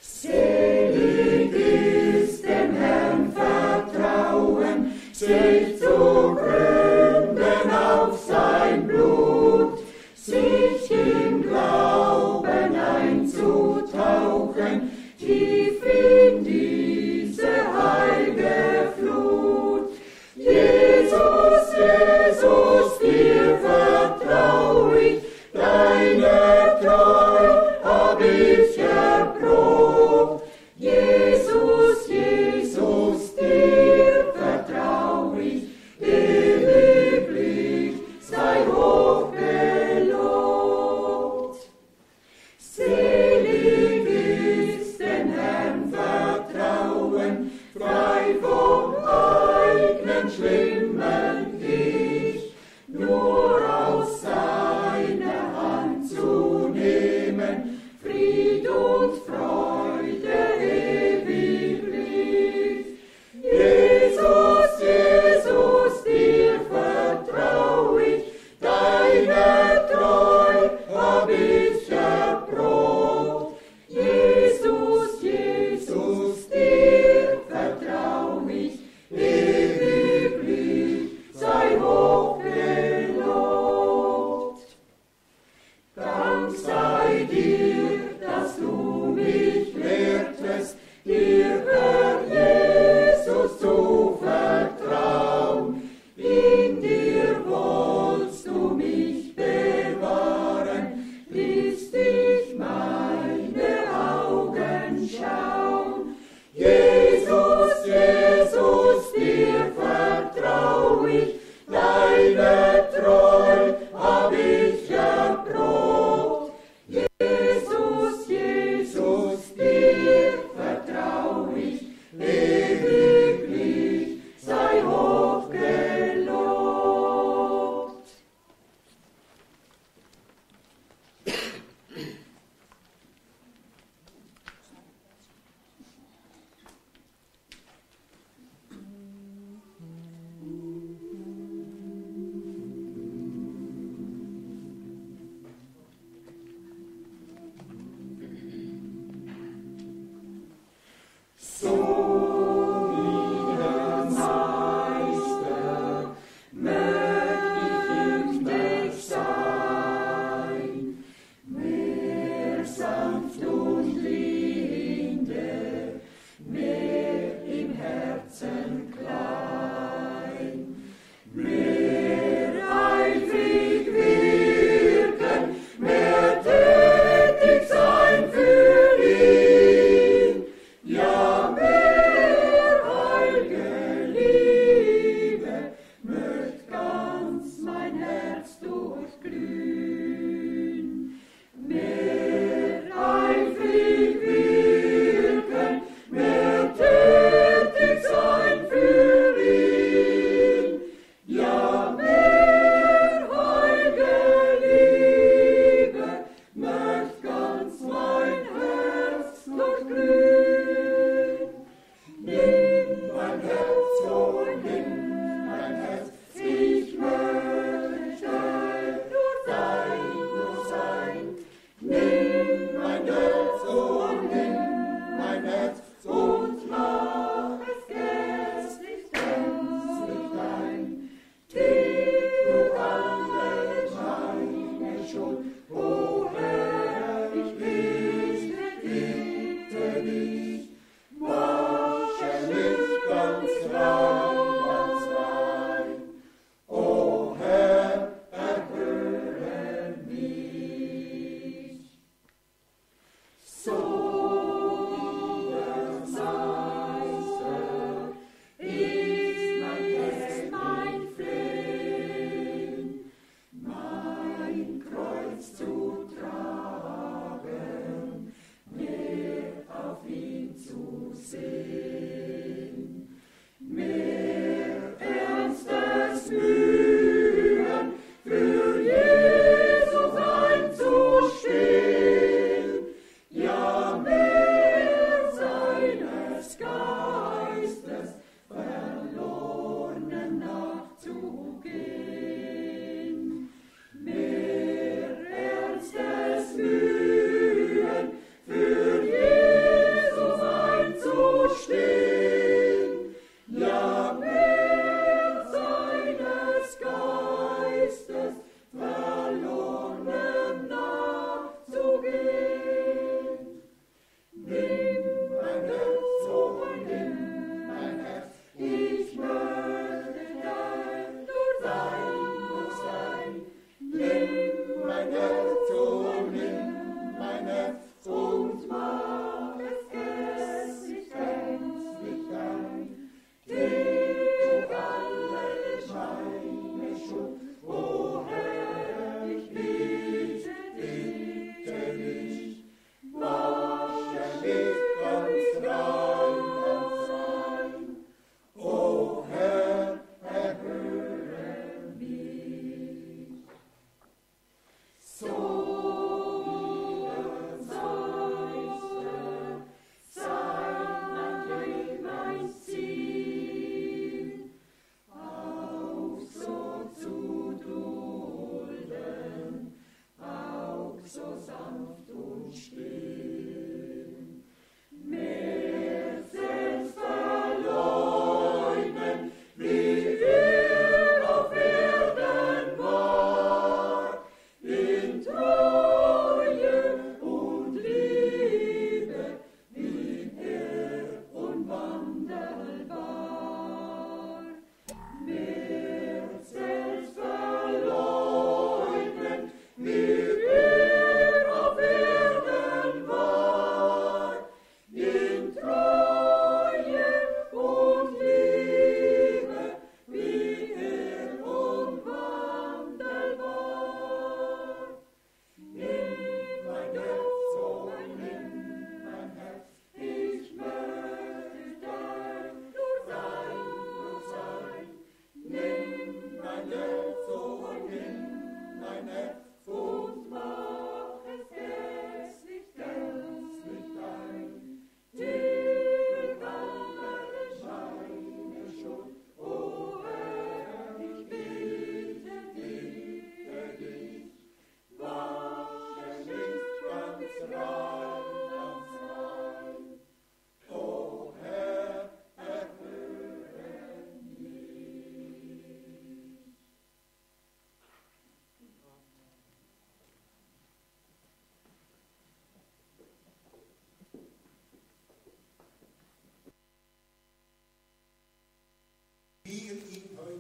Selig ist dem Herrn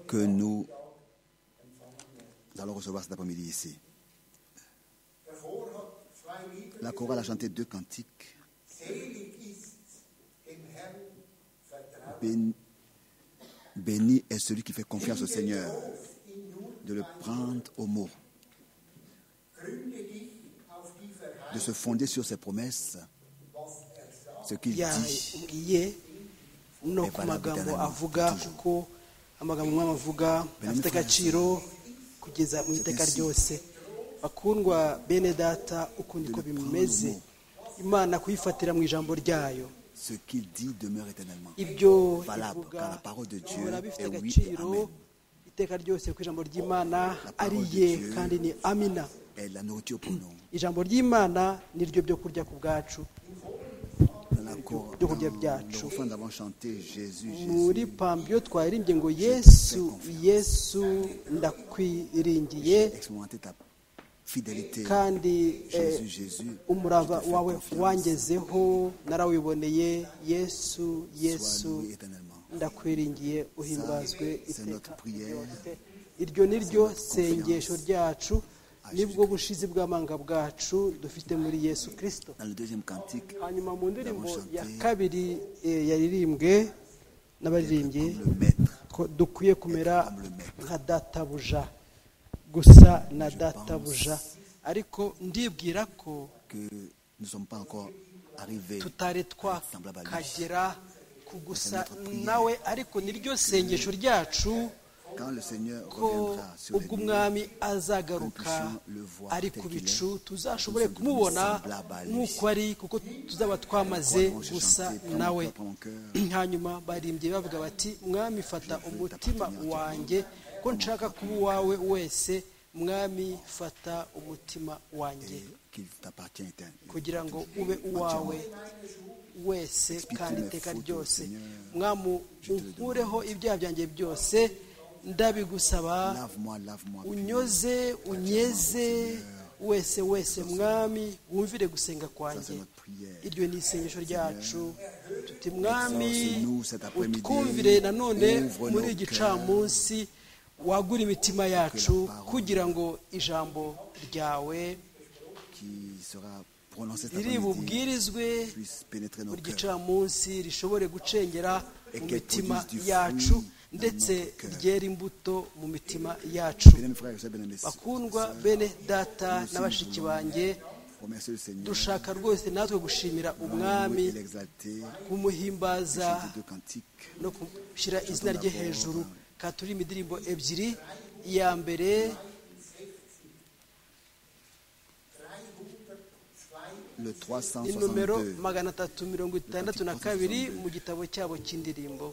que nous allons recevoir cet après-midi ici. La chorale a chanté deux cantiques. Béni, béni est celui qui fait confiance au Seigneur, de le prendre au mot, de se fonder sur ses promesses, ce qu'il dit. yagiye no ku magambo avuga kuko amagambo mwaba avuga afite agaciro kugeza mu iteka ryose bakundwa bene data ukundi ko bimeze imana kuyifatira mu ijambo ryayo Ce qu'il dit demeure éternellement. ibyo Valable, ivuga car la parole de Dieu bihora bifite est oui et agaciro amen. iteka ryose ku ijambo ry'imana parole ari de ye Dieu. kandi ni amina est la nourriture pour nous. ijambo ry'imana ni ryo byo kurya ku bwacu Dans la cor- Dieu revient dans bien. le refrain, nous avons chanté Jésus, Jésus. muri pambiyo twaririmbiye ngo yesu yesu ndakwiringiye Expérimentez ta fidélité. kandi eh, Jésus, Jésus. umurava je te fais wawe confiance. wangezeho narawiboneye yesu Sois yesu loué éternellement. ndakwiringiye uhimbazwe Ça, c'est iteka notre prière. ryose. iryo ni ryo sengesho ryacu À nibwo bushizi bw'amanga bwacu dufite muri yesu kirisito Dans le deuxième cantique, hanyuma mu ndirimbo Ndabashanti. ya kabiri eh, yaririmbwe n'abaririmbyi comme le maître. ko dukwiye kumera Comme le maître. nka databuja gusa na databuja ariko ndibwira ko que nous ne sommes pas encore arrivés. tutari Semblable à lui. twakagera ku gusa C'est notre prière. nawe ariko niryo sengesho ryacu Quand le Seigneur ko reviendra sur les ubwo lieux, umwami azagaruka ari ku bicu tuzashobore kumubona nk'uko ari kuko tuzaba twamaze nous croirons, gusa j'ai chanté, prends mon nawe cœur, prends mon cœur. hanyuma barimbye bavuga bati mwami fata umutima wanjye ko nshaka kuba uwawe wese mwami fata umutima wanjye et qu'il t'appartient éternellement. kugira ngo ube uwawe wese kandi iteka ryose mwamu unkureho ibyaha byanjye byose ndabigusaba Lave-moi, lave-moi. unyoze unyeze wese wese mwami wumvire gusenga kwanjye iryo ni isengesho ryacu tuti mwami utwumvire nanone muri igicamunsi wagura imitima yacu kugira ngo ijambo ryawe Qui sera prononcé cet riri après-midi bubwirizwe puisse pénétrer nos buri cœurs. gicamunsi rishobore gucengera mu qu'elle mitima produise du yacu fruit dans ndetse notre cœur. ryera imbuto mu mitima yacu Bien-aimés frères et sœurs, bien-aimés sœurs, bakundwa bene data nous aussi, na bashiki nous voulons banjye remercier le Seigneur, dushaka rwose natwe gushimira umwami et l'exalter, kumuhimbaza chanter deux cantiques. no gushyira izina rye hejuru katuri imidirimbo ebyiri iya mbere Le ni nomero 362. magana atatu mirongo itandatu na kabiri mu gitabo cyabo cy'indirimbo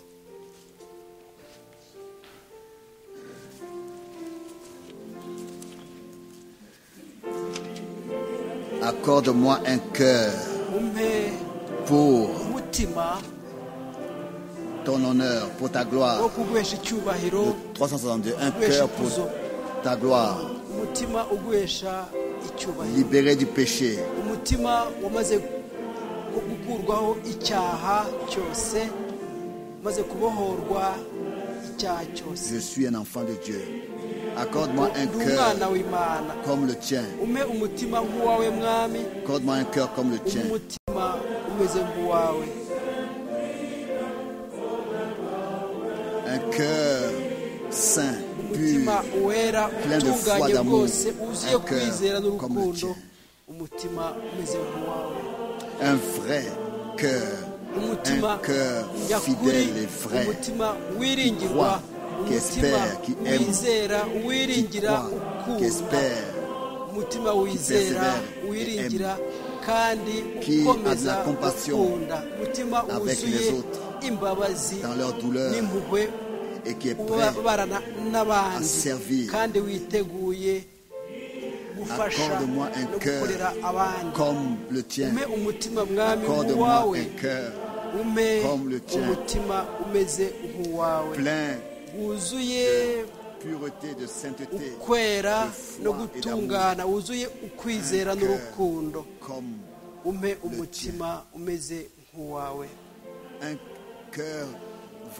Accorde-moi un cœur umpe pour umutima ton honneur, pour ta wo gloire. kuguhesha icyubahiro Le 362. Un Ouais, cœur je pour pose. ta gloire. umutima uguhesha icyubahiro Libéré du péché, umutima wamaze gu- gukurwaho icyaha cyose umaze kubohorwa icyaha cyose je suis un enfant de Dieu. Accorde-moi un ndi umwana cœur w'imana comme le tien. umpe umutima nk'uwawe mwami Accorde-moi un cœur comme le umpe tien. umutima umeze nk'uwawe Un cœur saint, umutima pur, wera plein de foi, utunganye d'amour, rwose wuzuye un cœur kwizera comme n'urukundo le tien. umutima umeze nk'uwawe un vrai cœur, umutima un cœur nyakuri fidèle et vrai. umutima Qui wiringirwa croit, qui umutima espère, qui aime, wizera qui wiringira croit, qui ukunda espère, umutima wizera persévère, wiringira kandi Qui a de ukomeza la compassion ukunda umutima avec wuzuye les autres, imbabazi dans leur douleur, n'impuhwe et qui est prêt ubabarana à n'abandi servir. kandi witeguye gufasha Accorde-moi un no cœur gukorera abandi comme le tien. umpe umutima mwami Accorde-moi wawe un cœur umpe Comme le tien. umutima umeze nk'uwawe plein wuzuye de pureté, de sainteté, ukwera de foi no et gutungana wuzuye ukwizera Un cœur. n'urukundo comme umpe umutima umeze nk'uwawe un cœur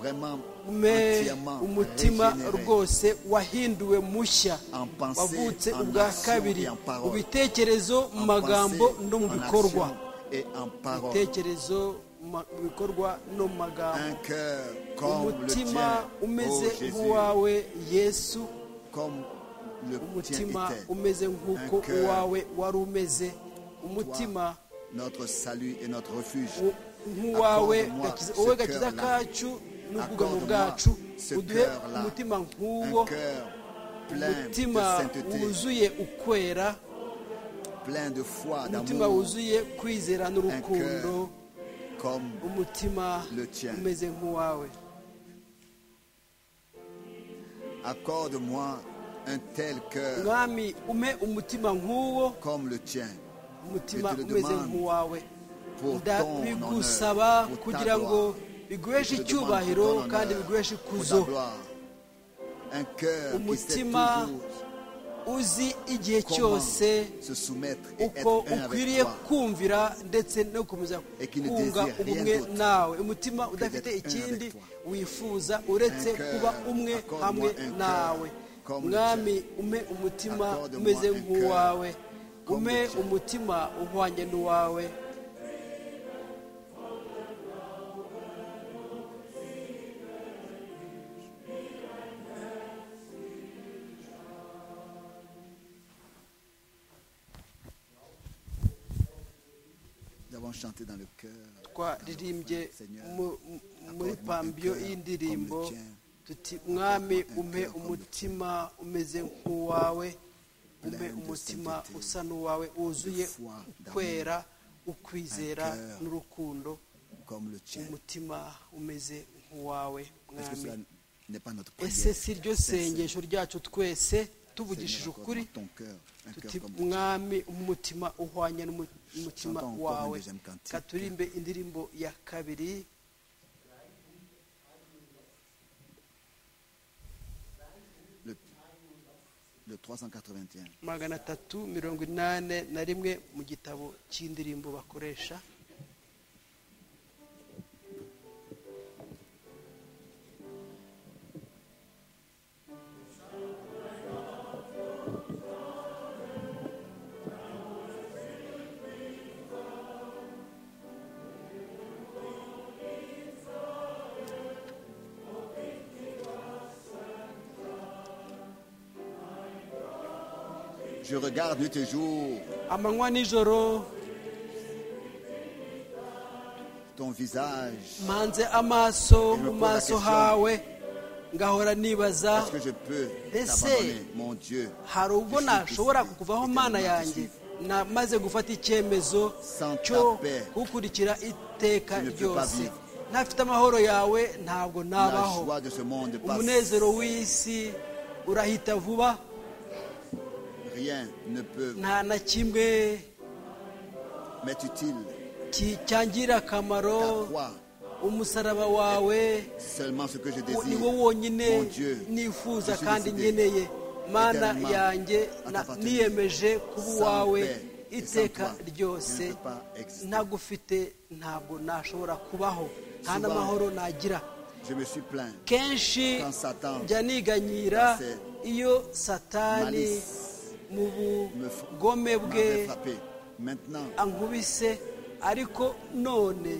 vraiment mais entièrement umutima régénéré rwose wahinduwe mushya En pensée, wavutse en ubwa action kabiri et en parole. mu bitekerezo mu en magambo pensée, no mu en bikorwa action et en parole. bitekerezo ma- mu bikorwa no mu magambo Un cœur comme le umutima tien, ô umeze Jésus, nk'uwawe yesu comme le tien umutima était. umeze nk'uko Un cœur. uwawe wari umeze umutima Notre salut et notre refuge. u- nk'uwawe Accorde-moi gakiza- ce wowe gakiza cœur-là. kacu n'ubwugamo Accorde-moi bwacu ce uduhe cœur-là. umutima nk'uwo Un cœur plein de umutima sainteté, wuzuye ukwera plein de foi, umutima d'amour, wuzuye kwizera un cœur n'urukundo comme umutima Le tien. umeze nk'uwawe accorde-moi un tel cœur mwami ume umutima nk'uwo comme le tien umutima Je te le umeze demande. nk'uwawe pour Nda- ton bigusaba honneur, pour ta kugira ngo gloire. biguheshe Je te demande pour icyubahiro ton honneur, kandi biguheshe pour ta ikuzo gloire. Un cœur qui sait Umutima toujours uzi igihe comment cyose se soumettre et uko être un avec ukwiriye toi. kumvira ndetse no gukomeza Et qui ne désire kunga rien ubumwe d'autre nawe umutima udafite d'être un ikindi avec toi. wifuza uretse Un cœur, kuba umwe accorde-moi hamwe un cœur nawe comme le mwami ume umutima Accorde-moi umeze un cœur nk'uwawe comme ume le tien. umutima uhwanye n'uwawe Nous avons chanté dans le cœur. twaririmbye Seigneur, mu- mu- muri accorde-moi un pambiyo cœur y'indirimbo comme le tien. tuti mwami un umpe cœur comme le umutima umeze nk'uwawe umpe Plein de umutima sainteté, usa n'uwawe wuzuye foi, d'amour. ukwera ukwizera Un cœur. n'urukundo Comme le tien. umutima umeze nk'uwawe Est-ce que mwami cela n'est pas notre ese prière si ryo sincère? sengesho ryacu twese tuvugishije Seigneur, ukuri accorde-moi ton cœur, un cœur tuti comme le tien. mwami umutima uhwanye n'umutima Chantons encore wawe une deuxième cantique. katurimbe indirimbo ya kabiri Le, le 381. magana atatu mirongo inani na rimwe mu gitabo cy'indirimbo bakoresha Je regarde nuit et jour amanywa nijoro ton visage. mpanze amaso mu maso hawe ngahora nibaza Est-ce que je peux Ese, t'abandonner, mon Dieu, hari ubwo nashobora kukuvaho mana yanjye namaze gufata icyemezo cyo kukurikira iteka ryose ntafite amahoro yawe ntabwo la nabaho joie de ce monde passe. umunezero w'isi urahita vuba Rien ne peut nta na kimwe m'être utile. ki- cyangira akamaro Ta croix, umusaraba wawe seulement ce que je ni wo désire. wonyine Mon Dieu, nifuza je suis kandi décidé nkeneye mana éternellement yanjye à na- t'appartenir. niyemeje kuba Sans uwawe paix et sans iteka toi, ryose je ne peux pas exister. ntagufite ntabwo nashobora kubaho nta Souvent, n'amahoro nagira Je me suis plaint. kenshi quand Satan njya niganyira dans ses iyo satani malice mu me fra- bugome bwe m'avait frappé. Maintenant, ankubise ariko none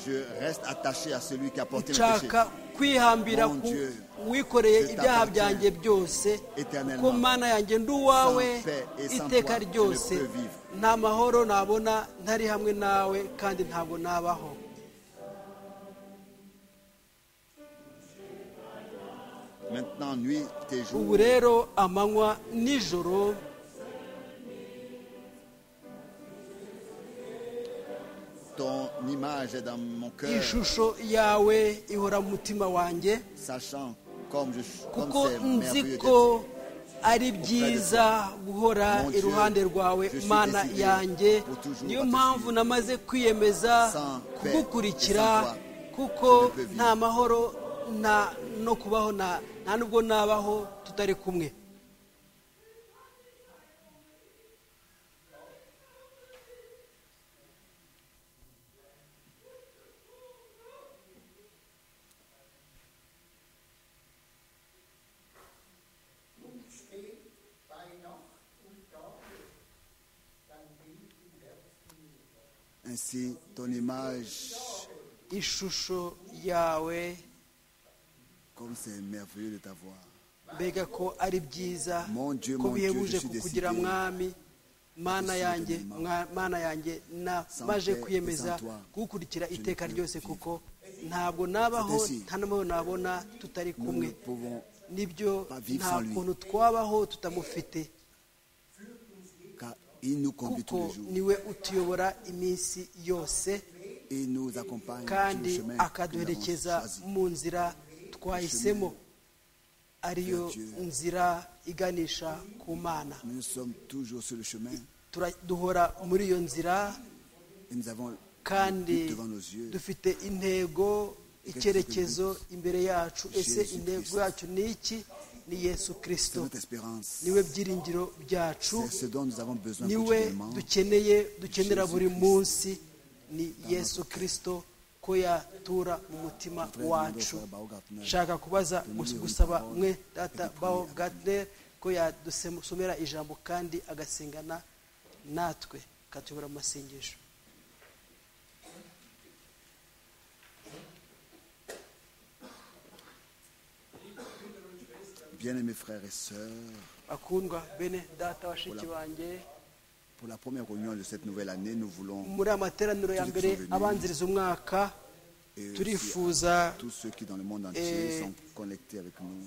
je reste attaché à celui qui a porté le péché. nshaka kwihambira Mon ku Dieu, wikoreye je ibyaha t'appartiens byanjye byose éternellement. kuko mana yanjye ndi uwawe Sans paix et sans iteka toi, je ne ryose peux vivre. nta mahoro nabona ntari hamwe nawe kandi ntabwo nabaho Maintenant, nuit et ubu jour, rero amanywa nijoro ton image est dans mon cœur, ishusho yawe ihora mu mutima wanjye sachant comme je suis, comme kuko c'est nzi merveilleux ko d'être ari byiza guhora Mon Dieu, iruhande rwawe je suis mana décidé yanjye pour toujours niyo à te mpamvu suivre. namaze kwiyemeza Sans paix kugukurikira et sans toi, kuko je ne peux vivre. nta mahoro nta no kubaho nta nta nubwo nabaho tutari kumwe ainsi ton image, ishusho yawe comme c'est merveilleux de t'avoir. mbega ko ari byiza Mon Dieu, ko mon Dieu, bihebuje je suis kukugira décidé. mwami mana Je suis yanjye décidé. mwa- mana yanjye na Sans maje paix et kwiyemeza sans toi, kugukurikira je ne iteka peux ryose vivre. kuko ntabwo nabaho C'est ainsi. nta n'amahoro nabona tutari Nous ne kumwe pouvons nibyo pas vivre nta sans lui. kuntu twabaho tutamufite car il nous conduit tous les kuko jours. niwe utuyobora iminsi yose Il nous accompagne sur le kandi chemin que nous avons akaduherekeza choisi. mu nzira twahisemo ariyo vers Dieu. nzira iganisha ku mana Nous sommes toujours sur le chemin Tura- duhora muri iyo nzira et nous avons kandi devant nos yeux dufite intego icyerekezo imbere yacu ese Jésus intego Christ. yacu ni iki ni yesu C'est kirisito notre espérance. niwe byiringiro byacu C'est ce dont nous avons besoin niwe continuellement. dukeneye dukenera Jésus buri Christ. munsi ni yesu kirisito ko yatura mu mutima Frère Nando, wacu frère Bao Gartner, nshaka kubaza tenez-lui gus- une gusaba parole mwe et data priez bawo avec gadner ko yadusomera ijambo kandi agasengana natwe akatuyobora mu masengesho Bien-aimés frères et sœurs, bakundwa bene data bashiki banjye pour la première réunion de cette nouvelle année, nous voulons, muri aya materaniro ya mbere abanziriza umwaka et aussi turifuza tous ceux qui dans le monde Et- entier sont connectés avec nous,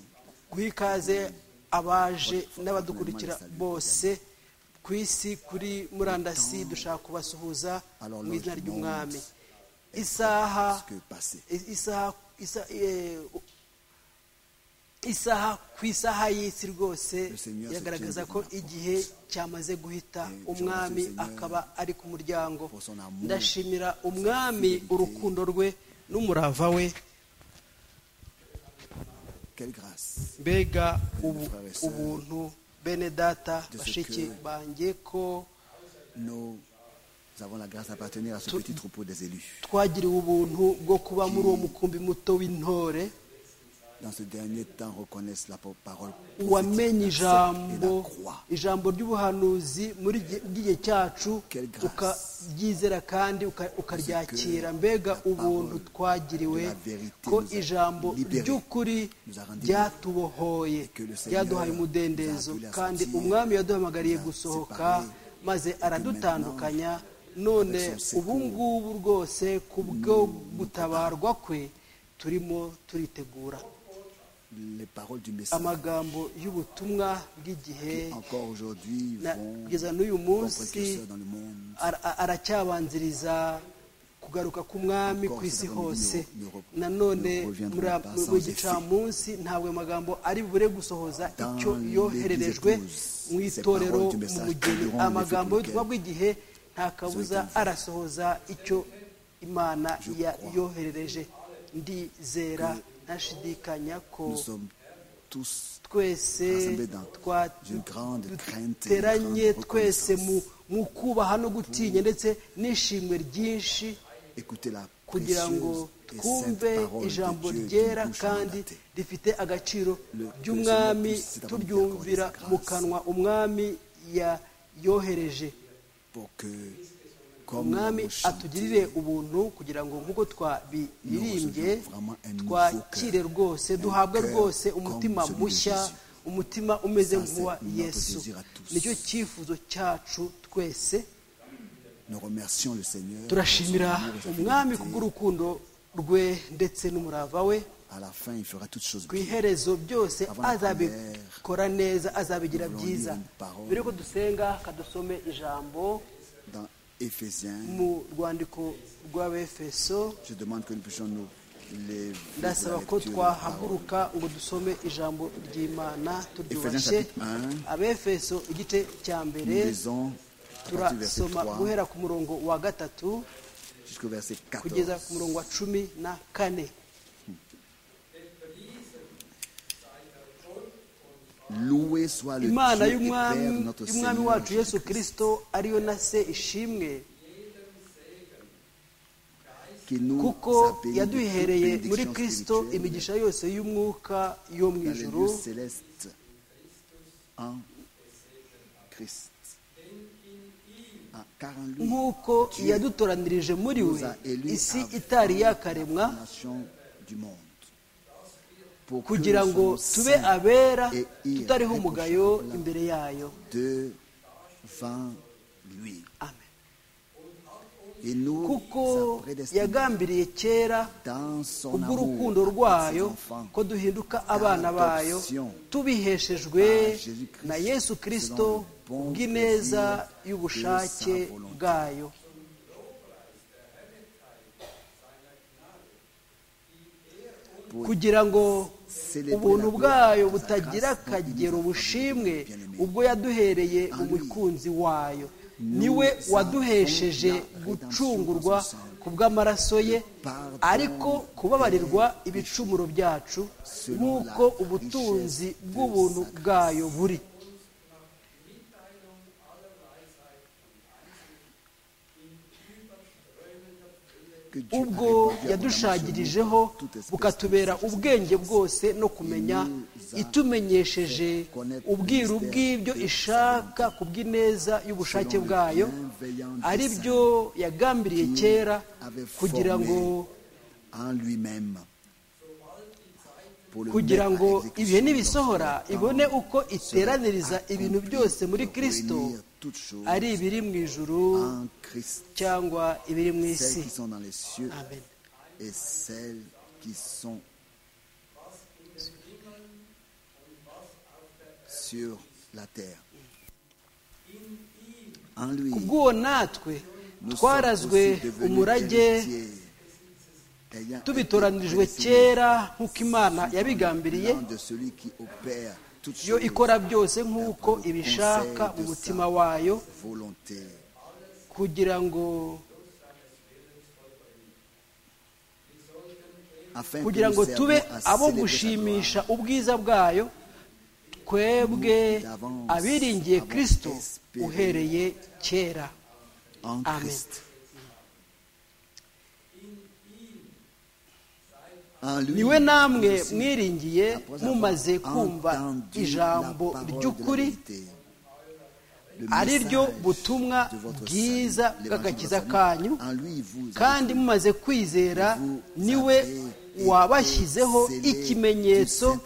guha ikaze abaje n'abadukurikira bose ku isi kuri murandasi dushaka kubasuhuza mu izina ry'umwami isaha parce que passé. isaha isa- eh, isaha ku isaha y'isi rwose yagaragaza ko igihe cyamaze guhita umwami akaba ari ku muryango ndashimira umwami urukundo rwe n'umurava we Quelle grâce mbega ubu- ubuntu bene data bashiki banjye ko Nous avons la grâce d'appartenir à ce petit troupeau des élus. twagiriwe ubuntu bwo kuba muri uwo mukumbi muto w'intore Dans ce dernier temps, reconnaissent la po- parole wamenye prophétique, l'acceptent et ijambo la croix. ijambo ry'ubuhanuzi muri gi- ry'igihe cyacu Quelle grâce. ukaryizera kandi uka- ukaryakira mbega la ubuntu parole twagiriwe de la vérité ko nous a ijambo libérés, ry'ukuri nous a rendus ryatubohoye et que le Seigneur ryaduhaye umudendezo nous a appelés à kandi sortir, umwami yaduhamagariye nous a gusohoka séparés, maze et que aradutandukanya none avec son ubu secours, ngubu rwose kubwo gutabarwa kwe turimo turitegura Les paroles du message amagambo y'ubutumwa bw'igihe qui encore aujourd'hui na- vont kugeza n'uyu vont munsi précurseurs dans le monde. ara- a- aracyabanziriza kugaruka k'umwami ku isi hose nanone muri a- mu- mu gicamunsi ntabwo ayo magambo ari bure gusohoza icyo yohererejwe mu itorero mu mugeni amagambo y'ubutumwa bw'igihe nta kabuza arasohoza icyo imana ya- yoherereje ndizera ntashidikanya ko Nous sommes tous twese rassemblés dans twa- une grande crainte, une duteranye grande twese mu- reconnaissance. mu kubaha no gutinya ndetse n'ishimwe ryinshi écouter la kugira ngo précieuse et sainte twumve parole ijambo de Dieu qui ryera bouche kandi mandatée. rifite agaciro Le- ry'umwami le Seigneur puisse turyumvira accorder sa mu grâce. kanwa umwami ya- yohereje pour que, comme umwami nous chantons, atugirire ubuntu kugira ngo nk'uko twabiririmbye Nous recevons vraiment un nouveau twakire cœur. rwose Un duhabwe cœur rwose comme umutima celui de mushya Jésus. umutima umeze Ça, c'est nk'uwa notre yesu désir à tous. nicyo cyifuzo cyacu twese nous remercions le Seigneur pour son turashimira amour et sa umwami fidélité. kubw'urukundo rwe ndetse n'umurava we À la fin, il fera toutes choses ku bien. iherezo byose Avant la azabikora neza azabigira nous byiza lisons une parole. mbere yuko dusenga kadusome ijambo Dans Éphésiens, mu rwandiko rw'abefeso je demande que nous puissions nous lever pour la ndasaba ko lecture de la parole. twahaguruka ngo dusome ijambo ry'imana turyubashe Ephésiens chapitre abefeso igice cya Nous mbere lisons à partir du verset turasoma 3 guhera ku murongo wa gatatu jusqu'au verset kugeza 14. ku murongo wa cumi na kane Loué soit le Dieu imana et Père de y'umwami notre y'umwami Seigneur wacu Jésus-Christ. yesu kirisito ariyo na se ishimwe qui nous kuko a bénis de yaduhereye toute muri bénédiction kirisito spirituelle imigisha yose y'umwuka yo mu dans les lieux ijuru célestes en Christ. Ah, car en lui, nk'uko yadutoranirije muri we isi itari yakaremwa la nation du monde. Pour que kugira nous ngo soyons tube saints abera et tutariho umugayo imbere yayo devant lui. amen Et nous, kuko sa prédestinée, yagambiriye kera dans son kubw'urukundo amour, pour ses rwayo enfants, ko duhinduka abana bayo tubiheshejwe na yesu kirisito kubw'ineza y'ubushake bwayo pour kugira ngo ubuntu bwayo butagira akagero bushimwe ubwo yaduhereye umukunzi wayo niwe waduhesheje gucungurwa ku bw'amaraso ye ariko kubabarirwa ibicumuro byacu nk'uko ubutunzi bw'ubuntu bwayo buri que Dieu ubwo a répandu yadushagirijeho abondamment sur nous toute espèce bukatubera ubwenge bwose no kumenya itumenyesheje ubwiru bw'ibyo ishaka ku bw'ineza y'ubushake bwayo ari byo yagambiriye kera avait kugira ngo formé en lui-même pour le kugira mettre ngo à exécution ibihe dans nibisohora son temps, ibone uko sera iteraniriza ibintu accompli byose muri pour kirisito réunir toutes choses ari ibiri mu ijuru en Christ cyangwa ibiri mu isi celles qui sont dans les cieux amen et celles qui sont sur la terre. En lui, kubw'uwo natwe nous sommes twarazwe aussi devenus umurage héritiers, ayant été tubitoranijwe prédestinés kera nk'uko imana yabigambiriye de celui qui opère toutes yo choses ikora byose nk'uko d'après le ibishaka conseil mu de mutima sa wayo volonté. kugira ngo Afin que kugira nous ngo servions tube à abo célébrer sa gushimisha ubwiza bwayo twebwe abiringiye kirisito uhereye kera gloire en Amen. Christ. En lui, niwe namwe nous aussi, mwiringiye après avoir mumaze kumva entendu ijambo la parole de ry'ukuri la vérité, le ari ryo message butumwa de votre bwiza salut, l'évangile de bw'agakiza votre kanyu salut, en lui, vous avez kandi mumaze kwizera niwe wabashyizeho ikimenyetso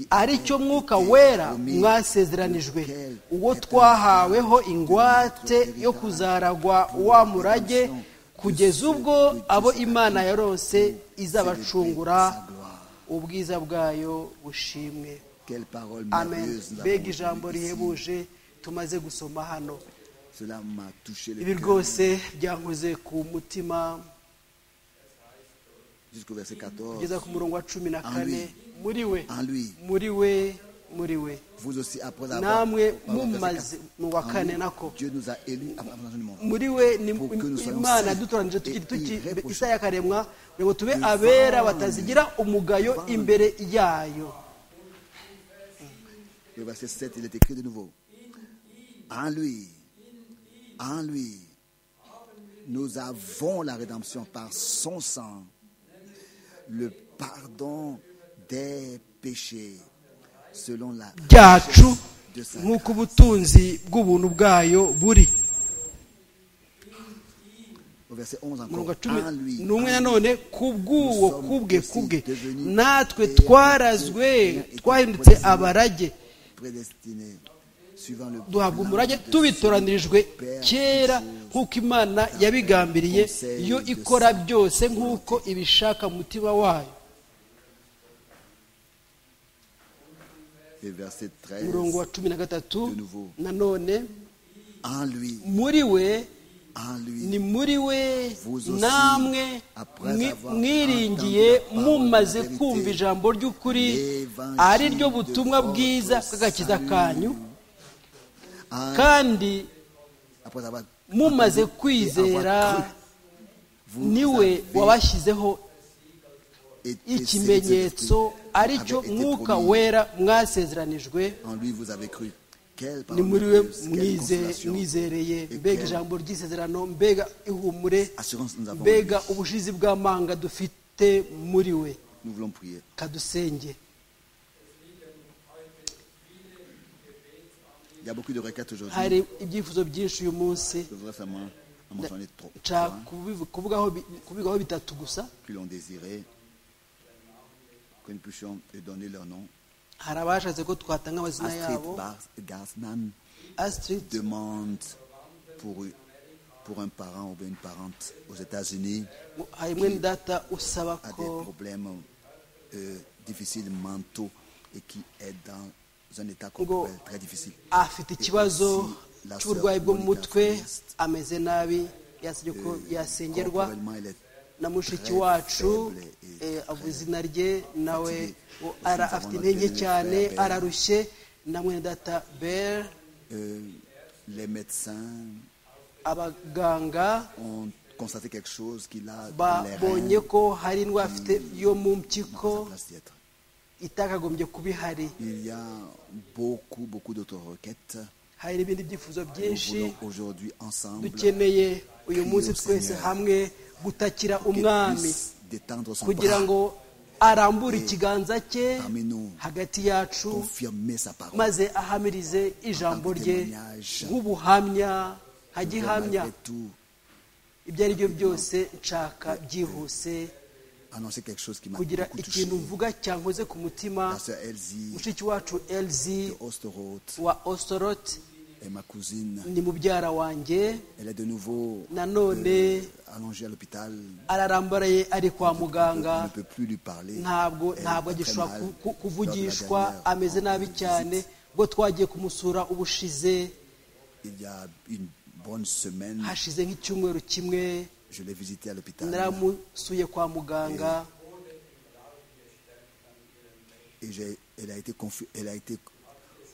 ari cyo mwuka wera mwasezeranijwe uwo twahaweho ingwate yo kuzaragwa wa murage kugeza ubwo abo imana yarose izabacungura ubwiza bwayo bushimwe amen mbega ijambo rihebuje tumaze gusoma hano ibi rwose byankoze ku mutima kugeza ku murongo wa cumi na kane muri we muri we muri we namwe mumaze mu wa kane nako muri we ni imana yadutoranije tukiri tukiri isa yakaremwa kugira ngo tube abera batazigira umugayo imbere yayo Le verset 7, il est écrit de nouveau. En lui, en lui, nous avons la rédemption par son sang, le pardon des péchés, selon la byacu richesse de sa nk'uko ubutunzi bw'ubuntu bwayo buri Au verset 11 umurongo encore. wa cumi En lui, en n'umwe lui, nanone kubw'uwo kubwe kubwe natwe twarazwe twahindutse abarage prédestiné, suivant le duhabwa plan umurage de tubitoranijwe son Père kera toutes choses. nk'uko imana yabigambiriye yo ikora byose nk'uko ibishaka umutima wayo Et verset 13. umurongo wa cumi na gatatu nanone En lui, muri we en lui. ni muri we Vous aussi, namwe après mwi- avoir mwiringiye entendu la parole mumaze de vérité, kumva ijambo ry'ukuri l'évangile ari ryo butumwa de bwiza votre bw'agakiza salut. kanyu En- kandi après avoir mumaze entendu et kwizera avoir cru, vous niwe avez wabashyizeho été ikimenyetso saisi de ari Dieu. cyo Avait été mwuka promis. wera mwasezeranijwe En lui vous avez cru. Quelle ni parole muri de we Dieu, quelle mwize- consolation. mwizereye Et mbega quelle ijambo ry'isezerano mbega ihumure assurance nous avons. en mbega lui. ubushizi bw'amanga dufite muri we Nous voulons prier. kadusenge Il y a beaucoup de requêtes aujourd'hui. hari ibyifuzo byinshi uyu munsi Je voudrais seulement en mentionner trop. nshaka trois kubivu- kuvugaho bi- kubigaho bitatu gusa qui l'ont désiré, que nous puissions lui donner leur nom. hari abashatse ko twatanga amazina yabo Astrid Bar- Gassman astrid demande pour, pour un parent ou bien une parente aux États-Unis hari mwene data usaba a des ko problèmes euh, difficiles mentaux et qui est dans un état qu'on Ngo- peut appeler très difficile. afite ikibazo cy'uburwayi bwo mu mutwe ameze nabi yasabye ko yasengerwa Corporellement, elle est na mushiki wacu eh, avuze izina rye nawe wo- ara- afite intege cyane ararushye na mwene data bel euh, les médecins abaganga ont constaté quelque chose qu'il a dans les babonye reins. ko hari indwara afite yo mu mpyiko dans sa place d'y être. itakagombye kuba ihari Il y a beaucoup, beaucoup d'autorequêtes. hari n'ibindi byifuzo Nous byinshi voulons aujourd'hui ensemble que dukeneye uyu munsi twese hamwe gutakira umwami puisse détendre son kugira bras, ngo arambure ikiganza cye parmi nous, hagati yacu confirmer sa parole. maze ahamirize ijambo rye témoignage. nk'ubuhamya nka Que gihamya Malgré tout, ibyo ari byo byose nshaka byihuse annoncer quelque chose qui m'a kugira beaucoup touché. ikintu mvuga cyankoze ku mutima La sœur Elsie mushiki wacu elzi de Osterhout wa osorot est ma cousine. ni mubyara wanjye Elle est de nouveau nanone allongée à l'hôpital. ararambaraye ari kwa On muganga ne peut plus lui parler. ntabwo Elle ntabwo va très agishobora mal. ku- ku- Lors de la kuvugishwa dernière ameze nabi visite, cyane ubwo twagiye kumusura ubushize Il y a une bonne semaine, hashize nk'icyumweru kimwe je l'ai visitée à l'hôpital naramusuye kwa muganga et j'ai- elle a été confi- elle a été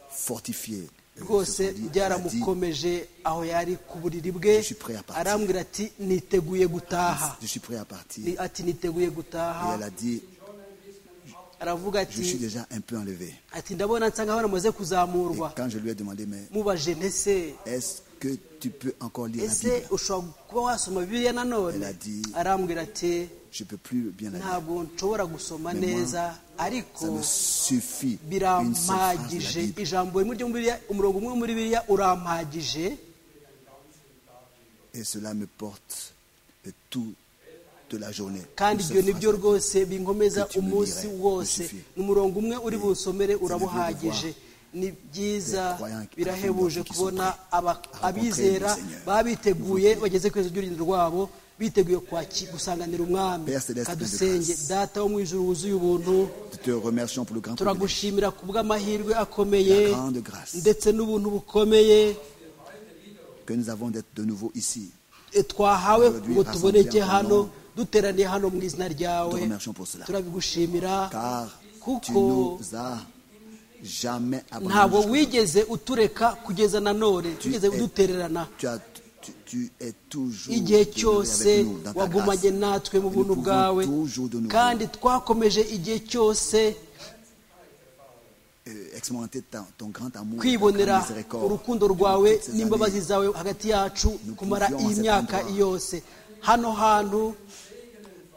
fortifiée. Euh, rwose ce qu'on dit, elle a dit, byaramukomeje aho yari ku buriri bwe Je suis prêt à partir. arambwira ati niteguye gutaha je suis prêt à partir. Ni- Et ati niteguye gutaha elle a dit, aravuga je suis ati déjà un peu enlevé. ati ndabona nsa nkaho namaze Et kuzamurwa quand je lui ai demandé, mais mubajene ntese est-ce que tu peux encore lire la ese Bible ushobora kuba wasoma bibiliya nanone Melody. arambwira ati Je ne peux plus bien la lire. ntabwo nshobora gusoma neza Ça ariko me suffit. Une seule phrase de la birampagije Bible. ijambo rimwe ryo muri bibiliya umurongo umwe muri bibiliya urampagije Et cela me porte euh, tout de la journée. kandi Une ibyo seule nibyo phrase. rwose binkomeza Que tu me umunsi dirais, wose Lucifer. ni umurongo umwe uri buwusomere veut urabuhagije dire ni byiza les croyants qui birahebuje affirment qu'ils kubona sont prêts aba- à rencontrer abizera le Seigneur. baba biteguye bageze ku iherezo ry'urugendo rwabo biteguye kwaki- gusanganira umwami Père Céleste, kadusenge plein de grâce. data wo mu ijuru wuzuye ubuntu Nous te remercions pour le grand privilège, turagushimira ku bw'amahirwe la akomeye grande grâce ndetse n'ubuntu bukomeye que nous avons d'être de nouveau ici. e, twahawe Aujourd'hui, ngo tuboneke rassemblés en ton hano nom. duteraniye hano mu izina ryawe Nous te remercions pour cela. turabigushimira Car tu kuko nous as jamais ntabwo abandonnés. jusqu'au bout. wigeze utureka kugeza na none Tu tugeze es- udutererana Tu, as- tu- tu es toujours igihe demeuré cyose avec nous dans ta grâce. wagumanye natwe mu Et nous buntu pouvons bwawe toujours de nouveau kandi twakomeje igihe cyose euh, expérimenter ta- ton grand amour, ta kwibonera grande miséricorde urukundo durant rwawe toutes ces n'imbabazi années. zawe hagati yacu kumara pouvions iyi à cet myaka endroit yose hano hantu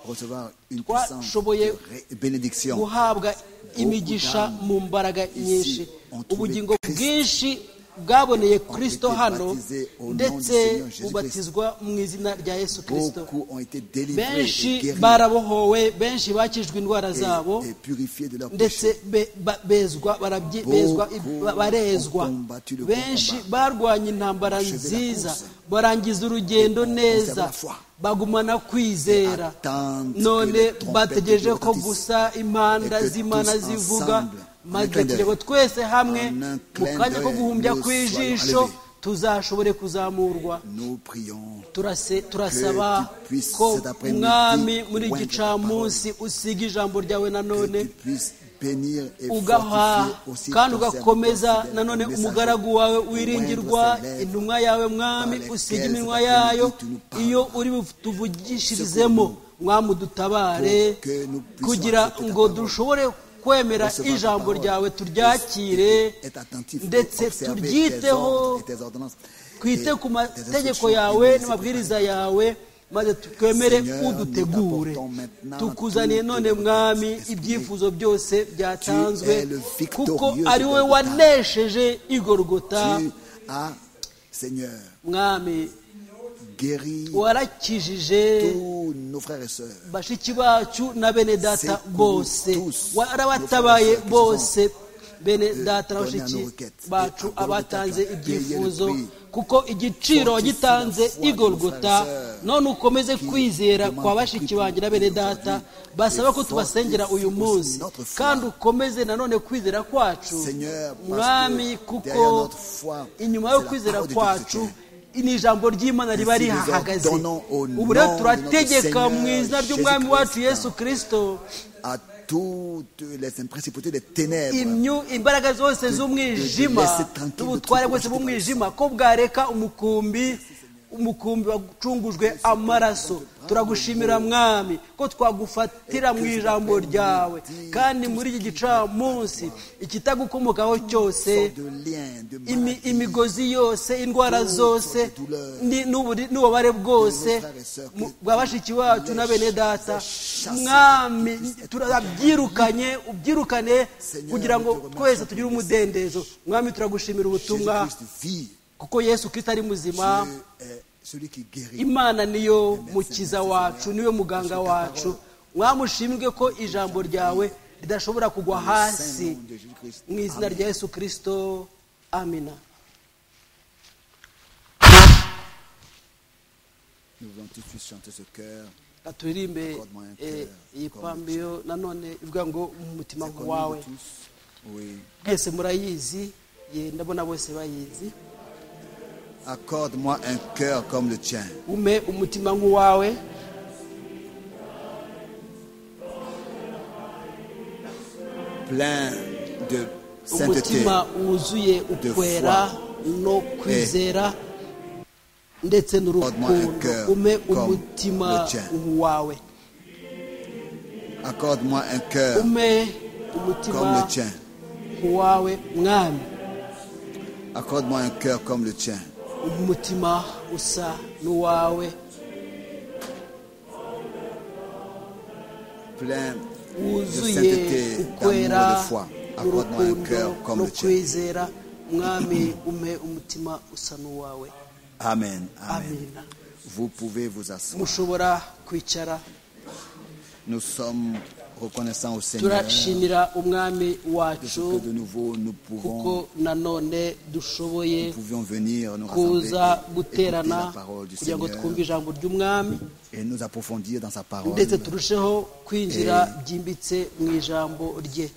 recevoir une puissante twashoboye ré- bénédiction. guhabwa imigisha mu mbaraga nyinshi on trouvait ubugingo Christ. bwinshi bwaboneye kristo été hano baptisés au nom du ndetse Seigneur Jésus-Christ. ubatizwa mu izina rya yesu kirisito Beaucoup ont été délivrés et benshi guéris barabohowe benshi bakijwe indwara zabo et, et purifiés de leurs péchés. ndetse be- ba- bezwa barabyi- Beaucoup bezwa ba- barezwa ont combattu le benshi combat. barwanye intambara Achevé la nziza course. barangiza urugendo Et ont conservé neza la foi. bagumana kwizera Et attendent que none les trompettes bategereje de ko retentissent. gusa Et impanda que z'imana tous zivuga ensemble, en un clin maze d'œil, turebe twese hamwe en un mu clin kanya ko d'œil, guhumbya nous kw'ijisho soyons tuzashobore kuzamurwa Nous prions turase turasaba tu puisses ko cet après-midi mwami muri wenda gicamunsi usiga ijambo ryawe que nanone tu puisses bénir et ugaha fortifier aussi kandi ton ugakomeza serviteur, nanone ton messager, umugaragu wawe au wiringirwa moindre célèbre intumwa yawe mwami lesquelles usiga cet iminwa après-midi yayo tu nous parles. iyo uri butuvugishirizemo mwami udutabare Pour que nous puissions kugira accepter ta ngo parole. dushobore kwemera Recevoir ta ijambo parole. ryawe turyakire Être attentif, ndetse observer tes turyiteho ordres et tes ordonnances. twite Et tes ku mategeko instructions et yawe tes n'amabwiriza yawe maze twemere Seigneur, udutegure nous t'apportons maintenant tukuzaniye tout none notre mwami esprit. ibyifuzo byose byatanzwe Tu es le victorieux kuko de ari wowe Golgotha. wanesheje igorogota Tu as, Seigneur, mwami guéri warakijije tous nos frères et sœurs. bashiki bacu na bene data C'est bose nous tous, warabatabaye nos frères et bose bene data na donnez à nos bashiki requêtes. bacu Et à abatanze Golgotha, ibyifuzo payez le prix. kuko igiciro Fortifie la foi wagitanze de nos igorgota frères et sœurs none ukomeze qui kwizera demandent kwa bashiki plus banjye na bene plus data aujourd'hui basaba ko et tubasengera uyu fortifie munsi notre foi. kandi ukomeze nanone kwizera kwacu Seigneur, parce que mwami derrière kuko notre foi, inyuma yo c'est la kwizera parole de kwacu Dieu ni ijambo ry'imana riba Ainsi nous rihahagaze ordonnons au ubu rero nom de turategeka notre mu izina Seigneur ry'umwami Jésus wacu Christ. yesu kirisito à toutes les principautés des ténèbres. imyu imbaraga zose z'umwijima laisser tranquille, n'ubutware de bwose tranquille, bw'umwijima ko bwareka umukumbi umukumbi wacungujwe amaraso turagushimira mwami ko twagufatira mu ijambo ryawe kandi muri iki gicamunsi ikitagukomokaho cyose Sort de liens, de imi, maladies, imigozi yose indwara zose ni- n'uburi- n'ububabare bwose mu- bwa bashiki bacu na bene data mwami turabyirukanye ubyirukane kugira ngo twese tugire umudendezo mwami turagushimira ubutumwa Jésus-Christ vit. kuko yesu kirisito ari muzima Dieu est celui qui guérit. imana niyo mukiza wacu niwe muganga wacu mwami ushimwe ko ijambo ryawe ridashobora kugwa hasi Saint nom de Jésus-Christ. mu izina rya yesu kirisito amina Nous voulons tout de suite chanter ce cœur. katuririmbe eh, iyi pambiyo nanone ivuga ngo mu mutima C'est connu de wawe tous. Oui. mwese murayizi ye ndabona bose bayizi Accorde-moi un cœur comme le tien. ume umutima nk'uwawe plein de sainteté umutima wuzuye ukwera no kwizera ndetse n'urukundo ume umutima nk'uwawe accorde-moi un cœur ume comme umutima le tien nk'uwawe mwami accorde-moi un cœur comme le tien umutima usa n'uwawe plein de wuzuye sainteté d'amour et de ukwera foi accorde-moi un n'urukundo cœur comme no le tien kwizera mwami umpe umutima usa n'uwawe amen amen Amen. vous pouvez vous asseoir mushobora kwicara nous sommes reconnaissants au Seigneur turashimira umwami de wacu ce que de nouveau nous kuko pouvons nanone dushoboye nous pouvions venir nous kuza rassembler et écouter guterana la parole du kugira ngo Seigneur twumve ijambo ry'umwami et nous approfondir dans sa parole ndetse turusheho kwinjira byimbitse mu ijambo rye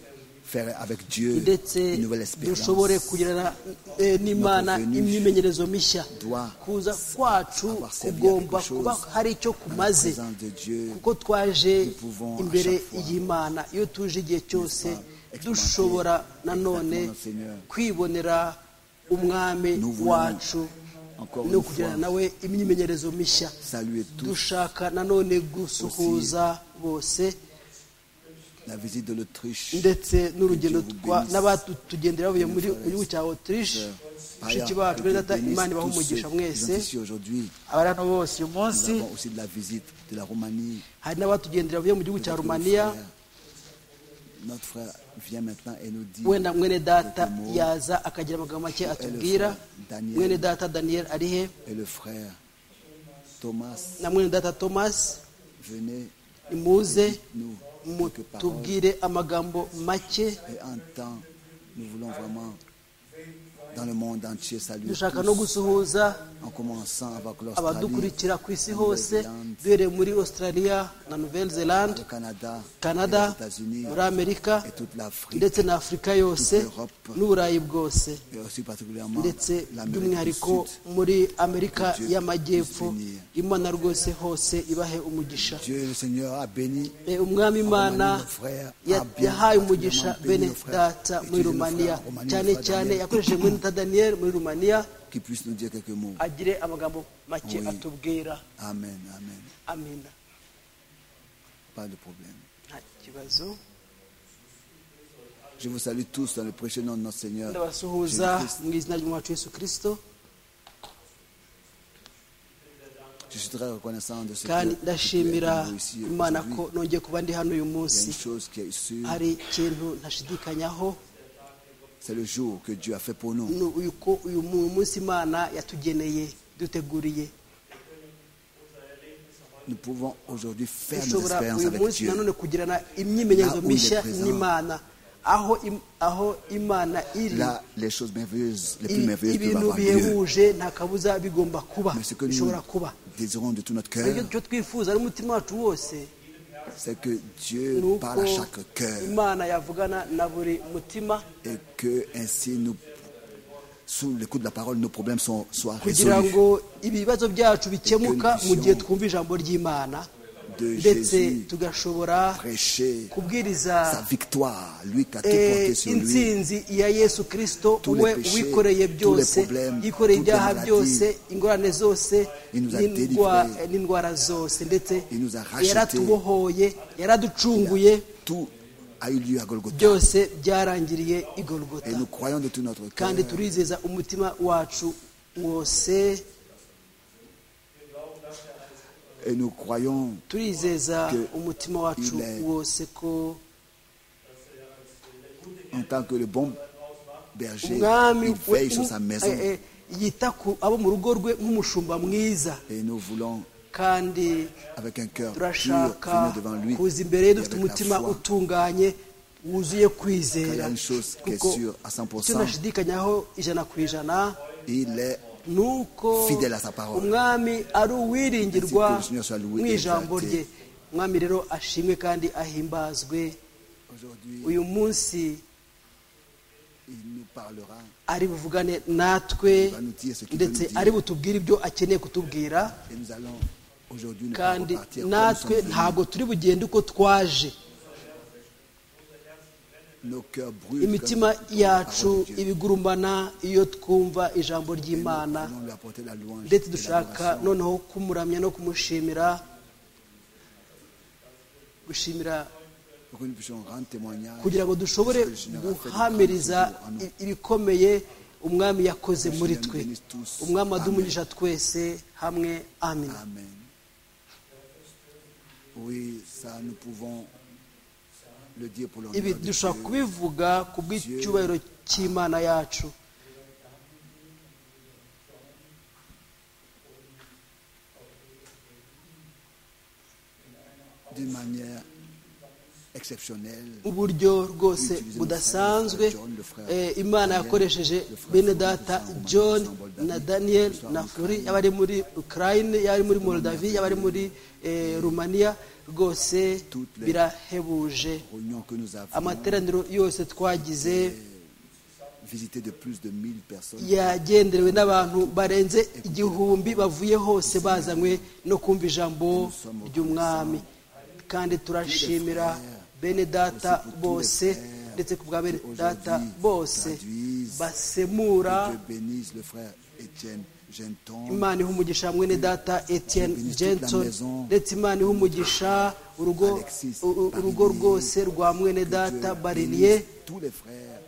faire avec Dieu ndetse une nouvelle expérience dushobore kugirana eh, n'imana Notre venue imyimenyerezo mishya doit kuza kwacu avoir servi à kugomba quelque chose kuba hari icyo kumaze présence de Dieu, kuko twaje nous pouvons à imbere chaque fois, y'imana iyo tuje igihe cyose pas, dushobora expérimenter nanone exactement notre Seigneur. kwibonera umwami Nous voulons, wacu encore no une kugirana fois, nawe imyimenyerezo mishya saluer tous dushaka nanone gusuhuza bose la visite de l'Autriche ndetse n'urugendo Que Dieu vous twa bénisse. n'abatugendera bavuye muri Frères et mu gihugu cya autriche sœurs. Par ailleurs, mushiki que bacu Dieu bene data bénisse imana ibahe tous ceux umugisha qui mwese sont ici Aujourd'hui, abari hano bose uyu nous munsi avons aussi de la visite de la Roumanie. hari n'abatugendera bavuye mu gihugu Peut-être cya que le rumaniya frère- Notre frère vient maintenant et nous dit wenda mwene data quelques mots. yaza akagira amagambo make atubwira Daniel. mwene data daniyeli ari he et le frère Thomas, na mwene data tomasi venez nimuze nous quelques paroles. mutubwire amagambo make Et en temps, nous voulons vraiment, dans le monde entier, saluer dushaka no tous, gusuhuza en commençant avec l'Australie, abadukurikira ku isi hose Nouvelle-Zélande, duhereye muri australia na nouvelle zelande le Canada, et canada les États-Unis, muri amerika et toute l'Afrique, ndetse na afurika yose Toute l'Europe. n'uburayi bwose et aussi particulièrement ndetse l'Amérique du by'umwihariko Sud. muri amerika Que Dieu y'amajyepfo puisse bénir. imana rwose hose ibahe umugisha Dieu le Seigneur a béni. Eh, umwami imana Abavandimwe, frère, ya- abien- yahaye umugisha abien- bene abien- frère. data muri Étudiez le rumaniya frère, Romaniya, cyane frère cyane Daniel. yakoresheje muri data daniyeli muri rumaniya Qu'il puisse nous dire quelques mots. agire amagambo make Oui. atubwira Amen, amen. amina Pas de problème. nta kibazo Je vous salue tous dans le précieux nom de notre Seigneur. ndabasuhuza mu izina ry'umwacu yesu kirisito Je suis très reconnaissant de ce que kandi nous ndashimira avons ici imana aujourd'hui. ko nongeye kuba ndi hano uyu Il y a munsi une chose qui est sûre, hari ikintu ntashidikanyaho c'est le jour que Dieu a fait pour nous. ni uyu ko uyu mu- munsi imana yatugeneye duteguriye Nous pouvons aujourd'hui faire nos dushobora expériences uyu avec munsi Dieu. nanone kugirana imyimenyerezo Là où il est mishya présent. n'imana aho im- aho imana iri Là, les choses merveilleuses, les plus i- merveilleuses peuvent ibintu avoir lieu. bihebuje nta kabuza bigomba kuba Mais ce que nous bishobora kuba désirons de tout notre ibyo cœur, cyo twifuza n'umutima wacu wose c'est que ni Dieu parle uko à chaque cœur imana yavugana na buri mutima et que ainsi nous, sous le coup de la parole, nos problèmes sont, soient kugira résolus. ngo ibibazo byacu bikemuka mu gihe puissions twumva ijambo ry'imana De ndetse Jésus, tugashobora prêcher kubwiriza sa victoire, lui qui a tout eh, porté sur lui. intsinzi ya yesu kirisito Tous les we péchés, wikoreye tous les byose problèmes, yikoreye toutes les ibyaha maladies. byose ingorane zose Il nous a n'indwa- délivrés. n'indwara zose ndetse Il nous a rachetés. yaratubohoye yaraducunguye Tout a eu lieu à Golgotha. byose byarangiriye i Et golgota nous croyons de tout notre cœur kandi turizeza umutima wacu wose et nous croyons turizeza que umutima wacu il est- wose ko en tant que le bon berger, umwami il we- veille sur sa maison. eh, eh, yita ku abo mu rugo rwe nk'umushumba mwiza Et nous voulons, kandi avec un cœur pur, venir turashaka devant lui. kuza imbere ye et dufite avec umutima la foi. utunganye wuzuye Il y kwizera a une chose qui est kuko sûre à icyo 100%, nashidikanyaho ijana ku ijana il est ni uko Fidèle à sa parole. umwami ari uwiringirwa Ainsi que le Seigneur soit loué mu et ijambo exalté. rye umwami rero ashimwe kandi ahimbazwe aujourd'hui, uyu munsi il nous parlera. ari buvugane natwe ndetse ari butubwire ibyo akeneye kutubwira Et nous allons aujourd'hui nous kandi repartir comme nous sommes natwe ntabwo venus. turi bugende uko twaje Nos cœurs brûlent. comme imitima nous écoutons la yacu parole de Dieu. ibigurumbana iyo twumva ijambo Et nous ry'imana voulons lui apporter la louange ndetse et dushaka l'adoration. noneho kumuramya no kumushimira gushimira pour que nous puissions rendre témoignage kugira ngo dushobore de ce que le Seigneur a fait dans guhamiriza notre vie en nous. i- ibikomeye umwami yakoze muri twe umwami adumugisha twese hamwe amen Amen. Oui, ça nous pouvons le dire pour l'honneur ibi de dushobora Dieu. kubivuga ku bw'icyubahiro cy'imana yacu d'une manière exceptionnelle. uburyo rwose budasanzwe eh, imana yakoresheje bene data john na daniel na flori y'abari muri ukraine y'abari muri moldavi y'abari muri eh, rumaniya rwose birahebuje Réunion que nous avons amateraniro yose twagize visité de plus de 1000 personnes. yagenderewe n'abantu barenze igihumbi bavuye hose bazanywe no kumva ijambo ry'umwami kandi turashimira bene data bose ndetse ku bwa bene data bose basemura Que Dieu bénisse le frère Étienne Genton. imana iha umugisha mwene data etienne jenson ndetse imana iha umugisha urugo urugo rwose rwa mwene data bariniye tous les frères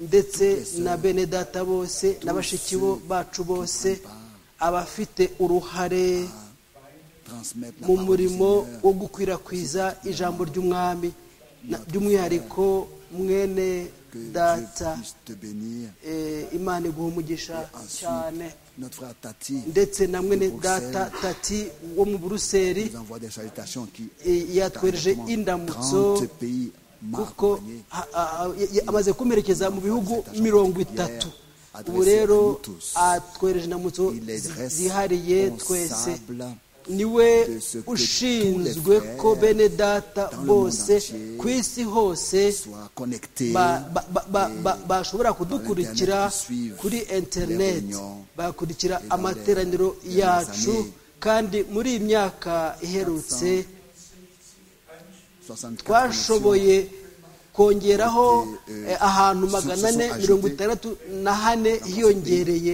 ndetse na bene data bose na bashiki bo bacu bose abafite uruhare transmettent la mu parole du murimo Seigneur. wo gukwirakwiza ijambo ry'umwami na- by'umwihariko mwene Que Dieu data puisse te bénir. eh, imana iguha umugisha Ensuite, cyane notre frère Tati ndetse na mwene Bruxelles. data tati wo mu buruseli nous envoie des salutations qui Et yatwereje Dans indamutso 30 pays m'a kuko accompagné. a- a- a- ya- amaze kumerekeza mu bihugu mirongo itatu Yeah. ubu rero Adresse à nous atwereje indamutso Il est zi- zihariye twese responsable niwe de ce que ushinzwe tous les ko frères bene data dans le bose monde entier ku isi hose soit connecté ba- ba- ba- ba- ba- bashobora kudukurikira internet suivent kuri interineti les réunions et bagakurikira dans amateraniro les- les yacu années. kandi muri iyi myaka iherutse 64 twashoboye kongeraho Ute, eh, ahantu sous- magana sous- ane ajouté. mirongo itandatu na hane hiyongereye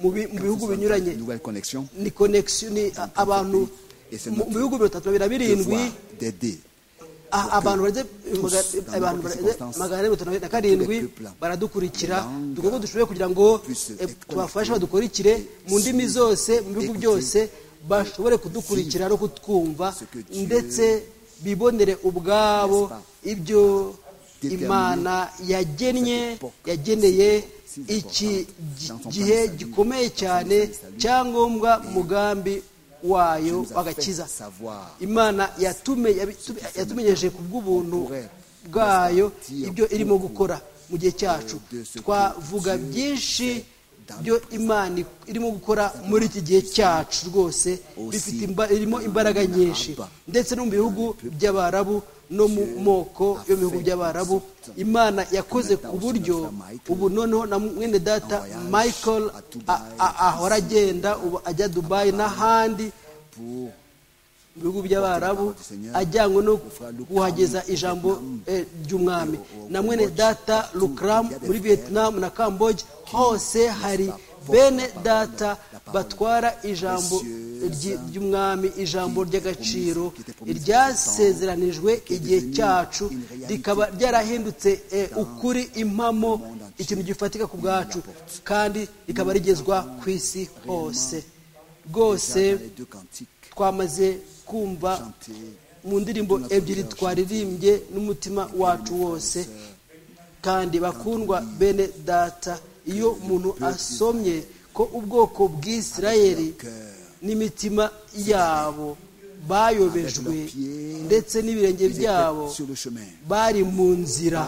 mu bi- mu bihugu connexions, binyuranye nouvelles connexions ni connection ni a- abantu Et c'est mu notre mu bihugu mirongo itatu na bibiri na birindwi devoir d'aider a- abantu barenze maga- dans abantu n'importe barenze circonstance, magana ane mirongo itanu na karindwi tous les peuples, baradukurikira les langues, dukora uko dushoboye kugira ngo puissent eh, être tubafashe connectés badukurikire mu ndimi zose mu bihugu écoutés, byose bashobore kudukurikira no kutwumva ndetse bibonere ubwabo ibyo imana yagennye yageneye iki gihe gikomeye cyane cyangombwa mugambi wayo w'agakiza imana yatumenyeje ku bw'ubuntu bwayo ibyo irimo gukora mu gihe cyacu twavuga byinshi byo imana irimo gukora muri iki gihe cyacu rwose irimo imbaraga nyinshi ndetse no mu bihugu by'abarabu no mu moko yo mu bihugu by'abarabu imana yakoze ku buryo ubu noneho na mwene data michael ahora agenda ubu ajya dubayi n'ahandi mu bihugu by'abarabu ajyanywe no kuhageza ijambo ry'umwami na mwene data lukram muri vietnam na kamboge hose hari bene data batwara ijambo ry'umwami ijambo ry'agaciro ryasezeranijwe igihe cyacu rikaba ryarahindutse ukuri impamo ikintu gifatika ku bwacu kandi rikaba rigezwa ku isi hose rwose twamaze kumva mu ndirimbo ebyiri twaririmbye n'umutima wacu wose kandi bakundwa bene data iyo umuntu asomye ko ubwoko bw'isirayeri n'imitima yabo bayobejwe ndetse n'ibirenge byabo bari mu nzira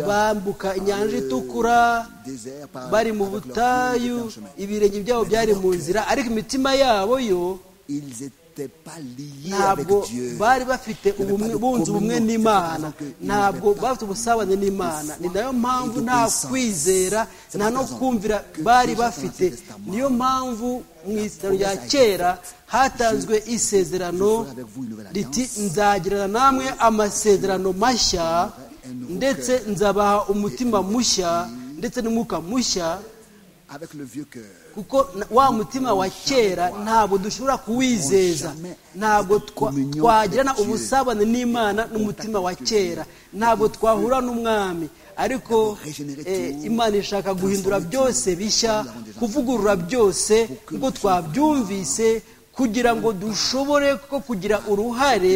bambuka inyanja itukura bari mu butayu ibirenge byabo byari mu nzira ariko imitima yabo yo ntabwo bari bafite bunze ubumwe n'imana ntabwo bafite ubusabane n'imana ni nayo mpamvu nta kwizera nta no kumvira bari bafite niyo mpamvu mu isitaro rya kera hatanzwe isezerano riti nzagirana namwe amasezerano mashya ndetse nzabaha umutima mushya ndetse n'umwuka mushya kuko wa mutima wa kera ntabwo dushobora kuwizeza ntabwo twagirana ubusabane n'imana n'umutima wa kera ntabwo twahura n'umwami ariko imana ishaka guhindura byose bishya kuvugurura byose kuko twabyumvise kugira ngo dushobore ko kugira uruhare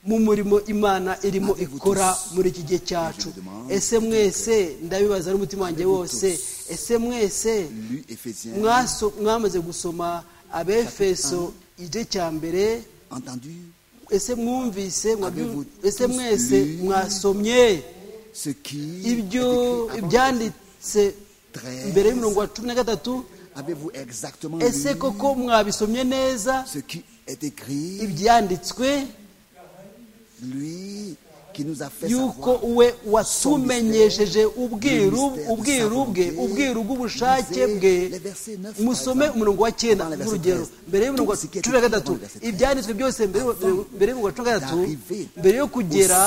mu murimo imana irimo ikora muri iki gihe cyacu ese mwese ndabibaza n'umutima wanjye wose ese mwese mwamaze gusoma abefeso igice cya mbere ese mwumvise ese mwese mwasomye ibyo ibyanditse mbere y'umurongo wa cumi na gatatu ese koko mwabisomye neza ibyanditswe yuko we watumenyesheje ubwiru ubwiru bwe ubwiru bw'ubushake bwe musome umurongo wa cyenda nk'urugero mbere y'umurongo wa cumi na gatatu ibyanditswe byose mbere y'umurongo wa cumi na gatatu mbere yo kugera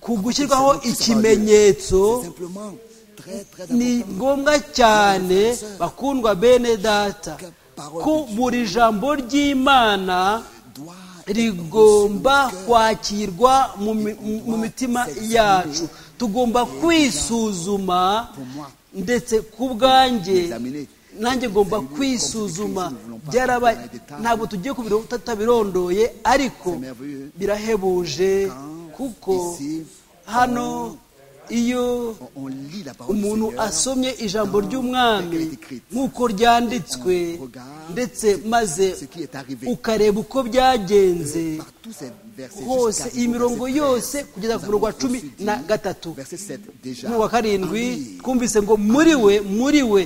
ku gushyirwaho ikimenyetso ni ngombwa cyane bakundwa bene data ko buri jambo ry'imana rigomba kwakirwa mu mitima yacu tugomba kwisuzuma ndetse ku bwanjye nanjye ngomba kwisuzuma byarabaye ntabwo tugiye ku biro tutabirondoye ariko birahebuje kuko hano iyo umuntu asomye ijambo ry'umwami nk'uko ryanditswe ndetse maze ukareba uko byagenze hose iyi mirongo yose kugeza ku murongo wa cumi na gatatu n'uwa karindwi twumvise ngo muri we muri we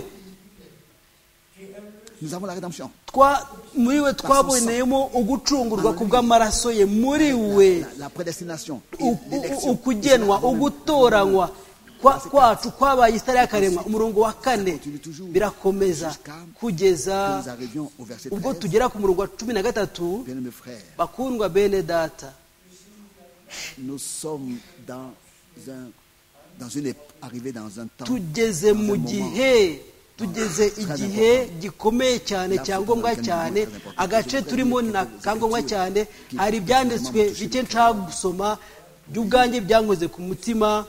muri we twaboneyemo ugucungurwa ku bw'amaraso ye muri we ukugenwa ugutoranywa kwacu kwabaye itara y'akaremwa umurongo wa kane birakomeza kugeza ubwo tugera ku murongo wa cumi na gatatu bakundwa bene data tugeze mu gihe tugeze igihe gikomeye cyane cya ngombwa cyane agace turimo ni akangombwa cyane hari ibyanditswe bike nshaka gusoma by'ubwanjye byankoze ku mutima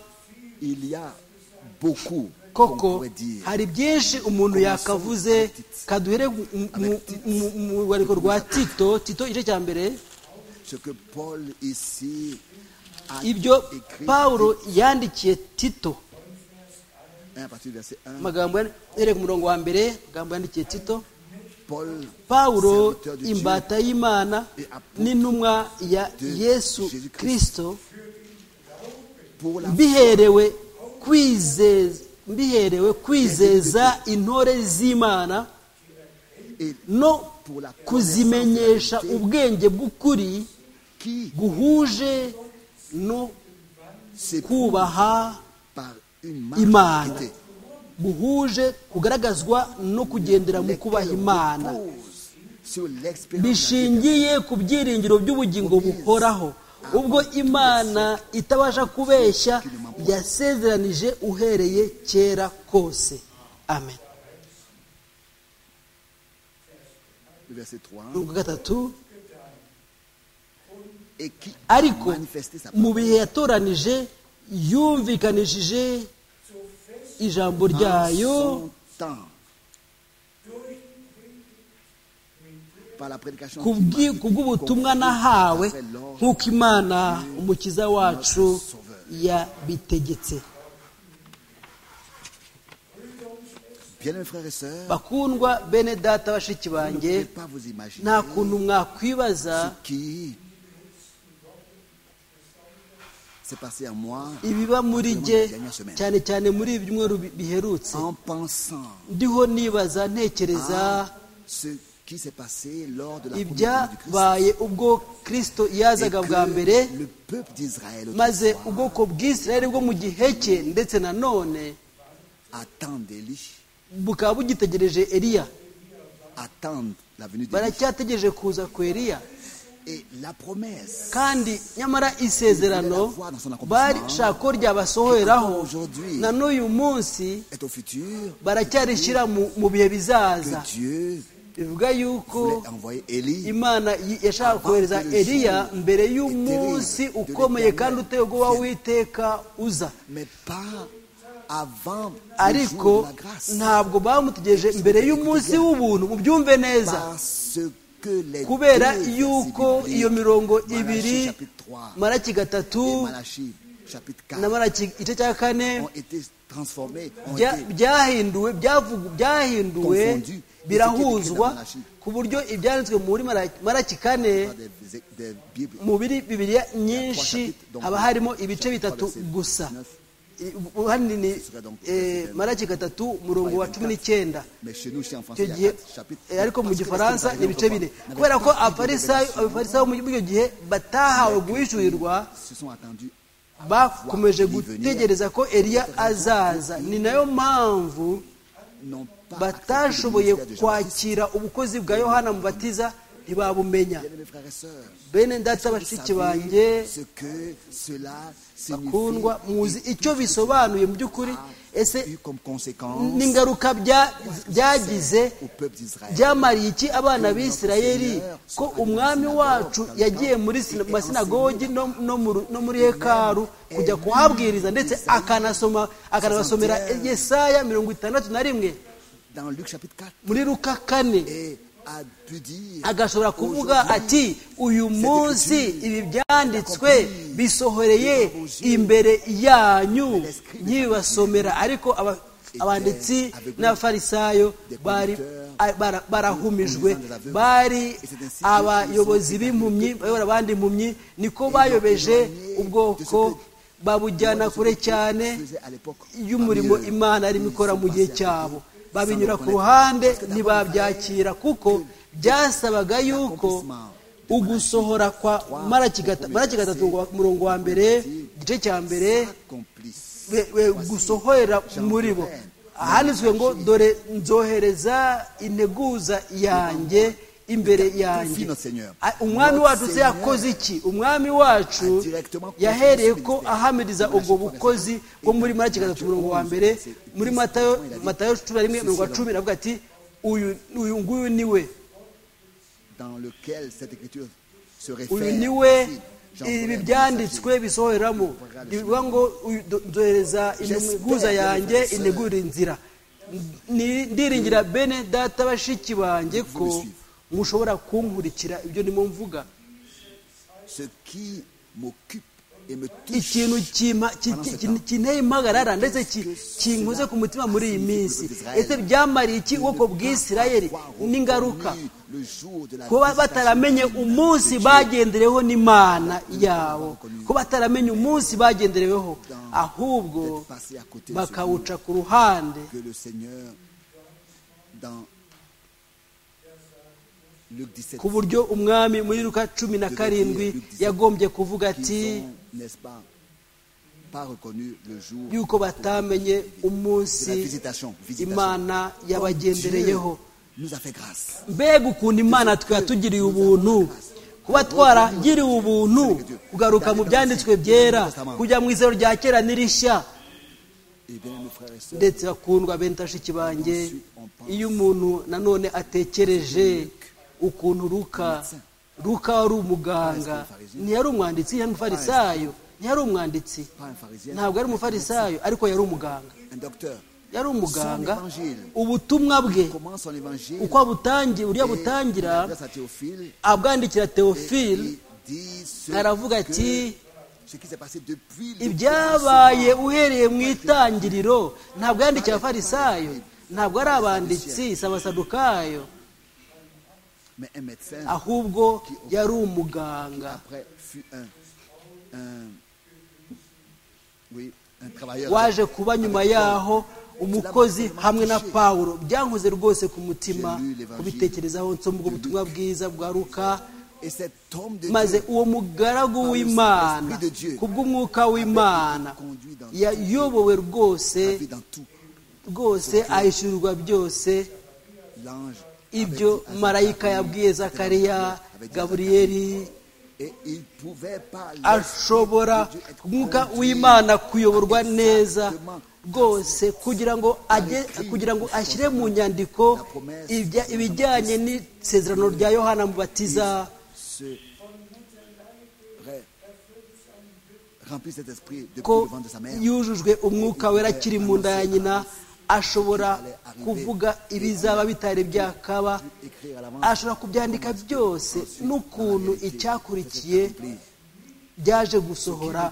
koko qu'on pourrait dire. hari byinshi umuntu yakavuze kaduhere mu- mu- mu mu rubariko rwa tito tito igice cya mbere Ce que Paul ici a ibyo écrit pawulo yandikiye tito à partir du verset 1, amagambo yan- uhereye ku murongo wa mbere amagambo yandikiye tito Paul, pawulo serviteur de Dieu, imbata y'imana n'intumwa ya yesu kirisito pour la mbiherewe kwizeza mbiherewe kwizeza intore z'imana et no kuzimenyesha ubwenge bw'ukuri qui guhuje no s'éprouve kubaha par une imana marque buhuje kugaragazwa no kugendera mu kubaha imana sur l'expérience de la vie bishingiye ku byiringiro by'ubugingo buhoraho ubwo imana itabasha kubeshya yasezeranije uhereye kera kose amen du verset 3, urwo gatatu et qui a ariko manifesté sa mu parole bihe yatoranije yumvikanishije ijambo en ryayo son temps par la prédication ku qu'il bw'i- m'a- ku bw'ubutumwa compris nahawe après l'ordre nk'uko imana umukiza wacu yabitegetse Bien-aimés frères et sœurs, bakundwa bene data bashiki vous ne banjye pouvez pas vous imaginer nta kuntu mwakwibaza ce qui s'est passé à moi ibiba muri jye cyane cyane muri ibi byumweru bi- biherutse en pensant ndiho nibaza ntekereza à ce qui s'est passé lors de la première venue du Christ. ibyabaye ubwo kirisito Et yazaga bwa mbere que le peuple d'Israël maze autrefois ubwoko bw'isirayeli bwo mu gihe cye ndetse na none attendent Élie, bukaba bugitegereje eliya attendent la venue d'Élie. baracyategereje kuza ku eliya Et la promesse kandi nyamara isezerano barishaka ko ryabasohoreraho na n'uyu munsi est au futur baracyarishyira mu- mu bihe bizaza que Dieu bivuga yuko voulait envoyer Élie imana yi- yashaka kohereza eliya mbere y'umunsi ukomeye kandi uteye ubwoba w'iteka uza mais pas avant le jour ariko de la grâce. ntabwo bamutegereje mbere y'umunsi w'ubuntu mubyumve neza Parce que les kubera deux versets yuko bibliques, iyo mirongo Malachie ibiri chapitre 3 maraki gatatu et Malachie chapitre 4 na maraki igice cya kane ont été transformés, ont bya- été byahinduwe byavugu- byahinduwe Confondu. birahuzwa Icyo cyo ku buryo ibyanditswe muri Malaki- maraki kane par des, des Bibles. mu biri bibiriya nyinshi haba harimo ibice bitatu gusa I- ubuhanini eh, maraki gatatu umurongo wa cumi n'icyenda Mais chez nous, chez en français, icyo il y gihe a quatre chapitres. eh, ariko mu Parce que gifaransa parce que ni ibice bine n'avaient kubera ko pas de abafarisayo révélation, abafarisayo muri icyo gihe batahawe guhishurirwa se sont attendus bakomeje gutegereza ko eliya azaza ni nayo mpamvu non pas batashoboye accepter le ministère de Jean-Baptiste. kwakira ubukozi bwa yohana mubatiza ntibabumenya Bien-aimés frères et sœurs, bene ndetse vous bashiki savez banjye ce que cela signifie bakundwa muzi et icyo tout ce bisobanuye mu by'ukuri qu'il ese y a eu comme conséquence n'ingaruka bya- byagize au peuple d'Israël. byamariye iki abana b'isirayeli ko umwami wacu yagiye muri sina- masinagogi no, no, mu ru- no muri hekaru kujya kuhabwiriza ndetse akanasoma akanabasomera yesaya mirongo itandatu na rimwe Dans Luc chapitre 4, muri luka kane et a pu dire agashobora kuvuga Aujourd'hui, ati uyu munsi ibi byanditswe bisohoreye imbere yanyu nkibibasomera ariko aba- abanditsi n'abafarisayo bari bara- barahumijwe bari abayobozi b'impumyi bayobora abandi impumyi niko bayobeje ubwoko babujyana kure cyane y'umurimo imana arimo ikora mu gihe cyabo babinyura ku ruhande ntibabyakira kuko byasabaga yuko ugusohora kwa maraki gata- maraki gatatu ngo- umurongo wa mbere igice cya mbere complice. we- we gusohorera muri bo ahanditswe ngo dore nzohereza integuza yanjye imbere yanjye A- umwami wacu se yakoze iki umwami wacu yahereye ko ahamiriza ubwo bukozi bwo muri maraki gatatu umurongo wa mbere muri matayo matayo cumi na rimwe mirongo cumi aravuga ati uyu uyu nguyu ni we dans lequel cette écriture se uyu réfère. ni we ibi byanditswe bisohoreramo bivuga ngo nzohereza integuza yanjye integura inzira ndiringira bene data bashiki banjye ko mushobora kunkurikira ibyo ndimo mvuga Ce qui m'occupe et me touche ikintu kima- ki- ki- ki- kinteye impagarara ndetse ki- kinkoze ku mutima muri iyi minsi ese byamariye iki ubwoko bw'isirayeri n'ingaruka le jour de la kuba bataramenye umunsi bagendereweho n'imana yabo kuba bataramenye umunsi bagendereweho ahubwo bakawuca ku ruhande que le Seigneur, dans Luc 17, ku buryo umwami muri ruka cumi na karindwi yagombye kuvuga ils ati ont, n'est-ce pas, pas reconnu le jour yuko batamenye de la umunsi visitation. visitation. imana Dieu yabagendereyeho nous a fait grâce. mbega ukuntu imana twatugiriye ubuntu kuba twaragiriwe ubuntu kugaruka mu byanditswe byera kujya mu izero rya kera n'irishya Et bien, mes frères et sœurs, ndetse bakundwa bene tashiki banjye iyo umuntu nanone atekereje ukuntu ruka ruka wari umuganga ntiyari umwanditsi yari umufarisayo ntiyari umwanditsi pas un pharisien, ntabwo yari umufarisayo ariko yari umuganga un docteur. yari umuganga ubutumwa bwe Comment son évangile uko abutangiye buryo butangira grâce à Théophile, abwandikira teofile il dit ce, aravuga que- ati ce qui s'est passé depuis le ibyabaye uhereye mu itangiriro ntabwo yandikiye abafarisayo ntabwo ari abanditsi si abasadukayo Mais un médecin, ahubwo yari umuganga après, fut un, un- oui, un travailleur. waje kuba nyuma yaho umukozi hamwe na pawulo byankoze rwose ku mutima kubitekerezaho nsoma ubwo butumwa bwiza bwa ruka Et cet homme de maze Dieu uwo mugaragu w'imana kubw'umwuka w'imana yayobowe rwose a vu dans tout rwose ahishurirwa byose l'ange. ibyo avait dit à marayika Zacharie, yabwiye avait zakariya dit à gaburiyeli Et il pouvait pas laisser ashobora Dieu être umwuka conduit w'imana kuyoborwa neza exactement rwose kugira ngo ajye kugira ngo ashyire mu nyandiko ibya- ibijyanye n'isezerano rya yohana mubatiza ce ré- remplit cet esprit depuis le ko ventre de sa mère. yujujwe umwuka wera akiri mu nda ya nyina ashobora kuvuga ibizaba bitari byakaba Écrire à l'avance ashobora kubyandika byose n'ukuntu icyakurikiye byaje gusohora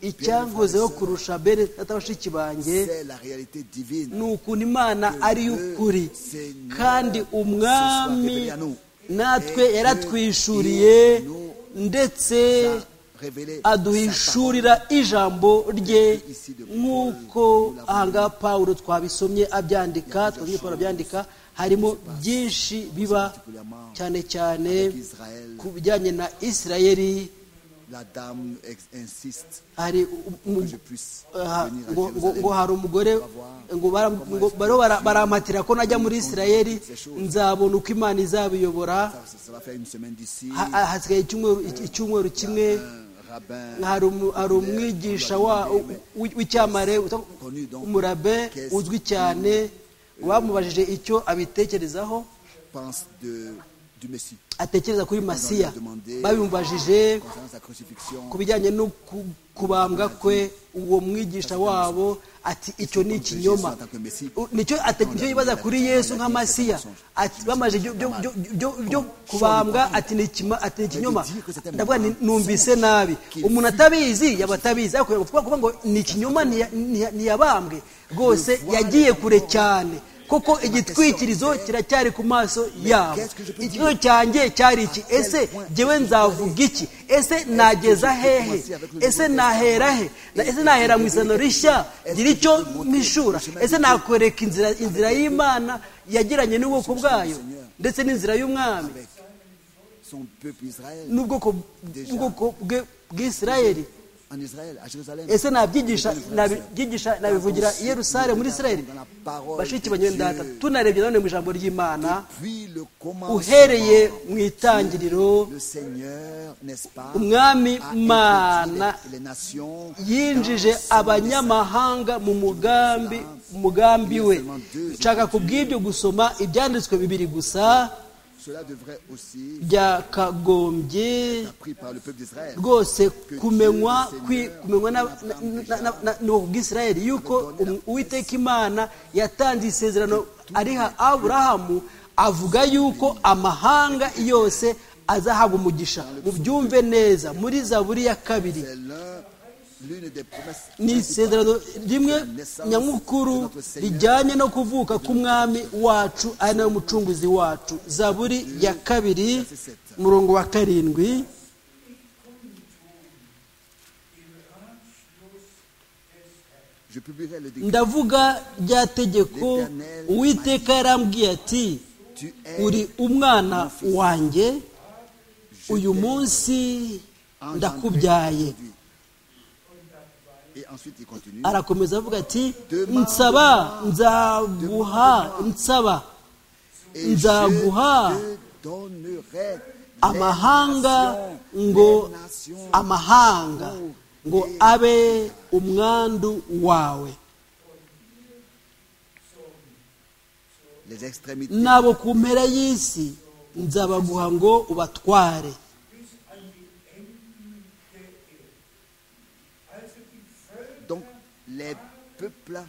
icyankozeho kurusha bene data bashiki banjye c'est la réalité divine. ni ukuntu imana ari y'ukuri kandi umwami natwe yaratwishuriye ndetse Révélé aduhishurira ijambo rye nk'uko ahangaha pawulo twabisomye abyandika twabisomye pawulo abyandika harimo byinshi biba cyane cyane Israël. ku bijyanye na isirayeli La dame ex- insiste hari um- que je um- puisse aha, venir ngo à ngo- ngo Jérusalem. hari umugore ngo bara- ngo bariho bara- barampatira ko najya muri isirayeli nzabona uko imana izabiyobora Ça, ça va faire une semaine d'ici. Ha- ha- hasigaye icyumweru- iki- icyumweru kimwe Un rabbin hari umu- hari umwigisha wa- w'i- w'icyamare witwa umurabe uzwi cyane bamubajije icyo abitekerezaho pense de, du Messie atekereza kuri masiya babimubajije concernant sa crucifixion. ku bijyanye no ku- kubambwa kwe uwo mwigisha wabo ati icyo ni ikinyoma U- nicyo ate- nicyo yibaza kuri yesu nka masiya ati bamaze ibyo- byo- byo- byo- byo kubambwa ati ni ikima- ati ni ikinyoma ndavuga nti numvise nabi umuntu atabizi yaba atabizi ariko kuvuga kuvuga ngo ni ikinyoma ntiya- ntiya- ntiyabambwe rwose yagiye kure cyane kuko igitwikirizo kiracyari ku maso yabo ikibazo cyanjye cyari iki ese jyewe nzavuga iki ese nageza hehe ese nahera he Na- ese nahera mu isano rishya ngira icyo mpishura ese nakwereka inzira inzira y'imana yagiranye n'ubwoko bwayo ndetse n'inzira y'umwami Avec son peuple Israël, n'ubwoko bw'ubwoko bwe- bw'isirayeli en Israël, à Jérusalem. ese nabyigisha nabyigisha nabivugira i yerusalemu muri isirayeli bashiki banyewe ndata tunarebye nanone mu ijambo ry'imana Puis le commencement, uhereye mu itangiriro le Seigneur, n'est-ce pas, umwami a mana introduit les nations yinjije abanyamahanga mu mugambi mu mugambi we nshaka kubw'ibyo gusoma ibyanditswe bibiri gusa Cela devrait aussi byakagombye être appris par le peuple d'Israël. rwose kumenywa kwi- kumenywa na- na- na- na- ni ubwisirayeli yuko um- uwiteka imana yatanze isezerano ariha aburahamu avuga yuko amahanga yose azahabwa umugisha mubyumve neza muri zaburi ya kabiri C'est l'un- l'une des promesses ni isezerano rimwe nyamukuru rijyanye no kuvuka k'umwami wacu ari nawe mucunguzi wacu zaburi ya kabiri murongo wa karindwi Je publierai le décret. ndavuga rya tegeko uwiteka yarambwiye ati Tu uri es umwana wanjye uyu munsi ndakubyaye Et ensuite, il continue. arakomeza avuga ati nsaba nzaguha nsaba Et nzaguha je te donnerai amahanga les ngo nations. amahanga ngo abe umwandu wawe Les extrémités nabo ku mpera y'isi nzabaguha ngo ubatware Donc, les peuples avaient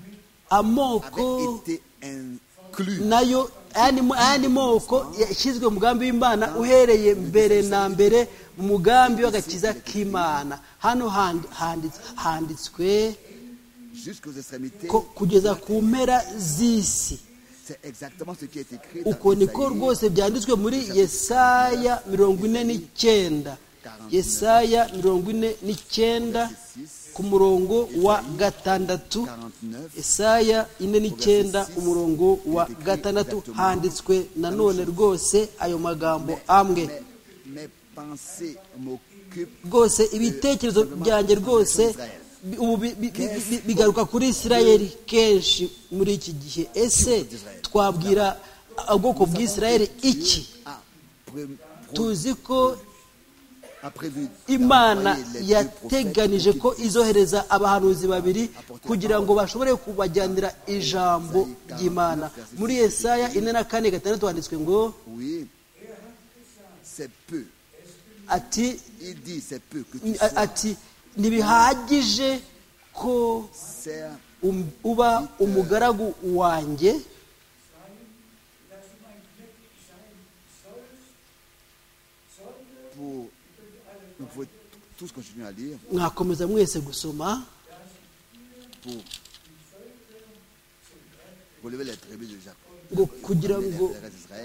amoko été inclus. nayo ayandi mo- ayandi moko yashyizwe mu mugambi w'imana uhereye mbere na mbere mu mugambi w'agakiza k'imana hano handi- handits- handitswe Jusqu'aux extrémités, ko kugeza ku mpera z'isi c'est exactement ce qui est écrit dans uko Isaïe niko rwose byanditswe muri yesaya mirongo ine n'icyenda yesaya mirongo ine n'icyenda ku murongo wa gatandatu 49. yesaya ine n'icyenda umurongo wa gatandatu handitswe nanone rwose ayo magambo amwe Mais mes pensées m'occupent. rwose ibitekerezo byanjye rwose bi- ubu bi- bi- bi- bi- bigaruka kuri isirayeli kenshi muri iki gihe ese twabwira ubwoko bw'isirayeli iki a pré- pro- tuzi ko a prévu imana d'envoyer les deux prophètes yateganije pour ko qu'ils- izohereza abahanuzi babiri kugira ngo bashobore kubajyanira ijambo ry'imana muri yesaya ine na kane gatandatu handitswe ngo Oui, c'est peu. ati Il dit c'est peu que tu a- sois ati ntibihagije ko serve um- uba umugaragu wanjye pour. Vous pouvez tous continuer à lire mwakomeza mwese gusoma pour relever les tribus de Jacob. ngo kugira ngo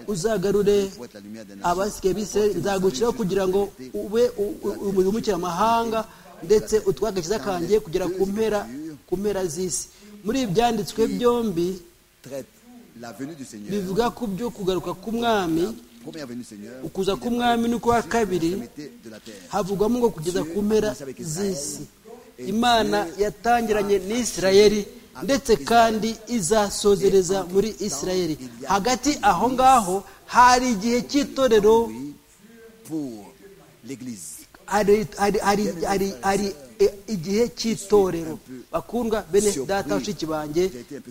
uzagarure Pour être la lumière des nations. abasigaye b'isirayeli nzagushyiraho kugira ngo ube umuhumukira amahanga ndetse utware agakiza kanjye kugera ku mpera ku mpera z'isi muri ibi byanditswe byombi Traite la venue du Seigneur. bivuga ku byo kugaruka k'umwami Première venue du Seigneur. ukuza k'umwami n'ukwa kabiri de la terre. havugwamo ngo kugeza ku mpera z'isi imana yatangiranye n'isirayeli ndetse kandi izasozereza muri isirayeli hagati aho ngaho hari igihe cy'itorero Oui, pour l'Église. hari hari hari hari hari e- igihe cy'itorero bakundwa bene data mushiki banjye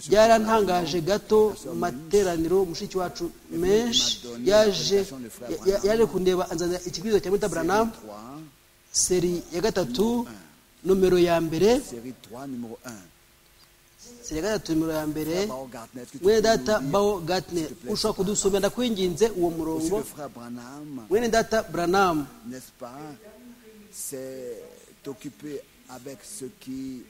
byarantangaje gato mu materaniro mushiki wacu menshi yaje ya- ya- yaje kundeba anzanira ikibwirizwa cya Mr. Branham 3, seri ya gatatu nomero ya mbere série 3, numéro 1. seri ya gatatu nomero ya mbere Bao Gardner, est-ce que tu mwene peux nous data lire bawo gatner ushobora kudusomera ndakwinginze uwo aussi murongo le frère Branham, mwene data Branham n'est-ce pas, c'est occupé avec ce qui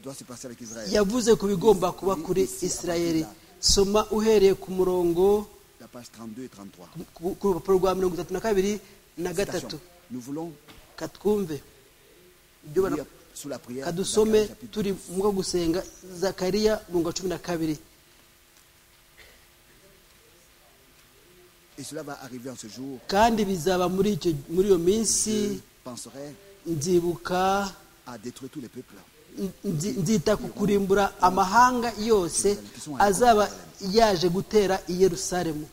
doit se passer avec Israël. yavuze ku bigomba kuba kuri isirayeli soma uhereye ku murongo La page 32 et 33. ku ku rupapuro rwa mirongo itatu na kabiri na gatatu Citation. Nous voulons katwumve ibyo lire bara- sous la prière. kadusome Zacharie, chapitre turi mu bwo gusenga zakariya mirongo cumi na kabiri Et cela va arriver en ce jour. kandi bizaba muri icyo muri iyo minsi Je penserai nzibuka à détruire tous les peuples. nzi- nzita ku kurimbura amahanga yose azaba yaje gutera i yerusalemu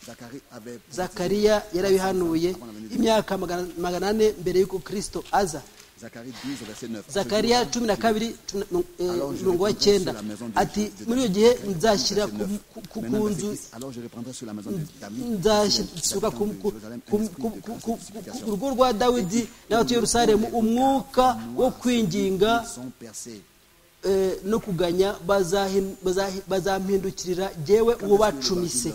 Zacharie avait zakariya yarabihanuye imyaka magana magana ane mbere y'uko kirisito aza Zacharie 10, verset 9. zakariya cumi na kabiri cumi na- Alors, je eh, umurongo wa reprendrai cyenda sur la maison de- ati de- muri iyo gihe de- nzashyira verset ku- neuf. ku- ku Maintenant, ku verset nzu 10. Alors je reprendrai sur la maison de David, nzashyirwa ku ku- ku- ku- ku- ku- ku- ku rugo rwa dawidi n'abatuye yerusalemu umwuka wo kwinginga sont percés. eh, no kuganya bazahi- bazahi- bazampindukirira jewe ubacumise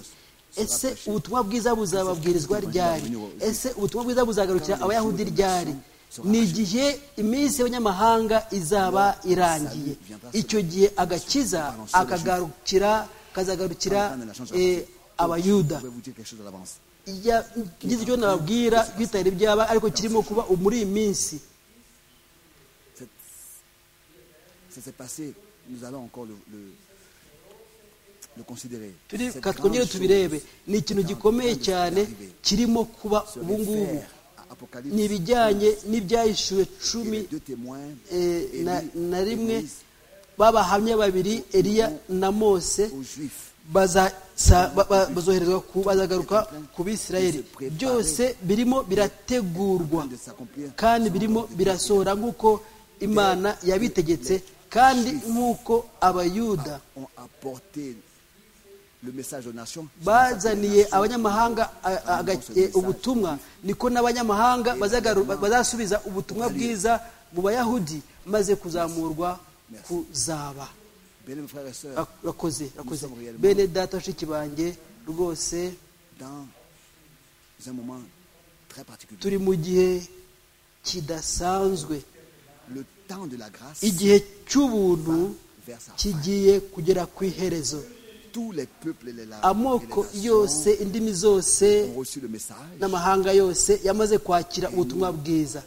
ese ubutumwa bwiza buzababwirizwa ryari ese ubutumwa bwiza buzagarukira abayahudi ryari ni igihe iminsi y'abanyamahanga izaba irangiye icyo gihe agakiza akagarukira kazagarukira eh, abayuda Je vais vous dire quelque chose à l'avance. Ijya- ngize icyo nababwira kwitabira ibyaba ariko kirimo kuba muri iyi minsi C'est- Ça s'est passé, nous allons encore le, le, le considérer. turi Cette ka grande twongere chose tubirebe ni ikintu est en gikomeye train de cyane arriver. kirimo kuba Ce ubu ngubu mystère à Apocalypse, ni ibijyanye n'ibyahishuwe et cumi les deux témoins, eh, na, Élie na et rimwe Moïse, b'abahamya babiri eliya na mose aux Juifs. baza- sa- ba- ba- bazoherezwa ku bazagaruka ku bisirayeli byose birimo birategurwa kandi birimo birasohora nk'uko imana yabitegetse kandi nk'uko abayuda ont apporté le message aux nations. bazaniye abanyamahanga a- a- aga- e, ubutumwa niko n'abanyamahanga bazagaru- ba- bazasubiza ubutumwa bwiza mu bayahudi maze kuzamurwa kuzaba Bien-aimés frères et sœurs, Rak- rakoze rakoze bene data bashiki banjye rwose dans un moment très particulier, turi mu gihe kidasanzwe le temps de la grâce, igihe cy'ubuntu vers sa fin. kigiye kugera ku iherezo tous les peuples et les la- amoko et les nations yose indimi zose ont reçu le message. n'amahanga yose yamaze kwakira ubutumwa bwiza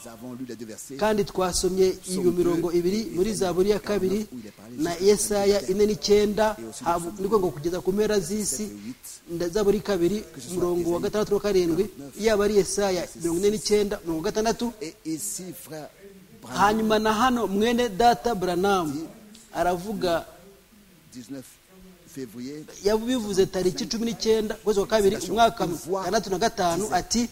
Nous avons lu les deux versets. kandi twasomye iyo mirongo ibiri muri zaburi ya kabiri na yesaya ine n'icyenda haba- ni ukuvuga ngo kugeza ku mpera z'isi nda- zaburi kabiri umurongo wa gatandatu wa karindwi yaba ari yesaya mirongo ine n'icyenda mirongo gatandatu Et ici, frère Branham, hanyuma na hano mwene data buranamu aravuga 19 février, yabivuze tariki cumi n'icyenda ukwezi kwa kabiri umwaka wa gatandatu na gatanu ati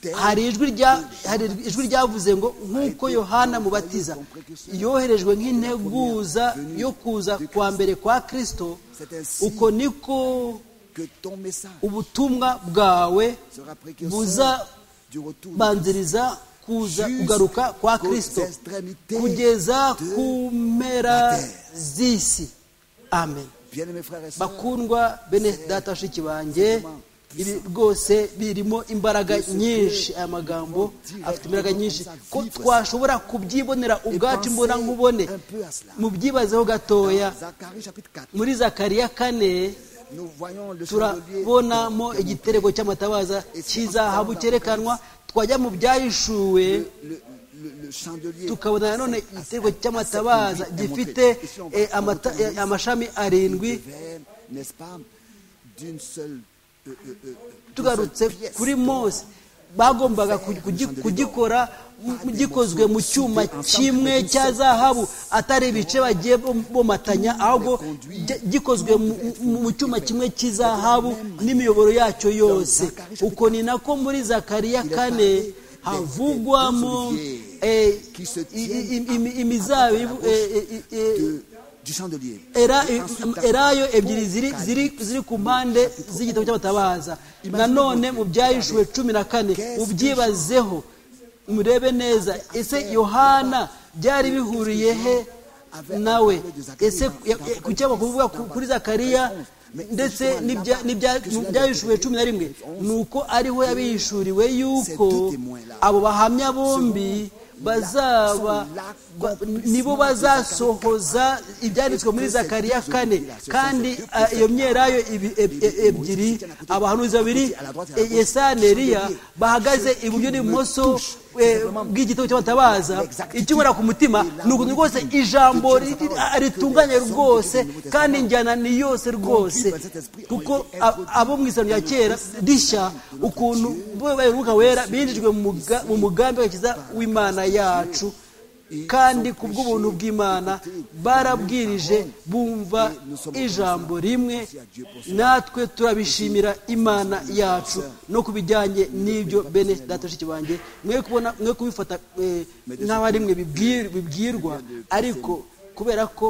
tel hari ijwi rya- hari ijwi ryavuze ngo nk'uko yohana mubatiza yoherejwe nk'integuza yo kuza kwa mbere kwa kirisito uko niko que ton message ubutumwa bwawe sera précurseur du retour buzabanziriza kuza kugaruka kwa kirisito kugeza ku mpera z'isi amen bien aimés frères et sœurs, bakundwa bene data bashiki banjye ibi rwose birimo imbaraga nyinshi aya magambo afite imbaraga nyinshi ko twashobora kubyibonera ubwacu imbona nkubone mubyibazeho gatoya Zacharie chapitre 4, muri zakariya kane nous voyons le chandelier turabonamo igitereko cy'amatabaza cy'izahabu cyerekanwa twajya mu byahishuwe le, le- le chandelier tukabona nanone igitereko cy'amatabaza gifite eh, amata- eh, amashami arindwi verre, n'est-ce pas, d'une seule euh, euh, euh, d'une tugarutse seule pièce. kuri mose bagombaga ku- kugi- kugikorwa mu- gikozwe mu cyuma kimwe cya zahabu atari ibice bagiye bom- bomatanya ahubwo gi- gikozwe mu- mu mu cyuma kimwe cy'izahabu n'imiyoboro yacyo yose uko ni nako muri zakariya kane havugwamo eh, i- i- imi- imizabibu eh, eh, eh, De- du chandelier. era Et ensuite, erayo pour ebyiri ziri ziri ziri ku mpande z'igitabo cy'abatabaza nanone mu byahishuwe cumi na kane ubyibazeho murebe neza ese yohana byari bihuriye he nawe ese kuki kuvuga ku- kuri zakariya ndetse n'ibya- n'ibya- mu byahishuwe cumi na rimwe ni uko ariho yabihishuriwe yuko abo bahamya bombi bazaba ba- nibo bazasohoza ibyanditswe muri zakariya kane kandi eh, iyo myelayo ibi- e- e- ebyiri abahanuzi babiri eh, yesaya na Eliya bahagaze iburyo n'ibumoso eh, bw'igitabo cy'abatabaza ikibura ku mutima ni ukuntu rwose ijambo ri- ri- ritunganye rwose kandi njyana ni yose rwose kuko a- abo mu isano rya kera rishya ukuntu bo bayoboye umwuka wera binjijwe mu muga- mu mugambi w'agakiza w'imana yacu kandi ku bw'ubuntu bw'imana barabwirije bumva ijambo rimwe natwe turabishimira imana yacu no ku bijyanye n'ibyo bene datashiki banjye mwe kubona mwe kubifata nk'aho ari mwe bibwirwa ariko kubera ko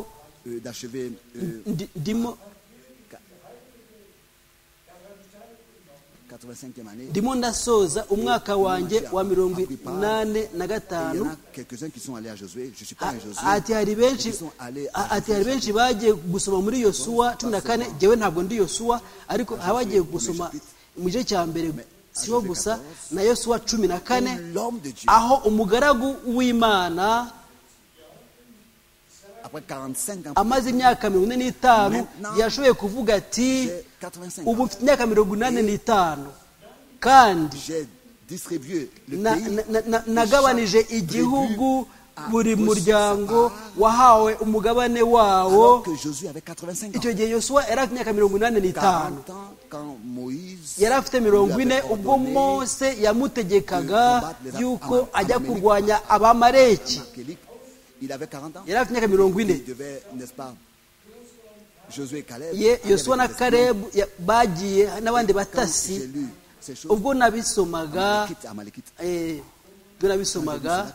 ndimo ndimo ndasoza umwaka wanjye wa mirongo inani na gatanu ati hari benshi bagiye gusoma muri yosuwa cumi na kane ngewe ntabwo ndi yosuwa ariko haba bagiye gusoma mu gice cya mbere siho gusa na yosuwa cumi na kane aho umugaragu w'imana amaze imyaka mirongo ine n'itanu yashoboye kuvuga ati ubu mfite imyaka mirongo inani n'itanu kandi nagabanije igihugu buri muryango wahawe umugabane wawo icyo gihe yosuwa yari afite imyaka mirongo inani n'itanu yari afite mirongo ine ubwo mose yamutegekaga yuko ajya kurwanya abamareki yari afite imyaka mirongo ine yosuwa na karebu bagiye n'abandi batasi ubwo nabisomaga ubwo nabisomaga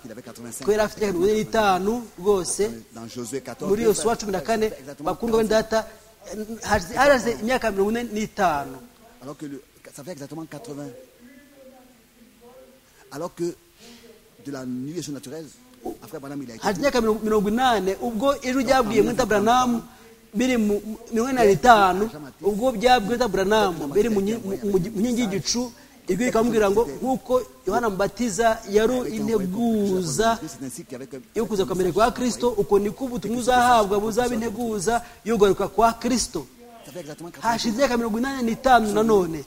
ko yari afite imyaka mirongo ine n'itanu rwose muri yosuwa cumi na kane bakundwa bene data haraze imyaka mirongo ine n'itanu Alors que de la nuit surnaturelle, hari imyaka mirongo inani ubwo ijwi ryabwiye mwita buranamu biri mu mirongo inani n'itanu ubwo byabwiye mwita buranamu biri mu nkingi y'igicu ijwi rikamubwira ngo nk'uko yohana mubatiza yari integuza yo kuza gukomera kwa kirisito uko niko ubutumwa uzahabwa buzaba integuza yo kugaruka kwa kirisito hashize imyaka mirongo inani n'itanu nanone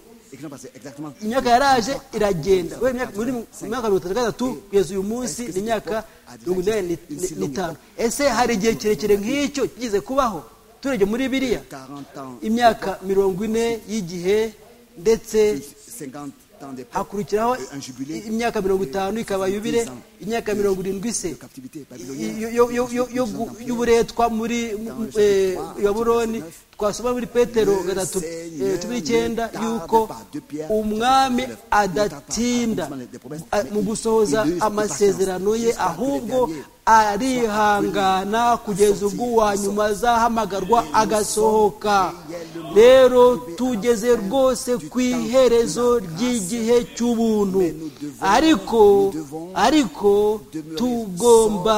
imyaka yaraje iragenda muri mwaka mirongo itatu na gatatu kugeza uyu munsi ni imyaka mirongo inani n'itanu ese hari igihe kirekire nk'icyo kigeze kubaho turege muri biriya imyaka mirongo ine y'igihe ndetse hakurikiraho imyaka mirongo itanu ikaba yubire imyaka mirongo irindwi se y'uburetwa muri baburoni twasoma muri petero gatatu cumi n'icyenda y'uko umwami adatinda mu gusohoza amasezerano ye ahubwo arihangana kugeza ubwo uwa nyuma azahamagarwa agasohoka rero tugeze rwose ku iherezo ry'igihe cy'ubuntu ariko ariko tugomba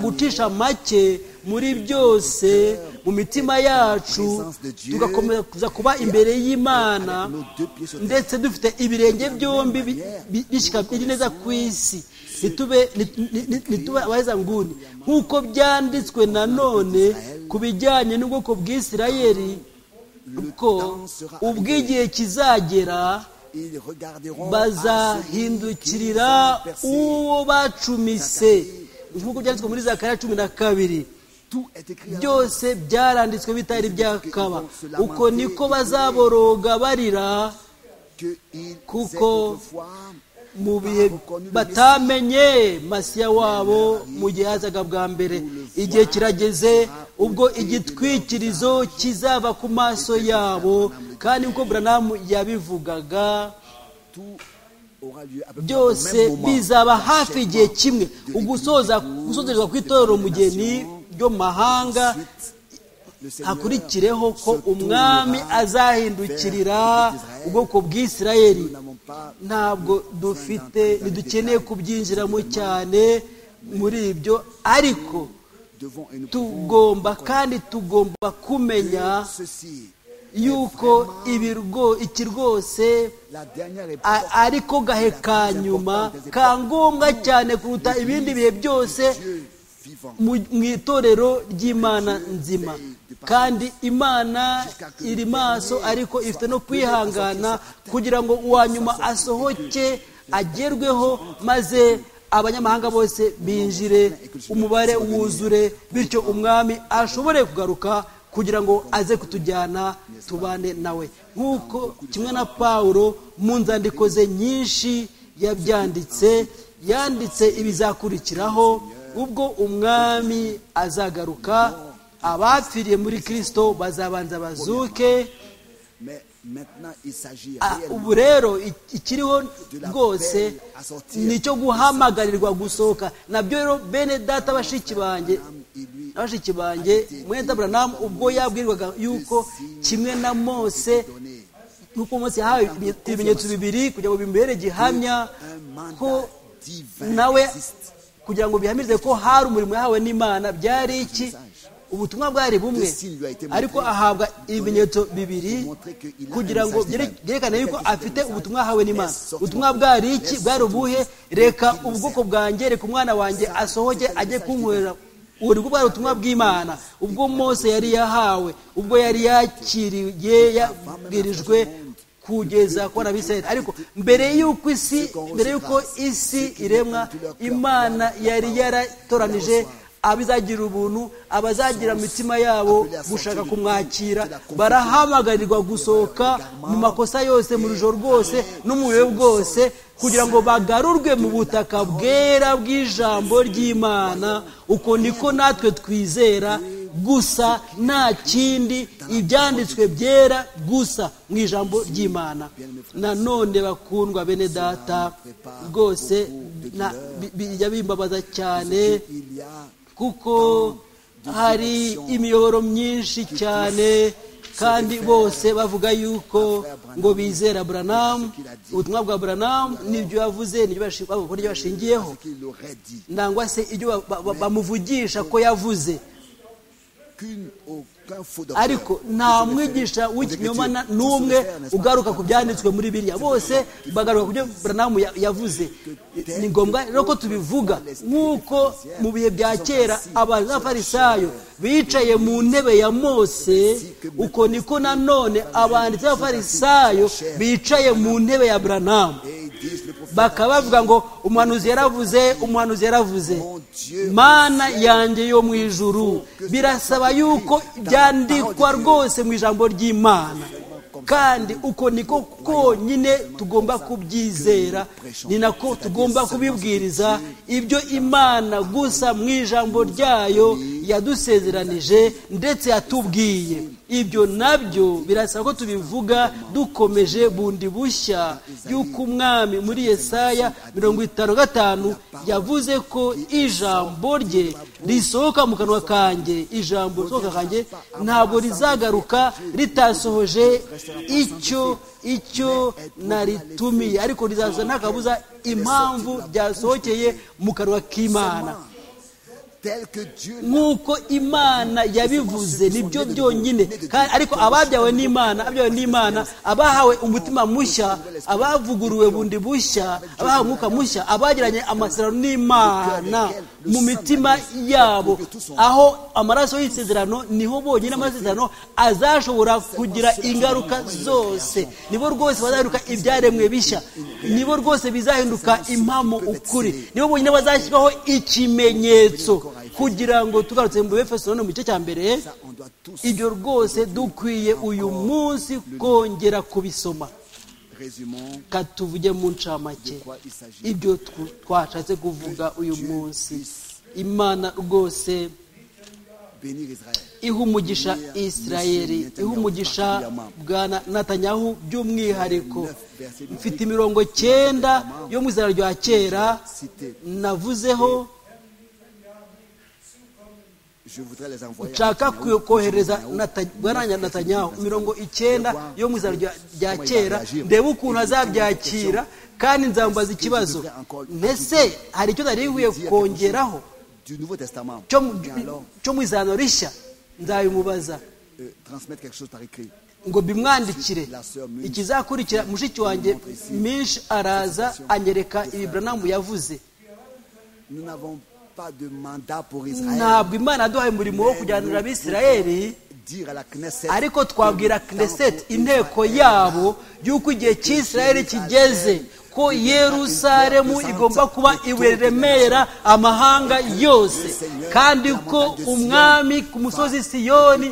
gucisha make muri byose mu mitima yacu tugakomeza kuba imbere y'imana ndetse dufite ibirenge byombi biri neza ku isi ntitube abahezanguni nk'uko byanditswe nanone ku bijyanye n'ubwoko bw'isirayeri ko ubw'igihe kizagera bazahindukirira uwo bacumise nk'uko byanditswe muri za kare cumi na kabiri byose byaranditswe bitari byakaba uko niko bazaboroga barira kuko mu bihe batamenye masiya wabo mu gihe hazaga bwa mbere igihe kirageze ubwo igitwikirizo kizava ku maso yabo kandi nkuko buranamu yabivugaga byose bizaba hafi igihe kimwe ugusoza gusozerwa kw'itorero umugeni ryo mu mahanga hakurikireho ko umwami azahindukirira ubwoko bw'isirayeri ntabwo dufite ntidukeneye kubyinjiramo cyane muri ibyo ariko tugomba kandi tugomba kumenya yuko iki rwose ariko gahe ka nyuma ka ngombwa cyane kuruta ibindi bihe byose mu itorero ry'imana nzima kandi imana iri maso ariko ifite no kwihangana kugira ngo uwa nyuma asohoke agerweho maze abanyamahanga bose binjire umubare wuzure bityo umwami ashobore kugaruka kugira ngo aze kutujyana tubane nawe nk'uko kimwe na paul mu nzandiko ze nyinshi yabyanditse yanditse ibizakurikiraho ubwo umwami azagaruka abapfiriye muri kirisito bazabanza bazuke Mais maintenant, il s'agit Ah, réellement ubu rero ik- ikiriho rwose ni icyo guhamagarirwa gusohoka nabyo rero bene data bashiki banjye bashiki banjye mwenda buranamu ubwo yabwirwaga yuko kimwe na mose nk'uko mose yahawe ibi- ibimenyetso bibiri kugira ngo bimubere gihamya un mandat ko divin nawe existe. kugira ngo bihamirize ko hari umurimo yahawe n'imana byari iki ubutumwa bwari bumwe ariko ahabwa ibimenyetso bibiri kugira ngo byere- byerekane yuko afite ubutumwa yahawe n'imana ubutumwa bwari iki bwari ubuhe reka ubwoko bwanjye reka umwana wanjye asohoke ajye kunkorera ubu nibwo bwari ubutumwa bw'imana ubwo mose yari yahawe ubwo yari yakiriye yabwirijwe kugeza kubona abisirayeli ariko mbere y'uko isi mbere y'uko isi iremwa imana yari yaratoranije abizagira ubuntu abazagira mu mitima yabo gushaka kumwakira barahamagarirwa gusohoka mu makosa yose mu rujoro rwose no mu buyobe bwose kugira ngo bagarurwe mu butaka bwera bw'ijambo ry'imana uko niko natwe twizera gusa nta kindi ibyanditswe byera gusa mu ijambo ry'imana nanone bakundwa bene data rwose na- bi- bijya bimbabaza cyane Il y a kuko hari imiyoboro myinshi cyane kandi bose bavuga yuko ngo bizera buranamu ubutumwa bwa buranamu n'ibyo yavuze n'ibyo bashi- bavuga ko n'ibyo bashingiyeho qu'il aurait dit nangwa se ibyo ba- ba- ba- bamuvugisha ko yavuze qu'une aucun faux docteur ariko ne nta se le mwigisha fait. w'ikinyoma na- Aux n'umwe Écritures, n'est-ce pas? ugaruka ku byanditswe muri biriya bose bagaruka ku byo buranamu ya- yavuze ni ngombwa rero ko tubivuga nk'uko mu bihe bya kera abafarisayo bicaye mu ntebe ya mose uko niko nanone abanditsi b'abafarisayo bicaye mu ntebe ya buranamu Et ils disent le prophète bakaba bavuga ngo umuhanuzi yaravuze umuhanuzi yaravuze Mon Dieu, mana yanjye yo mu ijuru birasaba yuko byandikwa rwose mu ijambo ry'imana kandi uko niko konyine tugomba kubyizera ni nako tugomba kubibwiriza ibyo imana gusa mu ijambo ryayo yadusezeranije ndetse yatubwiye ibyo nabyo birasaba ko tubivuga dukomeje bundi bushya y'uko umwami muri yesaya mirongo itanu gatanu yavuze ko ijambo rye risohoka mu kanwa kanjye ijambo risohoka kanjye ntabwo rizagaruka ritasohoje icyo icyo naritumiye ariko rizaza nta kabuza impamvu ryasohokeye mu kanwa k'imana tel que Dieu nk'uko imana yabivuze nibyo byonyine Kandi- ariko ababyawe n'imana ababyawe n'imana abahawe umutima mushya abavuguruwe bundi bushya abahawe umwuka mushya abagiranye amasezerano n'imana mu mitima yabo aho amaraso y'isezerano niho bonyine amasezerano azashobora kugira ingaruka zose nibo rwose bazahinduka ibyaremwe bishya nibo rwose bizahinduka impamo ukuri nibo bonyine bazashyiraho ikimenyetso kugira ngo tugarutse mu befeso no mu gice cya mbere ça, on doit tous ibyo rwose dukwiye uyu munsi kongera kubisoma résumons katuvuge mu ncamake ibyo tw- twashatse kuvuga uyu munsi imana rwose bénir Israël. iha umugisha isirayeri iha umugisha bwa Na- natanyahu by'umwihariko mfite imirongo cyenda yo mu izina rya kera navuzeho Je voudrais les envoyer. nshaka à Netanyahou, kohereza Netanyahou, bwananya natanyahu mirongo icyenda yo mu izina rya- rya kera réagir. ndebe ukuntu azabyakira kandi nzambaza ikibazo mbese hari icyo nari nkwiye kongeraho Du Nouveau Testament. cyo mu- Et alors, cyo mu izano rishya nzabimubaza euh, transmettre quelque chose par écrit. ngo bimwandikire ikizakurikira mushiki wanjye minshi araza anyereka ibi buranamu yavuze Nous n'avons pas de mandat pour Israël. ntabwo imana yaduhaye umurimo wo kujyanira abisirayeli Dire à la Knesset. ariko twabwira knesset inteko yabo y'uko igihe cy'isirayeli kigeze ko yerusaremu igomba kuba iburemera amahanga yose kandi ko umwami ku musozi siyoni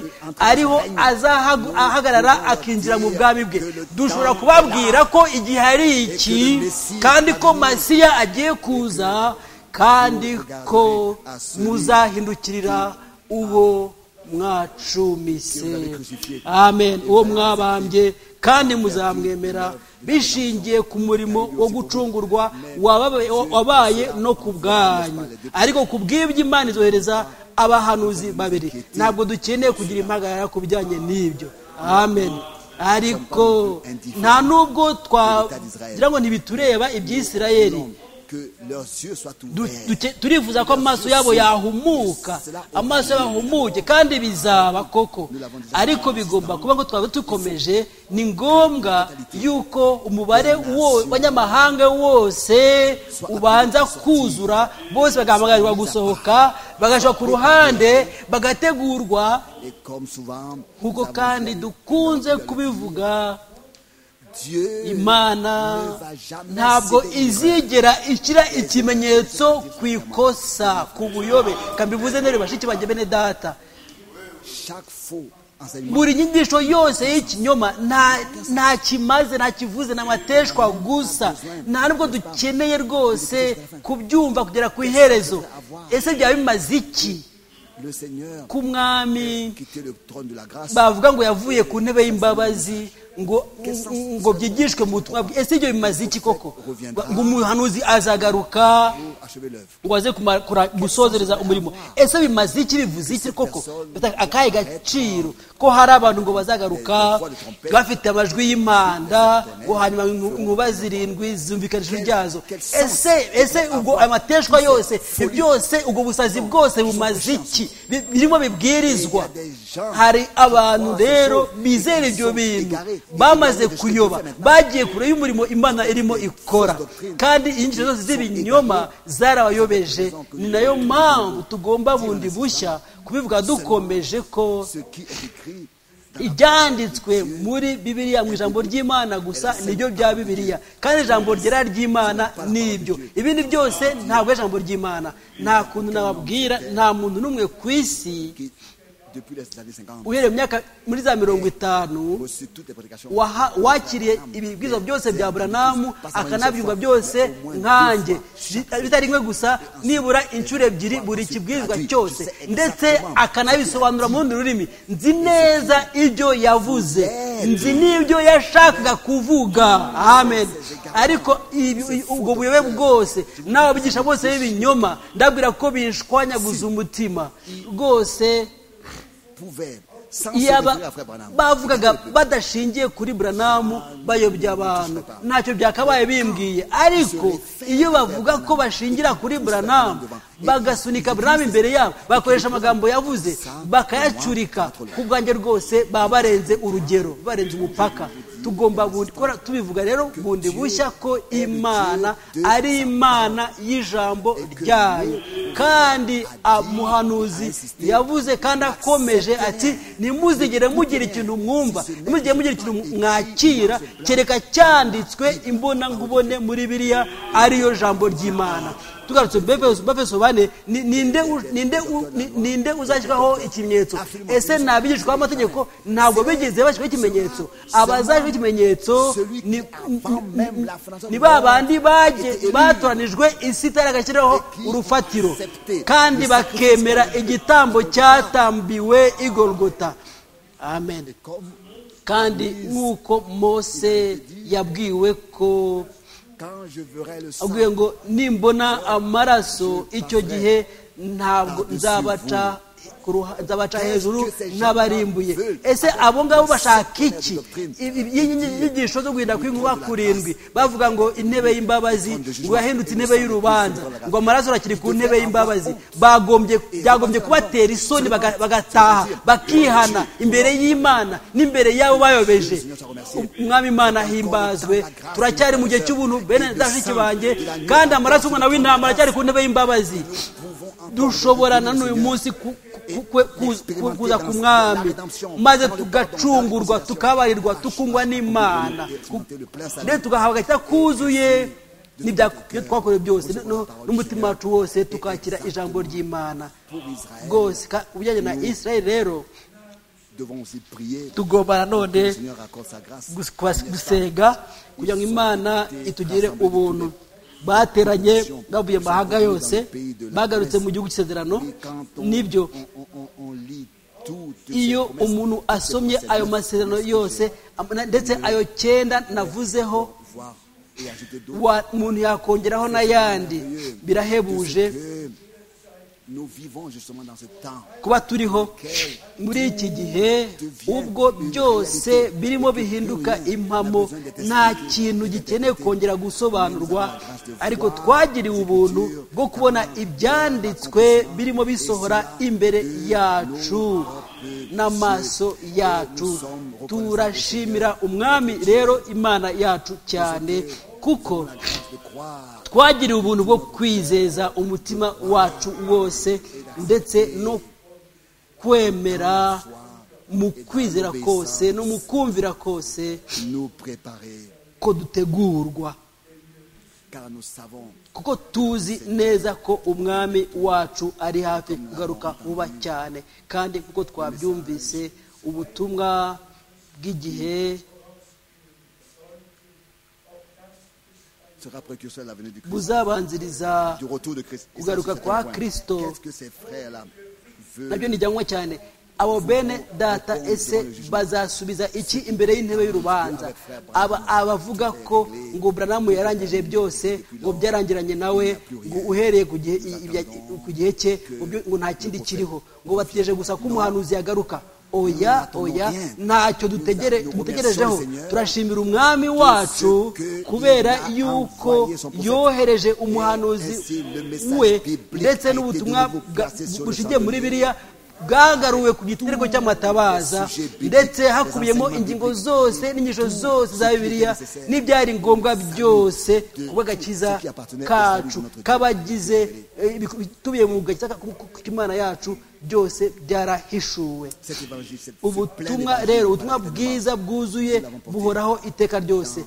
ariho azahagarara akinjira mu bwami bwe dushobora kubabwira ko igihe ari iki kandi ko masiya agiye kuza kandi ko muzahindukirira uwo mwacumise amen uwo mwabambye kandi muzamwemera bishingiye ku murimo wo gucungurwa wabaye no ku bwanyu ariko ku bw'ibyo imana izohereza abahanuzi babiri ntabwo dukeneye kugira impagarara ku bijyanye n'ibyo amen ariko nta n'ubwo twagira ngo ntibitureba iby'isirayeri turifuza ko amaso yabo yahumuka amaso yabo yahumuke kandi bizaba koko ariko bigomba kuba ngo twaba dukomeje ni ngombwa yuko umubare w'abanyamahanga wose ubanza kuzura bose bagahamagarwa gusohoka bagashyirwa ku ruhande bagategurwa kuko kandi dukunze kubivuga imana ntabwo izigera ishyira ikimenyetso ku ikosa ku buyobe kambivuze neza bashiki banjye bene data buri nyigisho yose y'ikinyoma nta kimaze nta kivuze amateshwa gusa nta nubwo dukeneye rwose kubyumva kugera ku iherezo ese byaba bimaze iki ku mwami bavuga ngo yavuye ku ntebe y'imbabazi ngo byigishwe mu butumwa bwe ese ibyo bimaze iki koko ngo umuhanuzi azagaruka ngo aze gusozereza umurimo ese bimaze iki bivuze iki koko akahe gaciro ko hari abantu ngo bazagaruka bafite amajwi y'impanda ngo hanyuma inkuba zirindwi zumvikana ijwi ryazo ese ese ubwo amateshwa yose byose ubwo busazi bwose bumaze iki birimo bibwirizwa hari abantu rero bizera ibyo bintu bamaze kuyoba bagiye kure y'umurimo imana irimo ikora kandi inyinshi zose z'ibinyoma zarabayobeje ni nayo mpamvu tugomba bundi bushya kubivuga dukomeje ko ibyanditswe muri bibiriya mu ijambo ry'imana gusa nibyo bya bibiriya kandi ijambo ryera ry'imana ni ibyo ibindi byose ntabwo ijambo ry'imana nta kuntu nababwira nta muntu n'umwe ku isi uhereye myaka muri za mirongo itanu wakiriye ibibwizo byose bya buranamu akanabyumva byose nkanjye bitari rimwe gusa nibura inshuro ebyiri buri kibwizwa cyose ndetse akanabisobanura mu rundi rurimi nzi neza ibyo yavuze nzi n'ibyo yashakaga kuvuga amen ariko ubwo buyobe bwose n'ababigisha bose b'ibinyoma ndabwira ko bishwanyaguza umutima rwose iyaba bavugaga badashingiye kuri buranamu bayobya abantu ntacyo byakabaye bimbwiye ariko iyo bavuga ko bashingira kuri buranamu bagasunika buranamu imbere yabo bakoresha amagambo yavuze bakayacurika ku bwanjye rwose baba barenze urugero barenze umupaka tugomba gukora tubivuga rero bundi bushya ko imana ari imana y'ijambo ryayo kandi umuhanuzi yavuze kandi akomeje ati nimuzigere mugira ikintu mwumva nimuzigere mugira ikintu mwakira kereka cyanditswe imbonangubone muri biriya ariyo jambo ry'imana tugarutse bafeso bane ninde uzashyiraho ikimenyetso ese ni abigishwa b'amategeko ntabwo bigeze bashyiraho ikimenyetso abazashyiraho ikimenyetso ni ba bandi batoranijwe isi itari agashyiraho urufatiro kandi bakemera igitambo cyatambiwe igorogota amen kandi nk'uko mose yabwiwe ko abwiye ngo nimbona amaraso icyo gihe ntabwo nzabaca hejuru n'abarimbuye ese abo ngabo bashaka iki inyigisho zo guhinda kw'inkuba kurindwi bavuga ngo intebe y'imbabazi ngo yahindutse intebe y'urubanza ngo amaraso arakiri ku ntebe y'imbabazi byagombye kubatera isoni bagataha bakihana imbere y'imana n'imbere y'abo bayobeje umwami imana himbazwe turacyari mu gihe cy'ubuntu bene ndashiki banjye kandi amaraso y'umwana w'intama aracyari ku ntebe y'imbabazi dushobora na n'uyu munsi ku- ku- ku- ku- kuza ku mwami maze tugacungurwa tukabarirwa tukungwa n'imana Ku- rero tugahabwa icyo kuzuye n'ibyo twakorewe byose no- n'umutima wacu wose tukakira ijambo ry'imana rwose ka- ku bijyanye na israel rero devons aussi prier tugomba que le nanone Seigneur accorde sa grâce. gus- kwa- gusenga kugira ngo imana itugire ubuntu bateranye bavuye mu mahanga yose bagarutse mu gihugu cy'isezerano Et quand on, nibyo on, on, on lit toutes iyo ces promesses, umuntu toutes asomye ces ayo promesses, masezerano yose am- na- ndetse ayo cyenda navuzeho voir et ajouter d'autres, wa- umuntu yakongeraho n'ayandi birahebuje que nous vivons justement dans ce temps. kuba turiho muri iki gihe ubwo byose birimo bihinduka impamo nta kintu gikeneye kongera gusobanurwa ariko twagiriwe ubuntu bwo kubona ibyanditswe birimo bisohora imbere yacu n'amaso yacu turashimira umwami rero imana yacu cyane kuko De croire twagiriwe ubuntu bwo kwizeza umutima wacu wose ndetse no kwemera mu kwizera kose no mu kumvira kose nous préparer, ko dutegurwa car nous savons kuko tuzi neza ko umwami wacu ari hafi kugaruka vuba cyane kandi kuko twabyumvise ubutumwa bw'igihe sera précurseur de la venue du Christ, buzabanziriza du retour de Christ. Et ça, Kugaruka c'est un kwa point. Kristo. Qu'est-ce que ces frères-là veulent nabyo nijyanwa cyane abo bene data ese bazasubiza iki imbere y'intebe y'urubanza aba abavuga ko ngo buranamu yarangije byose ngo byarangiranye nawe ngo uhereye ku gihe i- ibya- ku gihe cye ngo byo- ngo nta kindi kiriho ngo bategereje gusa ko umuhanuzi yagaruka oya oya ntacyo dutegere tumutegerejeho turashimira umwami wacu kubera yuko yohereje umuhanuzi we ndetse n'ubutumwa bwa- bushingiye muri biriya bwagaruwe ku gitereko cy'amatabaza ndetse hakubiyemo ingingo zose n'inyigisho zose za bibiliya n'ibyari ngombwa byose kuba agakiza kacu k'abagize eh, ibiku- bitubiye mu gakiza k'imana yacu byose byarahishuwe cet évangile, cette- ce plein ubutumwa d'évangile rero par ubutumwa la tête de bwiza bwuzuye Bw'abaporofita. buhoraho iteka ryose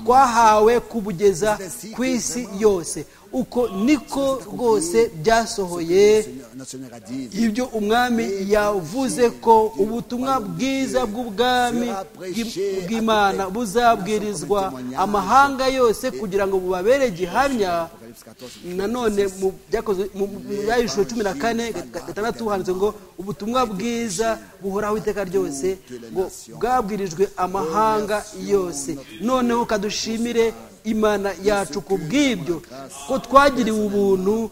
twahawe kubugeza ku isi yose uko niko rwose byasohoye Seigneur, notre Seigneur a dit ibyo umwami yavuze ko ubutumwa bwiza bw'ubwami bw'i- bw'imana buzabwirizwa amahanga yose kugira ngo bubabere gihamya Apocalypse 14, nanone mu byakozwe mu yayishuro cumi na kane ga- gatandatu handitse ngo ubutumwa bwiza buhoraho iteka ryose ngo bwabwirijwe amahanga yose noneho kadushimire imana yacu ku bw'ibyo ko twagiriwe ubuntu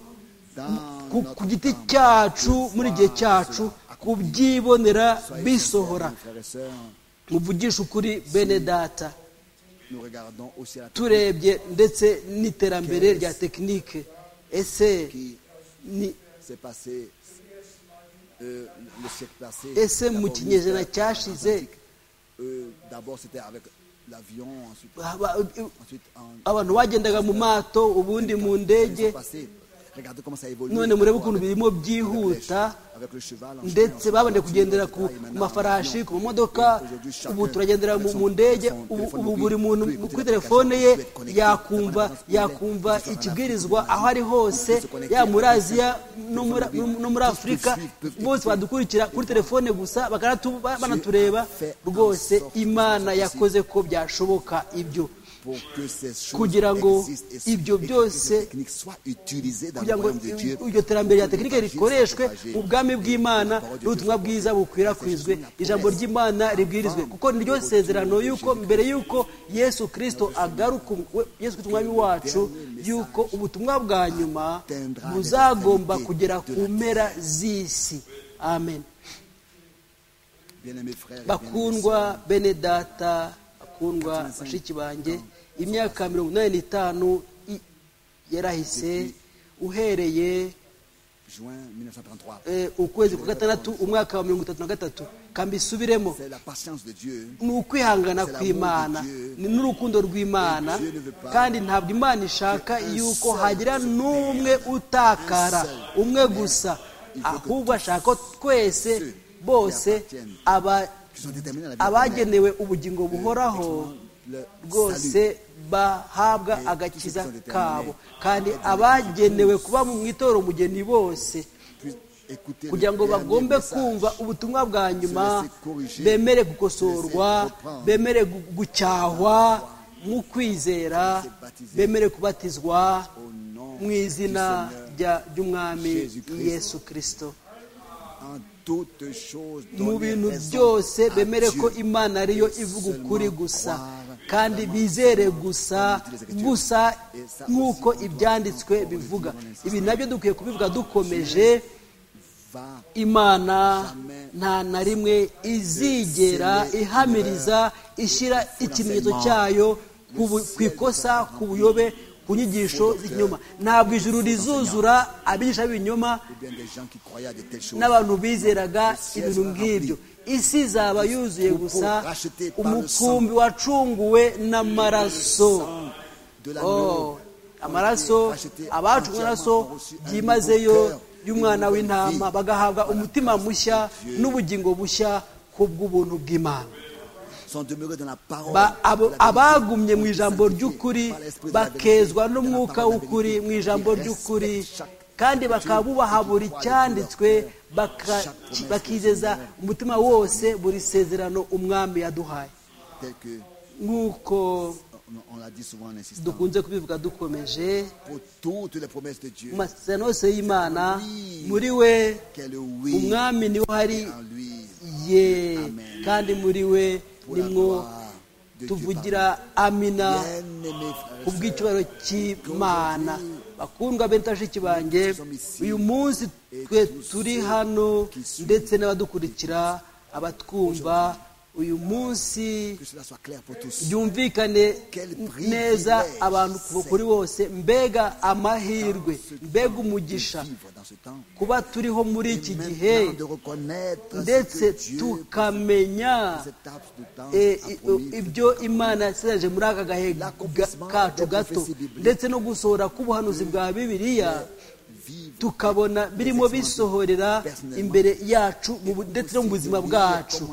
ku, ku giti cyacu muri igihe cyacu kubyibonera bisohora frères et sœurs, muvugisha ukuri bene data nous regardons aussi à la turebye ndetse n'iterambere rya tekinike ese qui ni s'est passée euh, le siècle passé. ese mu D'abord, kinyejana l'Israël, cyashize euh, D'abord, c'était avec l'avion, ensuite, ba- ba- ensuite en abantu bagendaga mu mato ubundi mu ils sont ndege passés. Regardez comment ça évolue. none murebe ukuntu Avec- birimo avec byihuta le- avec le cheval, ensuite, ndetse ensuite, babanje ensuite, kugendera le ku cheval, et maintenant, mafarasi l'avion. ku mamodoka Aujourd'hui, chacun ubu turagendera mu avec son- mu ndege son ubu téléphone ubu mobile, buri muntu peut- kuri peut- telefone ye peut être connecté, yakumva peut être yakumva connecté, ikibwirizwa peut être aho ari hose connecté, yaba muri peut être aziya no muri- connecté, no- no muri peut- afurika peut- peut- bose badukurikira kuri telefone gusa bakanatu- ba- banatureba fait en rwose sorte imana que- yakoze ko byashoboka ibyo pour que ces choses kugira ngo existent et ibyo que byose ces techniques soient utilisées dans le kugira ngo royaume de Dieu. iryo terambere rya tekinike rikoreshwe mu bwami bw'imana n'ubutumwa bwiza bukwirakwizwe ijambo ry'imana ribwirizwe kuko niryo sezerano y'uko mbere y'uko yesu kirisito agaruka we- yesu kirisito umwami wacu y'uko ubutumwa bwa nyuma buzagomba kugera ku mpera z'isi amen Bien-aimés frères et bien-aimées sœurs, bakundwa bene data bakundwa bashiki banjye imyaka mirongo inani n'itanu i- yarahise uhereye juin 1933. eh, ukwezi kwa gatandatu umwaka wa mirongo itatu na gatatu kambisubiremo C'est la patience de Dieu. ni ukwihangana kw'imana ni n'urukundo rw'imana kandi ntabwo imana ishaka yuko hagira n'umwe utakara umwe gusa ahubwo ashaka ko twese bose aba- abagenewe ubugingo buhoraho rwose bahabwa agakiza kabo kandi abagenewe kuba mu itorero umugeni bose kugira ngo bagombe kumva ubutumwa bwa nyuma bemere gukosorwa bemere gu- gucyahwa mu kwizera bemere kubatizwa mu izina rya- ry'umwami yesu kirisito mu bintu byose bemere ko imana ariyo ivuga ukuri gusa kandi bizere gusa gusa nk'uko ibyanditswe bivuga ibi nabyo dukwiye kubivuga dukomeje imana nta na rimwe izigera ihamiriza ishyira ikimenyetso cyayo ku bu- ku ikosa ku buyobe ku nyigisho z'ikinyoma ntabwo ijuru rizuzura abigisha b'ibinyoma n'abantu bizeraga ibintu nk'ibyo isi izaba yuzuye gusa umukumbi wacunguwe n'amaraso Oh, amaraso abacunguwe amaraso byimazeyo y'umwana w'intama bagahabwa umutima mushya n'ubugingo bushya ku bw'ubuntu bw'imana Ba- abo- abagumye mu ijambo ry'ukuri bakezwa n'umwuka w'ukuri mu ijambo ry'ukuri kandi bakaba bubaha buri cyanditswe baka- bakizeza umutima wose buri sezerano umwami yaduhaye tel que nk'uko on- on l'a dit souvent en insistant. dukunze kubivuga dukomeje Pour toutes les promesses de Dieu, mu masezerano yose y'imana muri we qu'est le oui umwami niwe hari en lui, ye Amen. kandi muri we pour la nimwo gloire de Dieu. tuvugira amina Bien-aimés frères et ku sœurs, bw'icyubahiro cy'imana bakundwa bene bashiki banjye uyu munsi twe turi hano ndetse n'abadukurikira abatwumva uyu munsi que cela soit clair pour tous. byumvikane neza abantu kuva kuri bose mbega amahirwe mbega umugisha Vivre dans ce temps, kuba turiho muri iki gihe maintenant de reconnaître ndetse ce que Dieu, tukamenya cette laps de temps, eh, a i- promis. ibyo imana yasezereje muri aka gahe ga- kacu gato ndetse no gusohora k'ubuhanuzi bwa bibiliya Vivre tukabona birimo bisohorera imbere yacu mu bu- ndetse no mu buzima bwacu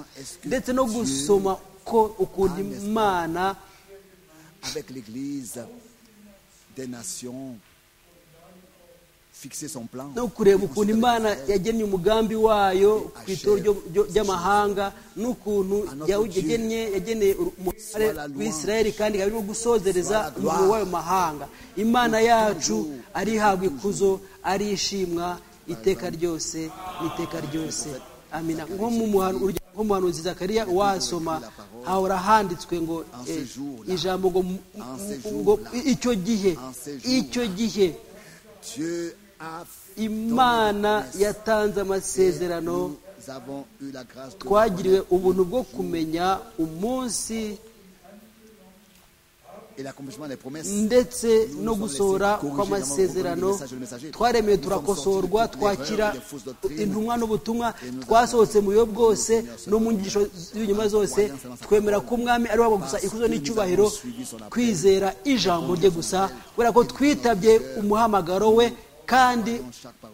ndetse no gusoma ko ukuntu imana avec l'Église des nations, fixer son plan. no kureba ukuntu imana yagennye umugambi wayo ku itoro ryo- ryo- ry'amahanga n'ukuntu yagennye yageneye umubare w'isirayeli kandi ikaba irimo gusozereza umuriro w'ayo mahanga imana yacu arihabwa ikuzo arishimwa iteka ryose n'iteka ryose amina nko mu muhanu- urugero nko mu muhanuzi zakariya wasoma hahora handitswe ngo eh, ijambo ngo mu- ngo icyo gihe icyo gihe Dieu a fait imana yatanze amasezerano Nous avons eu la grâce de twagiriwe ubuntu bwo kumenya umunsi et l'accomplissement des promesses. ndetse no gusohora kw'amasezerano twaremewe turakosorwa twakira intumwa n'ubutumwa twasohotse mu biyo bwose no mu nyigisho z'ibinyoma zose twemera ko umwami ari wabwo gusa ikuzo n'icyubahiro kwizera ijambo rye gusa kubera ko twitabye umuhamagaro we kandi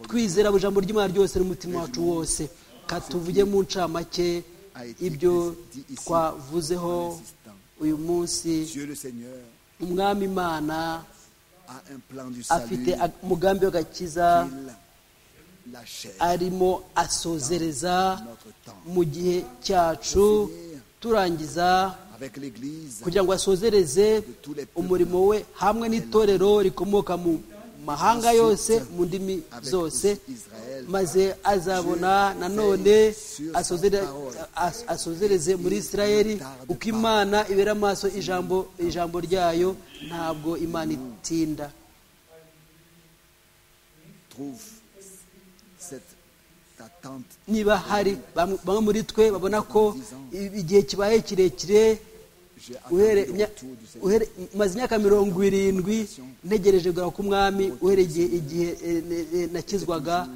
twizera buri jambo ry'imana ryose n'umutima wacu wose katuvuge mu ncamake ibyo twavuzeho uyu munsi Dieu le Seigneur umwami imana a un plan du salut afite ag- umugambi w'agakiza qu'il achève arimo asozereza notre temps. mu gihe cyacu turangiza Avec l'Église kugira ngo asozereze umurimo we hamwe n'itorero rikomoka mu mahanga yose mu ndimi zose maze azabona nanone asozere- as- asozereze muri isirayeli uko imana ibera amaso ijambo ijambo ryayo ntabwo imana itinda trouve cette attente niba hari bamwe bamwe muri twe babona ko i- igihe kibaye kirekire uhere- imya- uhere- maze imyaka mirongo irindwi ntegereje kugaruka k'umwami uhereye igihe igihe, eh, ne- eh, nakizwaga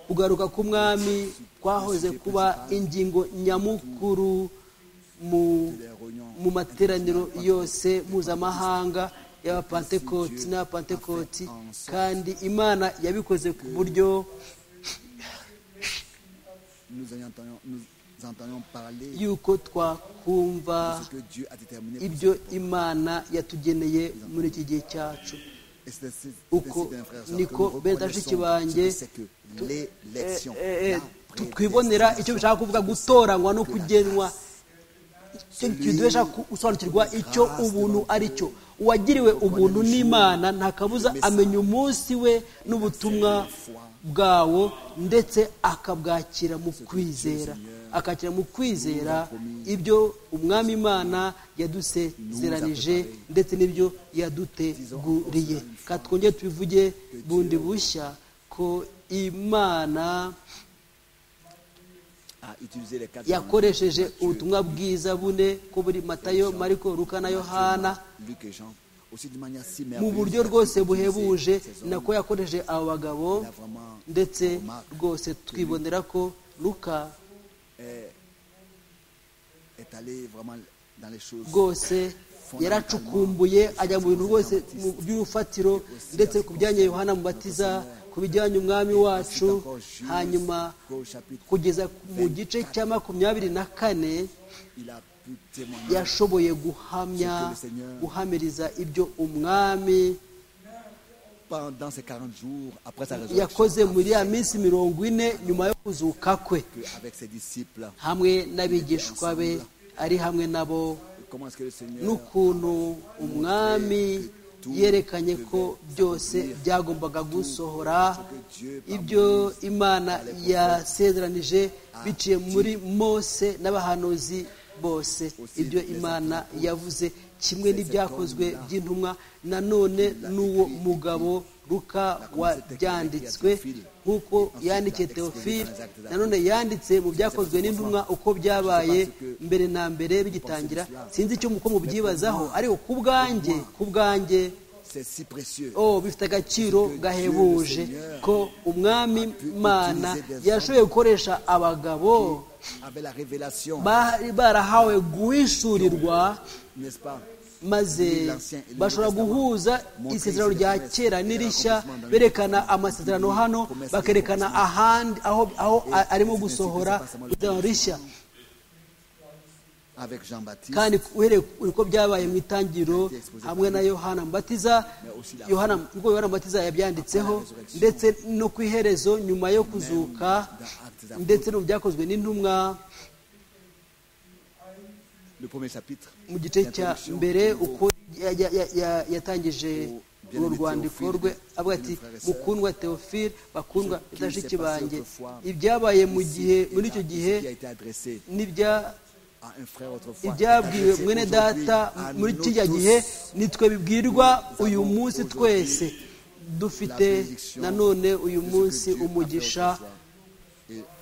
kugaruka k'umwami kwahoze kuba ingingo nyamukuru mu mu materaniro yose mpuzamahanga y'abapantekoti n'abapantekoti kandi imana yabikoze ku buryo nous en entendons, nous entendons parler yuko twakumva de ce que Dieu a déterminé pour ibyo cette époque. imana yatugeneye muri iki gihe cyacu Et c'est ainsi- uko c'est ainsi, bien, frères et sœurs, niko que nous bene reconnaissons bashiki banjye ce que c'est que tu- l'élection, eh, eh, eh, la tu- twibonera icyo bishaka kuvuga gutoranywa no kugenwa icyo Celui- kintu dushaka ku- gusobanukirwa icyo ubuntu ari cyo uwagiriwe ubuntu n'imana nta kabuza amenya umunsi we n'ubutumwa bwawo ndetse akabwakira mu kwizera akakira mu kwizera ibyo umwami imana yadusezeranije ndetse n'ibyo yaduteguriye ka twongere tubivuge bundi bushya ko imana a utilisé les quatre yakoresheje évangiles, Matthieu, ubutumwa bwiza bune ko buri matayo mariko luka na yohana Luc et Jean, aussi d'une manière si mu merveilleuse, buryo il a rwose utilisé buhebuje ces hommes. nako yakoresheje abo bagabo ndetse rwose twibonera ko luka est allé vraiment dans les choses rwose yaracukumbuye ajya mu bintu rwose mu by'urufatiro ndetse ku bijyanye yohana mubatiza ku bijyanye umwami wacu hanyuma qu'au chapitre kugeza mu gice cya makumyabiri na kane il a pu témoigner yashoboye guhamya guhamiriza ibyo umwami pendant ces 40 jours après sa résurrection yakoze muri ya minsi mirongo ine nyuma yo kuzuka kwe que avec ses disciples hamwe n'abigishwa be ari hamwe nabo comment est-ce que le Seigneur n'ukuntu umwami yerekanye ko byose byagombaga gusohora ibyo imana yasezeranije biciye muri mose n'abahanuzi bose ibyo imana yavuze kimwe n'ibyakozwe by'intumwa nanone n'uwo mugabo ruka wabyanditswe nk'uko yandikiye teofile nanone yanditse mu byakozwe n'intumwa uko byabaye mbere na mbere bigitangira sinzi icyo muko mubyibazaho ariko ku bwanjye ku bwanjye c'est si précieux oh bifite agaciro gahebuje ko umwami mana yashoboye gukoresha abagabo avec la révélation bari barahawe guhishurirwa n'est-ce pas maze bashobora guhuza isezerano rya kera n'irishya berekana amasezerano hano bakerekana ahandi aho aho a- arimo gusohora isezerano rishya avec Jean-Baptiste kandi uhereye uko byabaye mu itangiriro hamwe na yohana mubatiza yohana ubwo yohana mubatiza yabyanditseho ndetse no ku iherezo nyuma yo kuzuka ndetse no mu byakozwe n'intumwa le premier chapitre mu gice cya l'introduction mbere du nouveau uko ya- ya- ya- ya- yatangije uru rwandiko rwe avuga ati mukundwa teofile bakundwa bashiki banjye ibyabaye mu gihe muri icyo gihe qui a été adressé n'ibya à un frère autrefois ibyabwiwe est adressé mwene aujourd'hui data à muri nous kiriya tous. gihe nitwe bibwirwa uyu munsi twese dufite nanone uyu munsi umugisha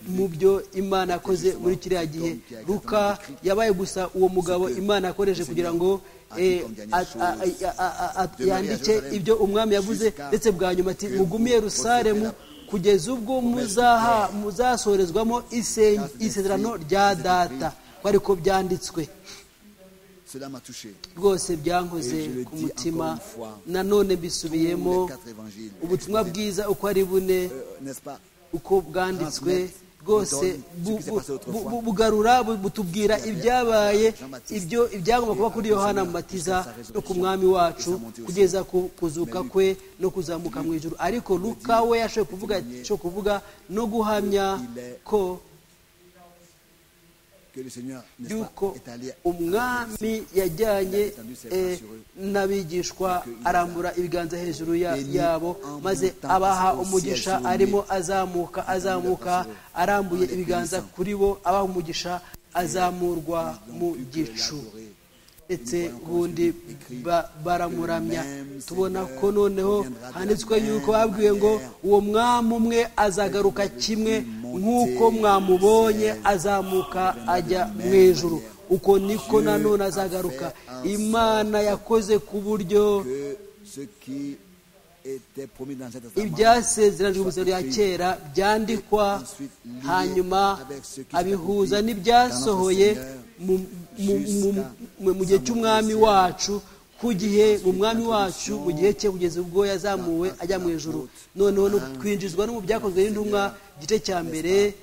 mu byo imana yakoze muri kiriya gihe ruka yabaye gusa uwo mugabo imana yakoresheje kugira ngo eh, a- a- a- a- a- a- yandike ibyo umwami yavuze ndetse bwa nyuma ati mugumiye rusalemu kugeza ubwo muzaha muzasorezwamo isen- isezerano rya data ko ariko byanditswe Cela m'a touché. rwose byankoze ku mutima nanone mbisubiyemo Les quatre évangiles. ubutumwa bwiza uko ari bune Euh, N'est-ce pas uko bwanditswe rwose bu- bu- bu- bu- bugarura bu- butubwira ibyabaye ibyo ibyagomba kuba kuri yohana mubatiza no ku mwami wacu kugeza ku kuzuka kwe no kuzamuka mu ijuru ariko luka we yashoboye kuvuga cyo kuvuga no guhamya ko que le Seigneur n'est-ce yuko pas, est allé umwami yajyanye eh, n'abigishwa arambura ibiganza hejuru ya- yabo maze abaha umugisha arimo azamuka azamuka arambuye ibiganza kuri bo abaha umugisha azamurwa mu gicu ndetse ubundi ba- baramuramya tubona ko noneho handitswe yuko babwiwe ngo uwo mwami umwe azagaruka kimwe nk'uko mwamubonye azamuka ajya mu ijuru uko niko nanone azagaruka imana yakoze ku buryo que ce qui était promis dans cet ibyasezeranijwe ubuzima rya kera byandikwa hanyuma abihuza n'ibyasohoye mu- mu- mu- mu- mu gihe cy'umwami wacu ku gihe mu mwami wacu mu gihe cye kugeza ubwo yazamuwe ajya mu ijuru noneho no kwinjizwa no mu byakozwe n'intumwa igice cya mbere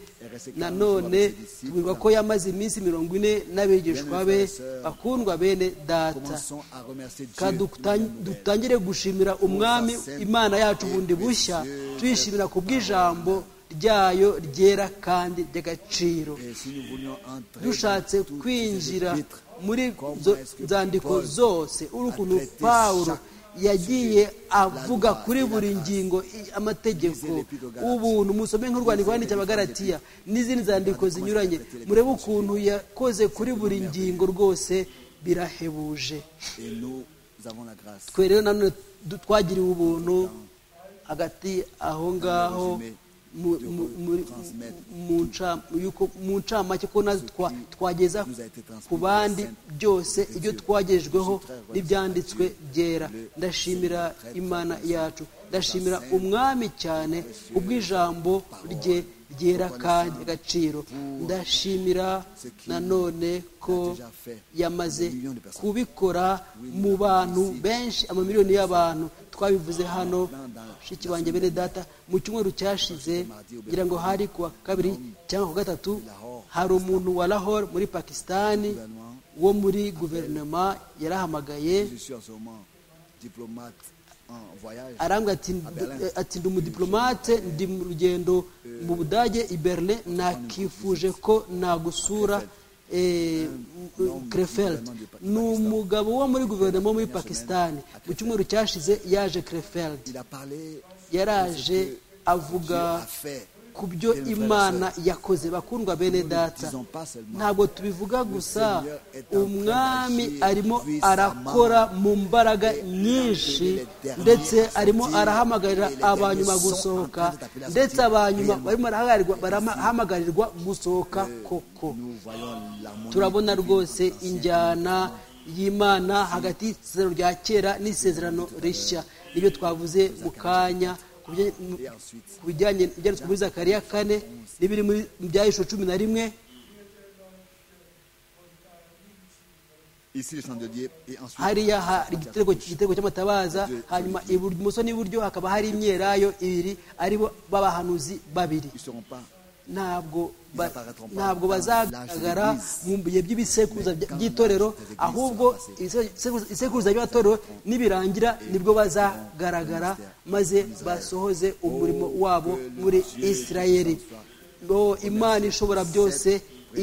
nanone tubwirwa ko yamaze iminsi mirongo ine n'abigishwa be bakundwa bene data dutangire gushimira umwami imana yacu bundi bushya tuyishimira ku bw'ijambo ryayo ryera kandi ry'agaciro dushatse kwinjira muri izo nzandiko zose urukundo pawulo yagiye avuga kuri buri ngingo amategeko ubuntu musome nk'urwandiko rwanditse abagaratiya n'izindi nzandiko zinyuranye murebe ukuntu yakoze kuri buri ngingo rwose birahebuje twe rero nanone twagiriwe ubuntu hagati aho ngaho mu ncamake ko natwe twageza ku bandi byose ibyo twagejweho n'ibyanditswe byera ndashimira imana yacu ndashimira umwami cyane ubw'ijambo rye ryera kandi agaciro ndashimira nanone ko yamaze kubikora mu bantu benshi amamiliyoni y'abantu twabivuze hano banjye bene data mu cyumweru cyashize kugira ngo hari ku wa kabiri cyangwa ku gatatu hari umuntu wa lahore muri pakisitani wo muri guverinoma yarahamagaye arambwira ati ndi umudiplomate ndi mu rugendo mu budage i berlin nakifuje ko nagusura krefeld ni umugabo wo muri guverinoma wo muri pakisitani mu cyumweru cyashize yaje krefeld yaraje avuga ku byo imana yakoze bakundwa bene data ntabwo tubivuga gusa umwami arimo arakora mu mbaraga nyinshi ndetse arimo arahamagarira abanyuma gusohoka ndetse abanyuma barimo barahamagarwa gusohoka koko turabona rwose injyana y'imana hagati y'isezerano rya kera n'isezerano rishya nibyo twavuze mu kanya ku bijyanye ibyanditswe muri zakariya kane n'ibiri mu byahishwe cumi na rimwe hariya hari igitego cy'amatabaza hanyuma ibumoso n'iburyo hakaba hari imyelayo ibiri aribo b'abahanuzi babiri ntabwo ntabwo bazagaragara mu bihe by'ibisekuruza by'itorero ahubwo isekuruza ry'amatorero nibirangira nibwo bazagaragara maze basohoze umurimo wabo muri isirayeri imana ishobora byose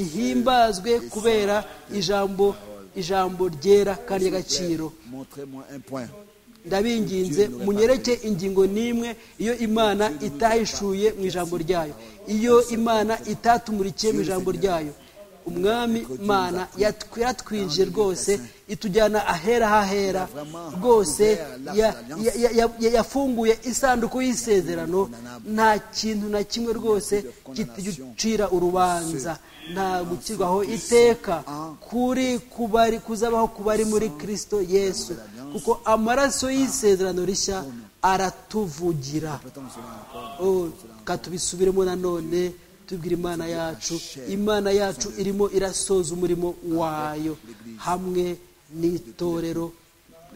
ihimbazwe kubera ijambo ijambo ryera kandi ry'agaciro ndabinginze munyereke ingingo n'imwe iyo imana itahishuye mu ijambo ryayo iyo imana itatumukiye mu ijambo ryayo umwami mana yatwinjiye rwose itujyana ahera hahera rwose yafunguye isanduku y'isezerano nta kintu na kimwe rwose kitugucira urubanza nta gukirwaho iteka kuri kubari kuzabaho ku bari muri kirisito yesu kuko amaraso y'isezerano rishya aratuvugira katubisubiremo nanone tubwira imana yacu imana yacu irimo irasoza umurimo wayo hamwe n'itorero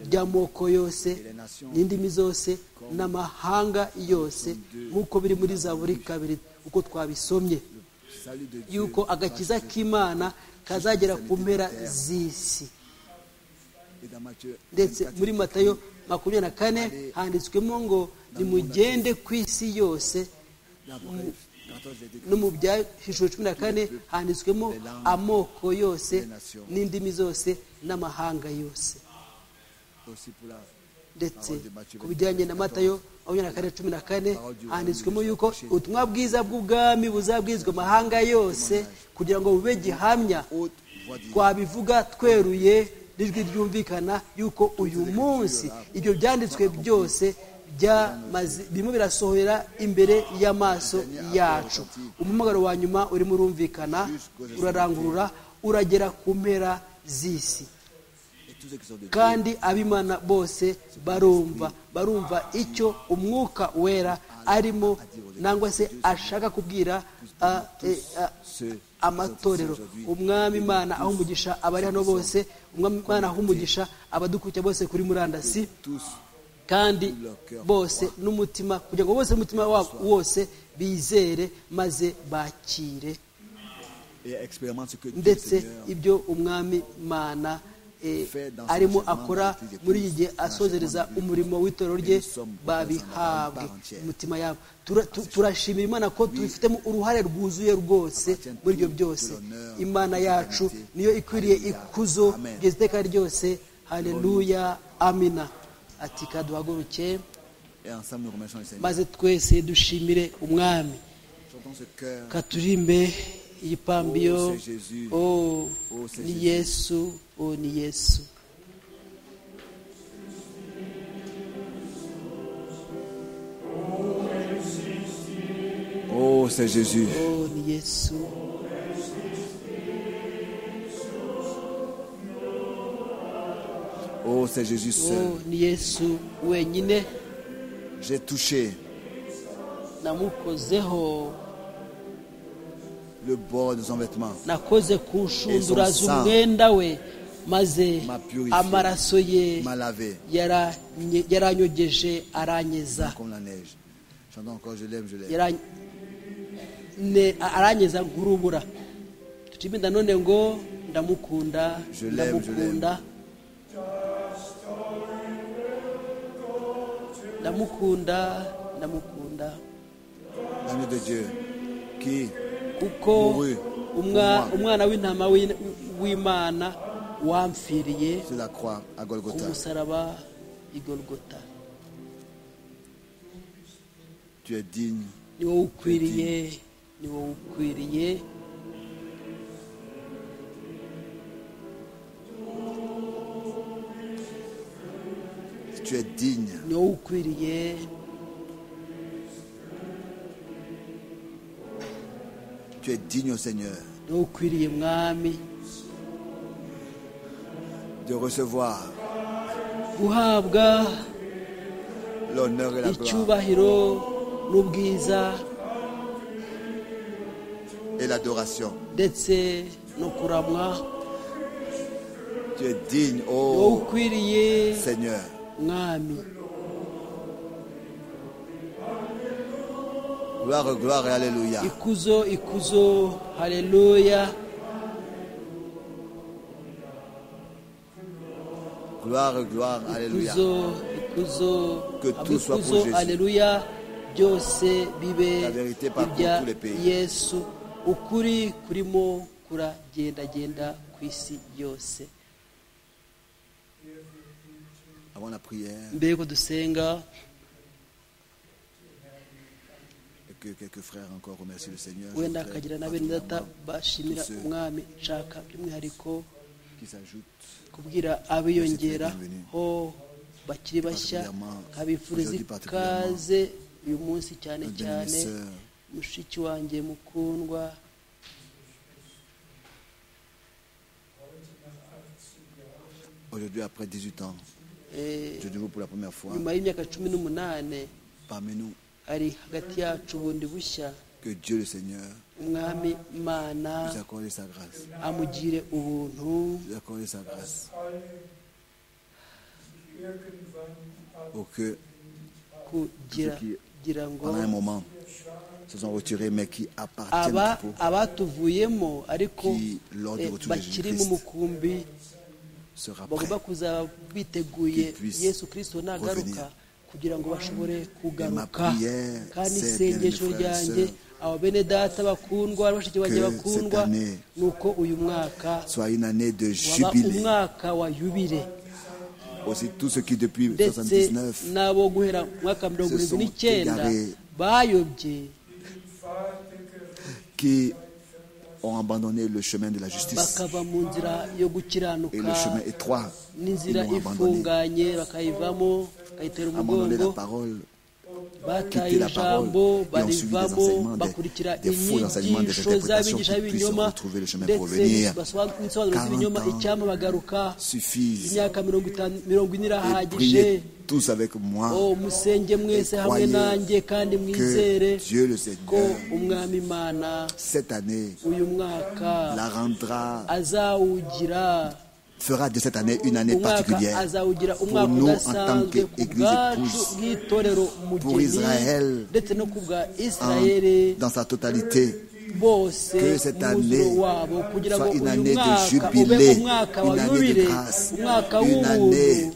ry'amoko yose n'indimi zose n'amahanga yose nk'uko biri muri za buri kabiri uko twabisomye yuko agakiza k'imana kazagera ku mpera z'isi ndetse muri matayo makumyabiri na kane handitswemo ngo nimugende ku isi yose no mu byahishuro cumi na kane handitswemo amoko yose n'indimi zose n'amahanga yose ndetse ku bijyanye na matayo makumyabiri na kane cumi na kane handitswemo yuko ubutumwa bwiza bw'ubwami buzabwizwa amahanga yose kugira ngo bube gihamya twabivuga tweruye n'ijwi ryumvikana yuko uyu munsi ibyo byanditswe byose birimo birasohora imbere y'amaso yacu umumagaro wa nyuma urimo urumvikana urarangurura uragera ku mpera z'isi kandi abimana bose barumva barumva icyo umwuka wera arimo nangwa se ashaka kubwira amatorero umwami imana aho umugisha abari hano bose umwami imana aho umugisha abadukurikira bose kuri murandasi kandi bose n'umutima kugira ngo bose umutima wabo wose bizere maze bakire et expérimente ce que Dieu, ndetse Seigneur, ibyo umwami mana eh, arimo akora muri iki gihe asozereza umurimo w'itorero rye babihabwe imitima yabo Tura- tu- turashimira imana ko tubifitemo uruhare rwuzuye rwose muri ibyo byose imana yacu niyo ikwiriye ikuzo kugeza iteka ryose haleluya amina ati kaduhaguruke et ensemble nous remercions le Seigneur. maze twese dushimire umwami Chantons ce cœur. katurimbe igipambiyo Oh, c'est Jésus. oh Oh, c'est ni Jésus. yesu oh ni yesu Oh, c'est Jésus. oh ni yesu Oh, c'est Jésus seul. oh ni yesu wenyine J'ai touché namukozeho le bord de son vêtement. nakoze ku nshundura Ezo sa- z'umwenda we maze Ma purifié. amaraso ye M'a lavé yaranye- yaranyogeje aranyeza comme la neige. Chantons encore, je l'aime, je l'aime. Yara- ne- aranyeza nk'urubura tucime none ngo ndamukunda Je l'aime, je ndamukunda ndamukunda ndamukunda L'agneau de Dieu qui kuko Mourut umwa- pour moi. umwana w'intama w'in- w'imana wamfiriye sur la croix à ku Golgotha, musaraba igorogota tu es digne ni wowe ukwiriye ni wowe ukwiriye Tu es digne. ni wowe ukwiriye Tu es digne au Seigneur ni wowe ukwiriye mwami de recevoir guhabwa l'honneur et la gloire icyubahiro n'ubwiza et l'adoration. ndetse no kuramwa Tu es digne, wowe oh ukwiriye Seigneur. mwami Gloire, gloire et Alléluia. ikuzo ikuzo haleluya Gloire, gloire, Alléluia. ikuzo ikuzo Que tout Hama soit pour ikuzo Jésus. haleluya byose bibe La vérité parcourt ibya tous les pays. yesu ukuri kurimo kuragendagenda ku isi yose Avant la prière, mbere yuko dusenga et que quelques frères encore remercient le Seigneur. je wenda voudrais akagira na bene data particulièrement bashimira tous ceux umwami nshaka by'umwihariko Qui s'ajoutent. kubwira abiyongeraho bakiri bashya nkabifuriza ikaze uyu munsi cyane cyane mushiki wanjye mukundwa Aujourd'hui, après 18 ans, eh, je vous pour la première fois nyuma y'imyaka cumi n'umunani parmi nous ari hagati yacu bundi bushya que Dieu le Seigneur umwami mana nous accorde sa grâce. amugire ubuntu Nous accorde sa grâce. Pour que, kugira kugira ngo pendant un moment, se sont retirés, mais qui appartiennent aba au groupe, abatuvuyemo ariko Qui, lors du eh, retour de bakiri mu Jésus-Christ, mukumbi sera prêt. bagomba kuzaba biteguye Qu'ils puissent yesu kirisito nagaruka revenir. kugira ngo bashobore kugaruka Ma prière, kandi c'est, isengesho bien-aimés frères et ryanjye sœurs, aba bene data bakundwa bashiki banjye que bakundwa cette année ni uko uyu mwaka Soit une année de waba jubilé. umwaka wa yubile Aussi, tous ceux qui, depuis ndetse 1979, n'abo guhera mu mwaka mirongo irindwi sont n'icyenda égarés. bayobye qui ont abandonné le chemin de la justice bakava mu nzira yo et le gukiranuka chemin étroit, ils n'inzira l'ont abandonné. ifunganye bakayivamo bakayitera Abandonner la umugongo parole bataye quitter la parole ijambo et ont suivi des barivamo enseignements, des, bakurikira des faux enseignements, des inyigisho interprétations z'abigisha qui puissent b'ibinyoma retrouver le chemin pour ndetse venir. basobanura ibisobanuro 40 z'ibinyoma ans icyama bagaruka Suffisent imyaka mirongo itanu mirongo ine et irahagije priez tous avec moi o musenge mwese hamwe croyez nanjye kandi mwizere que Dieu le ko Seigneur, umwami imana cette année, uyu mwaka la rendra azawugira fera de cette année une année umwaka particulière azawugira umwaka nous, en tant udasanzwe ku qu'Église bwacu épouse, bw'itorero pour umugeni Israël, ndetse no ku bwa en- isirayeli dans sa totalité. bose que cette umwuzuro année wabo kugira ngo soit une uyu année de mwaka jubilé, ube umwaka wa une année de yubile grâce, umwaka une w'ubuntu année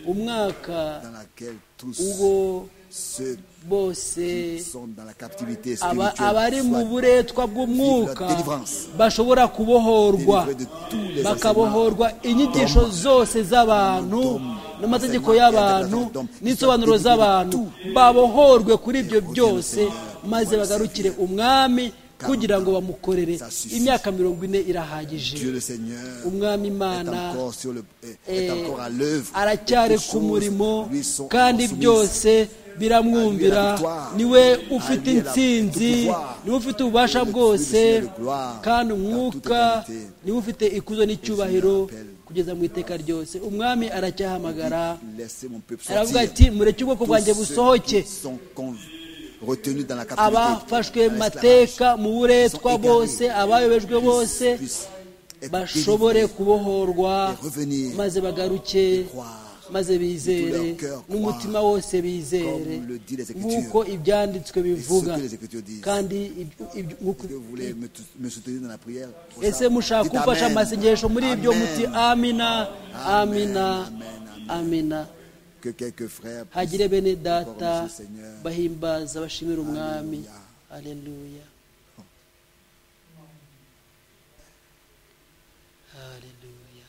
umwaka dans laquelle tous ubwo ceux bose qui sont dans la captivité aba- abari spirituelle mu soient buretwa bw'umwuka la délivrance. bashobora kubohorwa délivrés de tous les bakabohorwa inyigisho zose z'abantu d'hommes, n'amategeko enseignements y'abantu d'hommes, n'isobanuro qui sont z'abantu délivrés babohorwe kuri ibyo byose Seigneur, maze au nom du bagarukire Seigneur. umwami Car kugira ngo bamukorere ça suffit. imyaka mirongo ine Dieu irahagije le Seigneur umwami est imana encore, sur le, est- eh, est encore à l'œuvre. aracyari Les ku choses murimo lui sont kandi encore byose biramwumvira À lui la victoire. niwe À ufite lui la- intsinzi tout pouvoir. niwe ufite ububasha Tout le bwose ciel de gloire. kandi Dans toute umwuka éternité. niwe ufite ikuzo n'icyubahiro Et je m'appelle. kugeza mu iteka ryose umwami aracyahamagara soumises. Laissez mon peuple aravuga sortir. ati mureke ubwoko Tous bwanjye ceux busohoke qui sont con- retenus dans la captivité, abafashwe dans mu l'esclavage, mateka mu buretwa sont égarés, bose abayobejwe puissent- bose puissent être bashobore délivrés. kubohorwa et revenir maze et bagaruke croire maze bizere leur cœur n'umutima croire, wose bizere comme le dit les Écritures, nk'uko ibyanditswe bivuga que les Écritures disent. kandi ibyo- ibyo- nk'uko- Est-ce que vous voulez me, me soutenir dans la prière pour ese ça mushaka Dites kumfasha Amen. amasengesho muri ibyo Amen. muti amina amina Amen, amen. amina Que quelques frères puissent hagire bene encore data remercier le Seigneur. bahimbaza bashimira umwami Alléluia. aleluya aleluya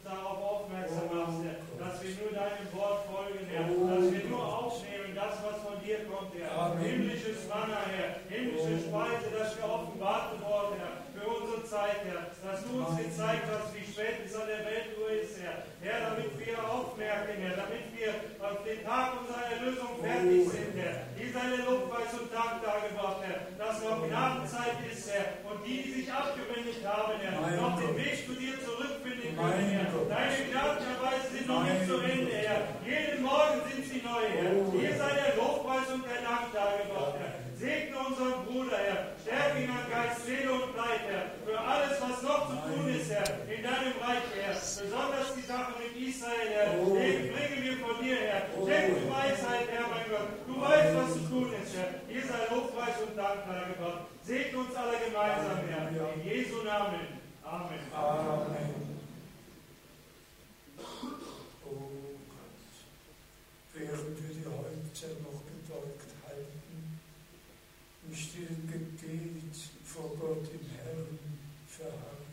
darauf aufmerksam machst, Herr, dass wir nur deinem Wort folgen, Herr, dass wir nur aufnehmen, das, was von dir kommt, Herr. Himmlisches Manna, Herr, himmlische Speise, das wir offenbart worden, Herr, für unsere Zeit, Herr, dass du uns gezeigt hast, wie spät es an der Weltuhr ist, Herr. Herr, damit wir aufmerken, Herr, damit wir auf den Tag unserer Erlösung fertig sind, Herr. Dies eine Lobpreis und Dank dargebracht, Herr, dass noch Gnadenzeit ist, Herr, und die, die sich abgewendet haben, Herr, noch den Weg zu dir zurückfinden können, Herr. Deine Gnadenweise sind noch nicht zu Ende, Herr. Jeden Morgen sind sie neu, Herr. Hier sei der Lobpreis und der Dank dargebracht, Herr. Segne unseren Bruder, Herr. Stärke ihn an Geist, Seele und Leib, Herr. Für alles, was noch zu tun ist, Herr, in deinem Reich, Herr. Besonders die Sache mit Israel, Herr. Den bringen wir von dir, Herr. Schenke du Weisheit, Herr, mein Gott. Du weißt, was zu tun ist, Herr. Hier sei Lobpreis und Dank dargebracht. Segne uns alle gemeinsam, Herr. In Jesu Namen. Amen. O Gott, während wir die Häupter noch gebeugt halten, im stillen Gebet vor Gott im Herrn verharren,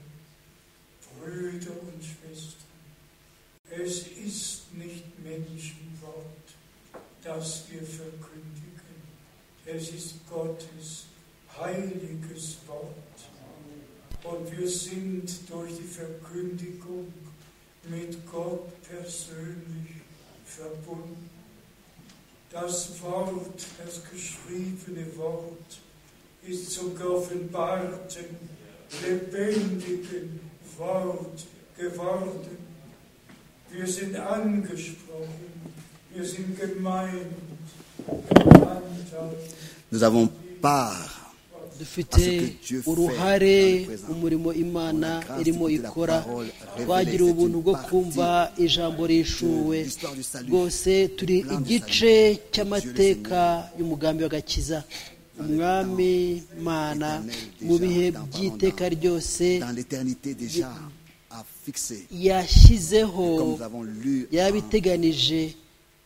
Brüder und Schwestern, es ist nicht Menschenwort, das wir verkündigen, es ist Gottes heiliges Und wir sind durch die Verkündigung mit Gott persönlich verbunden. Das Wort, das geschriebene Wort, ist zum geoffenbarten, lebendigen Wort geworden. Wir sind angesprochen, wir sind gemeint, gemeinsam. Nous avons part dufite uruhare mu murimo imana irimo ikora twagira ubuntu bwo kumva ijambo rishuwe rwose turi igice cy'amateka y'umugambi w'agakiza umwami mana mu bihe by'iteka ryose dans l'éternité déjà à fixer. yashyizeho Comme nous avons lu yarabiteganije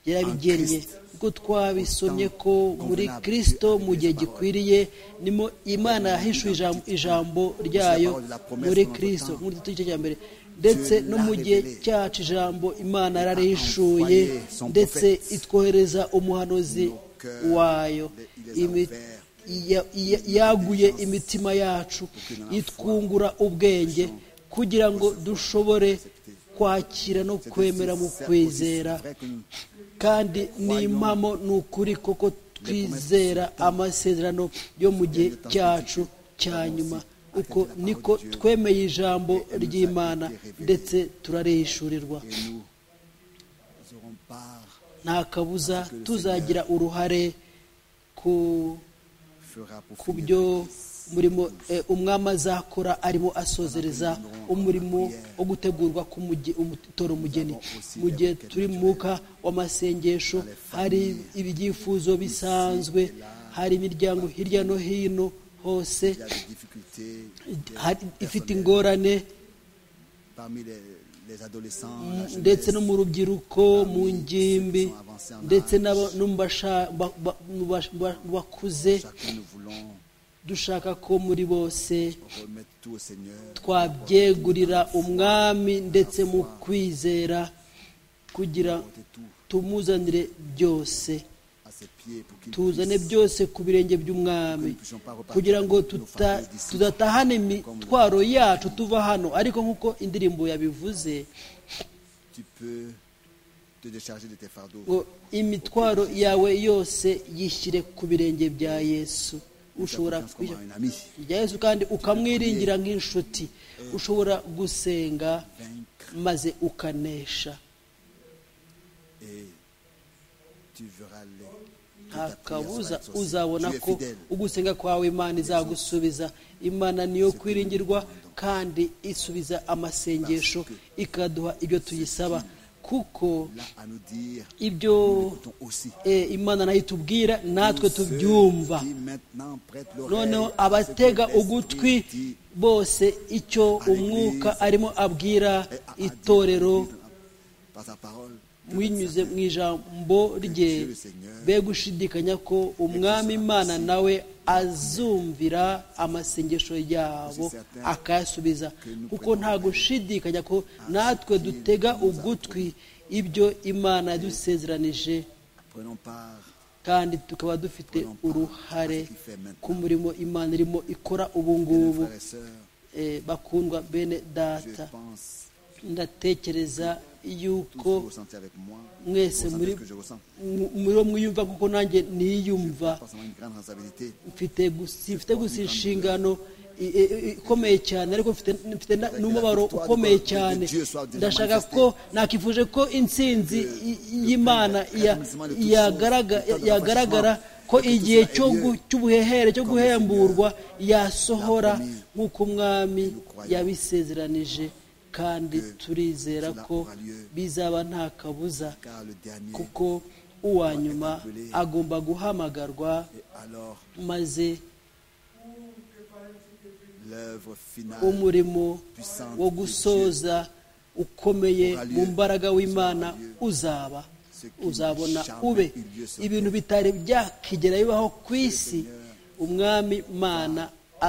yarabigennye ubwo twabisomye ko muri kirisito mu gihe gikwiriye nimo imana yahishuye ijambo- ijambo ryayo muri kirisito muri gice cya mbere ndetse no mu gihe cyacu ijambo imana yararishuye ndetse itwohereza umuhanuzi wayo Imi- iya- iya- yaguye imitima yacu itwungura ubwenge kugira ngo dushobore kwakira no kwemera mu kwizera kandi ni impamo ni ukuri koko twizera amasezerano yo mu gihe cyacu cya nyuma uko niko twemeye ijambo ry'imana ndetse turarishurirwa Nous aurons part, nta kabuza tuzagira uruhare ku fera pour ku finir. byo umurimo eh, umwami azakora arimo asozereza umurimo wo gutegurwa k'umutora umugeni mu gihe turi mu mwuka w'amasengesho hari ibyifuzo bisanzwe hari imiryango hirya no hino hose Il y a des difficultés hari- ifite ingorane parmi les, les adolescents, la jeunesse. ndetse no mu rubyiruko mu ngimbi ndetse n'aba- no mu basha- ba- ba- mu basha- ba- mu bakuze Chacun nous voulons dushaka ko muri bose remettre tout au Seigneur. twabyegurira umwami ndetse mu kwizera kugira Porter tout tumuzanire byose à ses pieds pour qu'il tuzane puisse byose ku birenge by'umwami kugira ngo tuta- tudatahane imitwaro yacu tuva hano ariko nk'uko indirimbo yabivuze tu peux te décharger de tes fardeaux. ngo imitwaro yawe yose yishyire ku birenge bya yesu ushobora Confiance comme kwishyira à un ami. bya yesu kandi ukamwiringira nk'inshuti ushobora gusenga Vaincre maze ukanesha et tu verras les. nta kabuza uzabona ko ugusenga kwawe imana izagusubiza imana niyo kwiringirwa kandi isubiza amasengesho ikaduha ibyo tuyisaba kuko Là à nous dire, ibyo ton aussi. eh, imana nayo itubwira natwe Tous ceux tubyumva qui maintenant prêtent l'oreille noneho à ce que abatega l'Esprit ugutwi dit bose icyo umwuka arimo abwira et à- à dire itorero par sa parole que binyuze mu ijambo rye be gushidikanya ko umwami imana nawe azumvira amasengesho yabo akayasubiza kuko nta gushidikanya ko natwe dutega ugutwi ibyo imana yadusezeranije prenons part kandi tukaba dufite uruhare ku murimo imana irimo ikora ubu nos ngubu frères et sœurs Eh, bakundwa bene je data pense ndatekereza tous yuko vous ressentez avec moi vous mwese ressentez muri ce que je ressens mu- muri bo mwiyumva kuko nanjye niyumva forcément une grande responsabilité mfite gusa mfite gusa inshingano i- i- i- ikomeye cyane ariko mfite mfite na- n'umubabaro ukomeye cyane ndashaka ko nakifuje ko intsinzi i- y'imana ya- yagaraga- yagaragara ko igihe cyo gu- cy'ubuhehere cyo guhemburwa yasohora nk'uko umwami yabisezeranije kandi turizera ko bizaba nta kabuza car le dernier kuko uwa nyuma agomba guhamagarwa et alors maze l'œuvre finale umurimo wo gusoza ukomeye mu mbaraga w'imana uzaba uzabona ube ibintu bitari byakigera bibaho ku isi umwami mana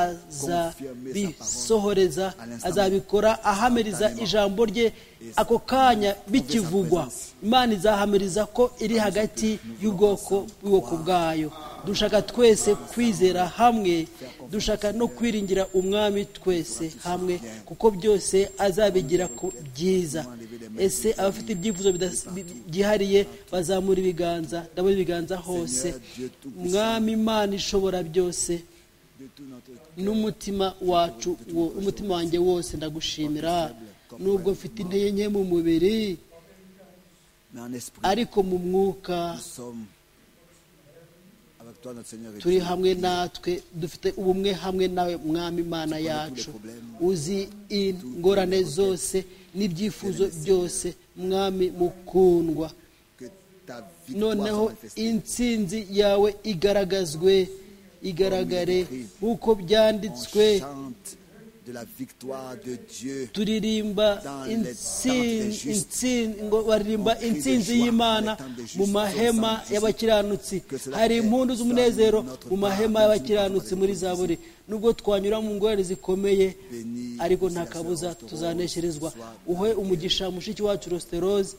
azabisohoreza azabikora ahamiriza ijambo rye ako kanya bikivugwa imana izahamiriza ko iri hagati y'ubwoko bw'ubwoko bwayo dushaka twese kwizera hamwe dushaka no kwiringira umwami twese hamwe kuko byose azabigira ku byiza ese abafite ibyifuzo byihariye bazamura ibiganza ndabona ibiganza hose umwami imana ishobora byose n'umutima wacu umutima wanjye wose ndagushimira nubwo mfite intege nke mu mubiri ariko mu mwuka turi hamwe natwe dufite ubumwe hamwe nawe mwami imana yacu uzi ingorane zose n'ibyifuzo byose mwami mukundwa noneho intsinzi yawe igaragazwe igaragare nk'uko byanditswe turirimba intsinzi y'imana mu mahema y'abakiranutsi hari impundu z'umunezero mu mahema y'abakiranutsi muri za buri nubwo twanyura mu ngorane zikomeye ariko nta kabuza tuzanesherezwa uhe umugisha mushiki wacu rositeroze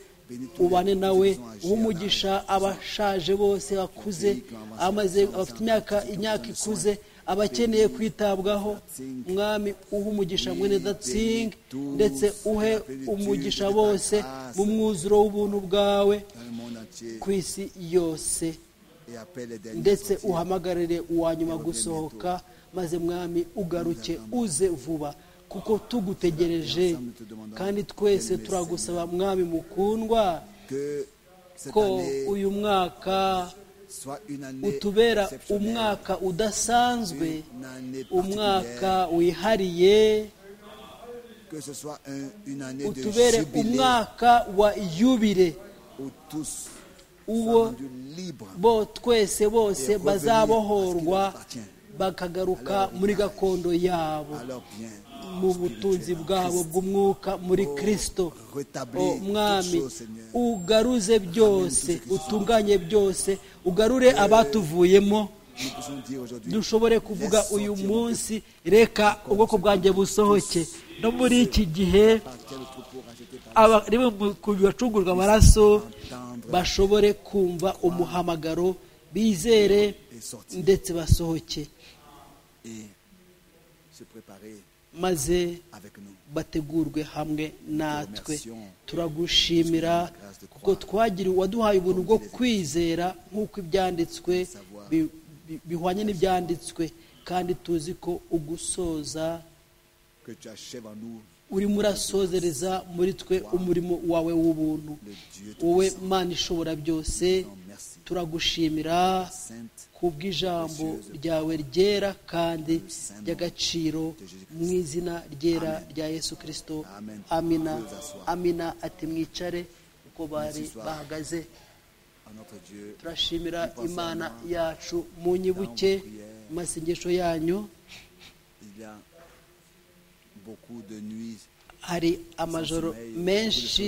ubane nawe umugisha abashaje bose bakuze amaze abafite imyaka imyaka ikuze abakeneye kwitabwaho mwami uhe umugisha mwene datsingi ndetse uhe umugisha bose mu mwuzuro w'ubuntu bwawe ku isi yose ndetse uhamagarire uwa nyuma gusohoka maze mwami ugaruke uze vuba kuko tugutegereje kandi twese turagusaba mwami mukundwa ko uyu mwaka utubera umwaka udasanzwe umwaka wihariye utubere umwaka wa yubire uwo bo twese bose bazabohorwa bakagaruka muri gakondo yabo mu butunzi bwabo bw'umwuka muri kirisito mwami ugaruze byose utunganye byose ugarure abatuvuyemo dushobore kuvuga uyu munsi reka ubwoko bwanjye busohoke no muri iki gihe bacungurwa amaraso bashobore kumva umuhamagaro bizere ndetse basohoke maze bategurwe hamwe natwe turagushimira kuko twagira uwaduhaye ubuntu bwo kwizera nk'uko ibyanditswe bihwanye n'ibyanditswe kandi tuzi ko ugusoza urimo urasozereza muri twe umurimo wawe w'ubuntu wowe mani ishobora byose turagushimira ku bw'ijambo ryawe ryera kandi ry'agaciro mu izina ryera rya yesu kirisito amina amina ati mwicare uko bari bahagaze turashimira imana yacu mu nyibuke mu masengesho yanyu hari amajoro menshi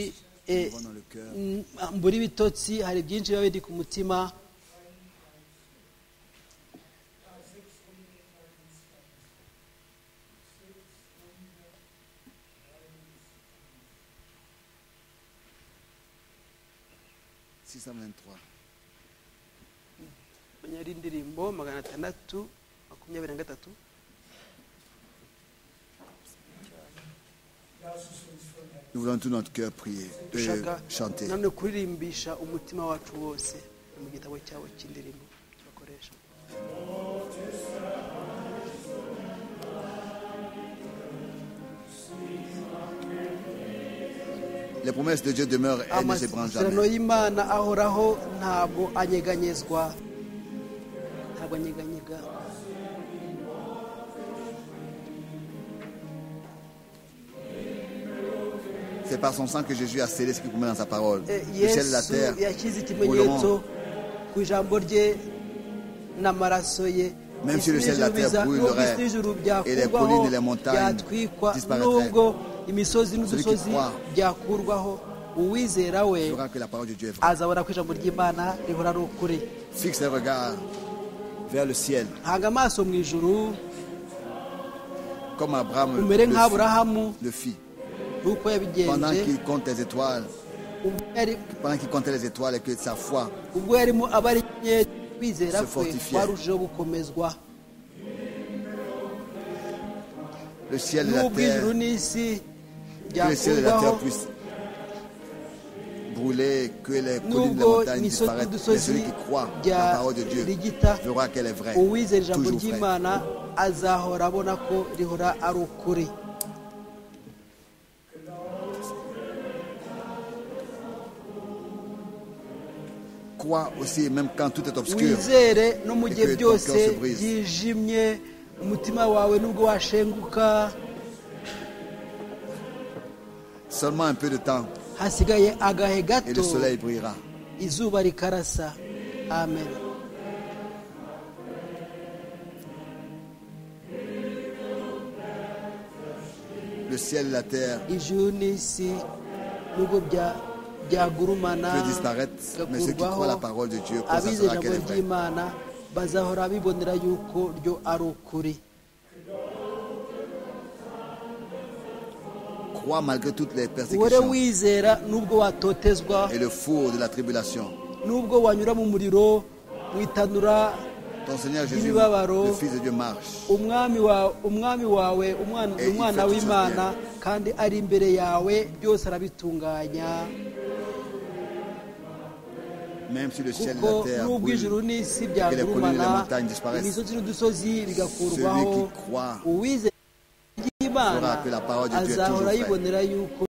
mbura ibitotsi hari byinshi biba biri ku mutima munyari indirimbo magana atandatu makumyabiri na gatatu Nous voulons tout notre cœur prier, euh, chanter. nanone kuririmbisha umutima wacu wose ni mu gitabo cyawe cy'indirimbo bakoresha Les promesses de Dieu demeurent, elles ne s'ébranlent amasezerano jamais. y'imana ahoraho ntabwo anyeganyezwa ntabwo anyeganyega C'est par son sang que Jésus a scellé ce qu'il promet dans sa parole. Eh, Le ciel et la yesu terre. yashyize ikimenyetso brûleront. ku ijambo rye n'amaraso ye Même si le ciel et la terre Isi n'izubiza, brûlerait, n'ubwo isi n'ijuru et les byakurwaho, collines et les montagnes byatwikwa disparaîtraient. nubwo imisozi Celui qui n'udusozi croit byakurwaho uwizera we Tu verras que la parole de Dieu est vraie. azabona ko ijambo ry'imana rihora ari ukuri Fixe les regards vers le ciel hanga amaso mu ijuru comme Abraham umere le, nk'aburahamu le fit. nk'uko Pendant yabigenje qu'il compte les étoiles, ubwo yari- pendant qu'il comptait les étoiles et que sa foi, ubwo yarimo aba ari nke kwizera Se kwe fortifiait. kwarushijeho gukomezwa le ciel et la n'ubwo ijuru terre, n'isi que le ciel et la byakurwaho terre puissent brûler, que les collines et les n'ubwo montagnes imisozi disparaissent. Mais n'udusozi celui qui croit bya la parole de Dieu rigita verra qu'elle est vraie, uwizera ijambo toujours vraie. ry'imana azahora abona ko rihora ari ukuri Crois aussi, même quand tout est obscur, wizere no mu gihe Et que ton byose cœur se brise. byijimye umutima wawe nubwo washenguka seulement un peu de temps hasigaye agahe et gato le soleil brillera. izuba rikarasa amen Le ciel et la terre ijuru n'isi nubwo bya- byagurumana peut disparaître, mais ceux qui bigakurwaho, croient la parole de Dieu abize constateront ijambo qu'elle est vraie. ry'imana bazahora bibonera yuko ryo ari ukuri Crois malgré toutes les wore persécutions wizera nubwo watotezwa et le four de la tribulation. nubwo wanyura mu muriro mu itanura Ton Seigneur Jésus, Ibibabaro. le Fils de Dieu, marche. umwami wa- umwami wawe umwana Eh, umwana ifata w'imana icyo kandi ari imbere yawe byose arabitunganya Même si le ciel et kuko la terre n'ubwo brûlent, ijuru n'isi collines et les byagurumana montagnes disparaissent. imisozi n'udusozi bigakurwaho Celui qui croit uwizera saura ry'imana que la parole de Dieu est azahora toujours vraie. yibonera yuko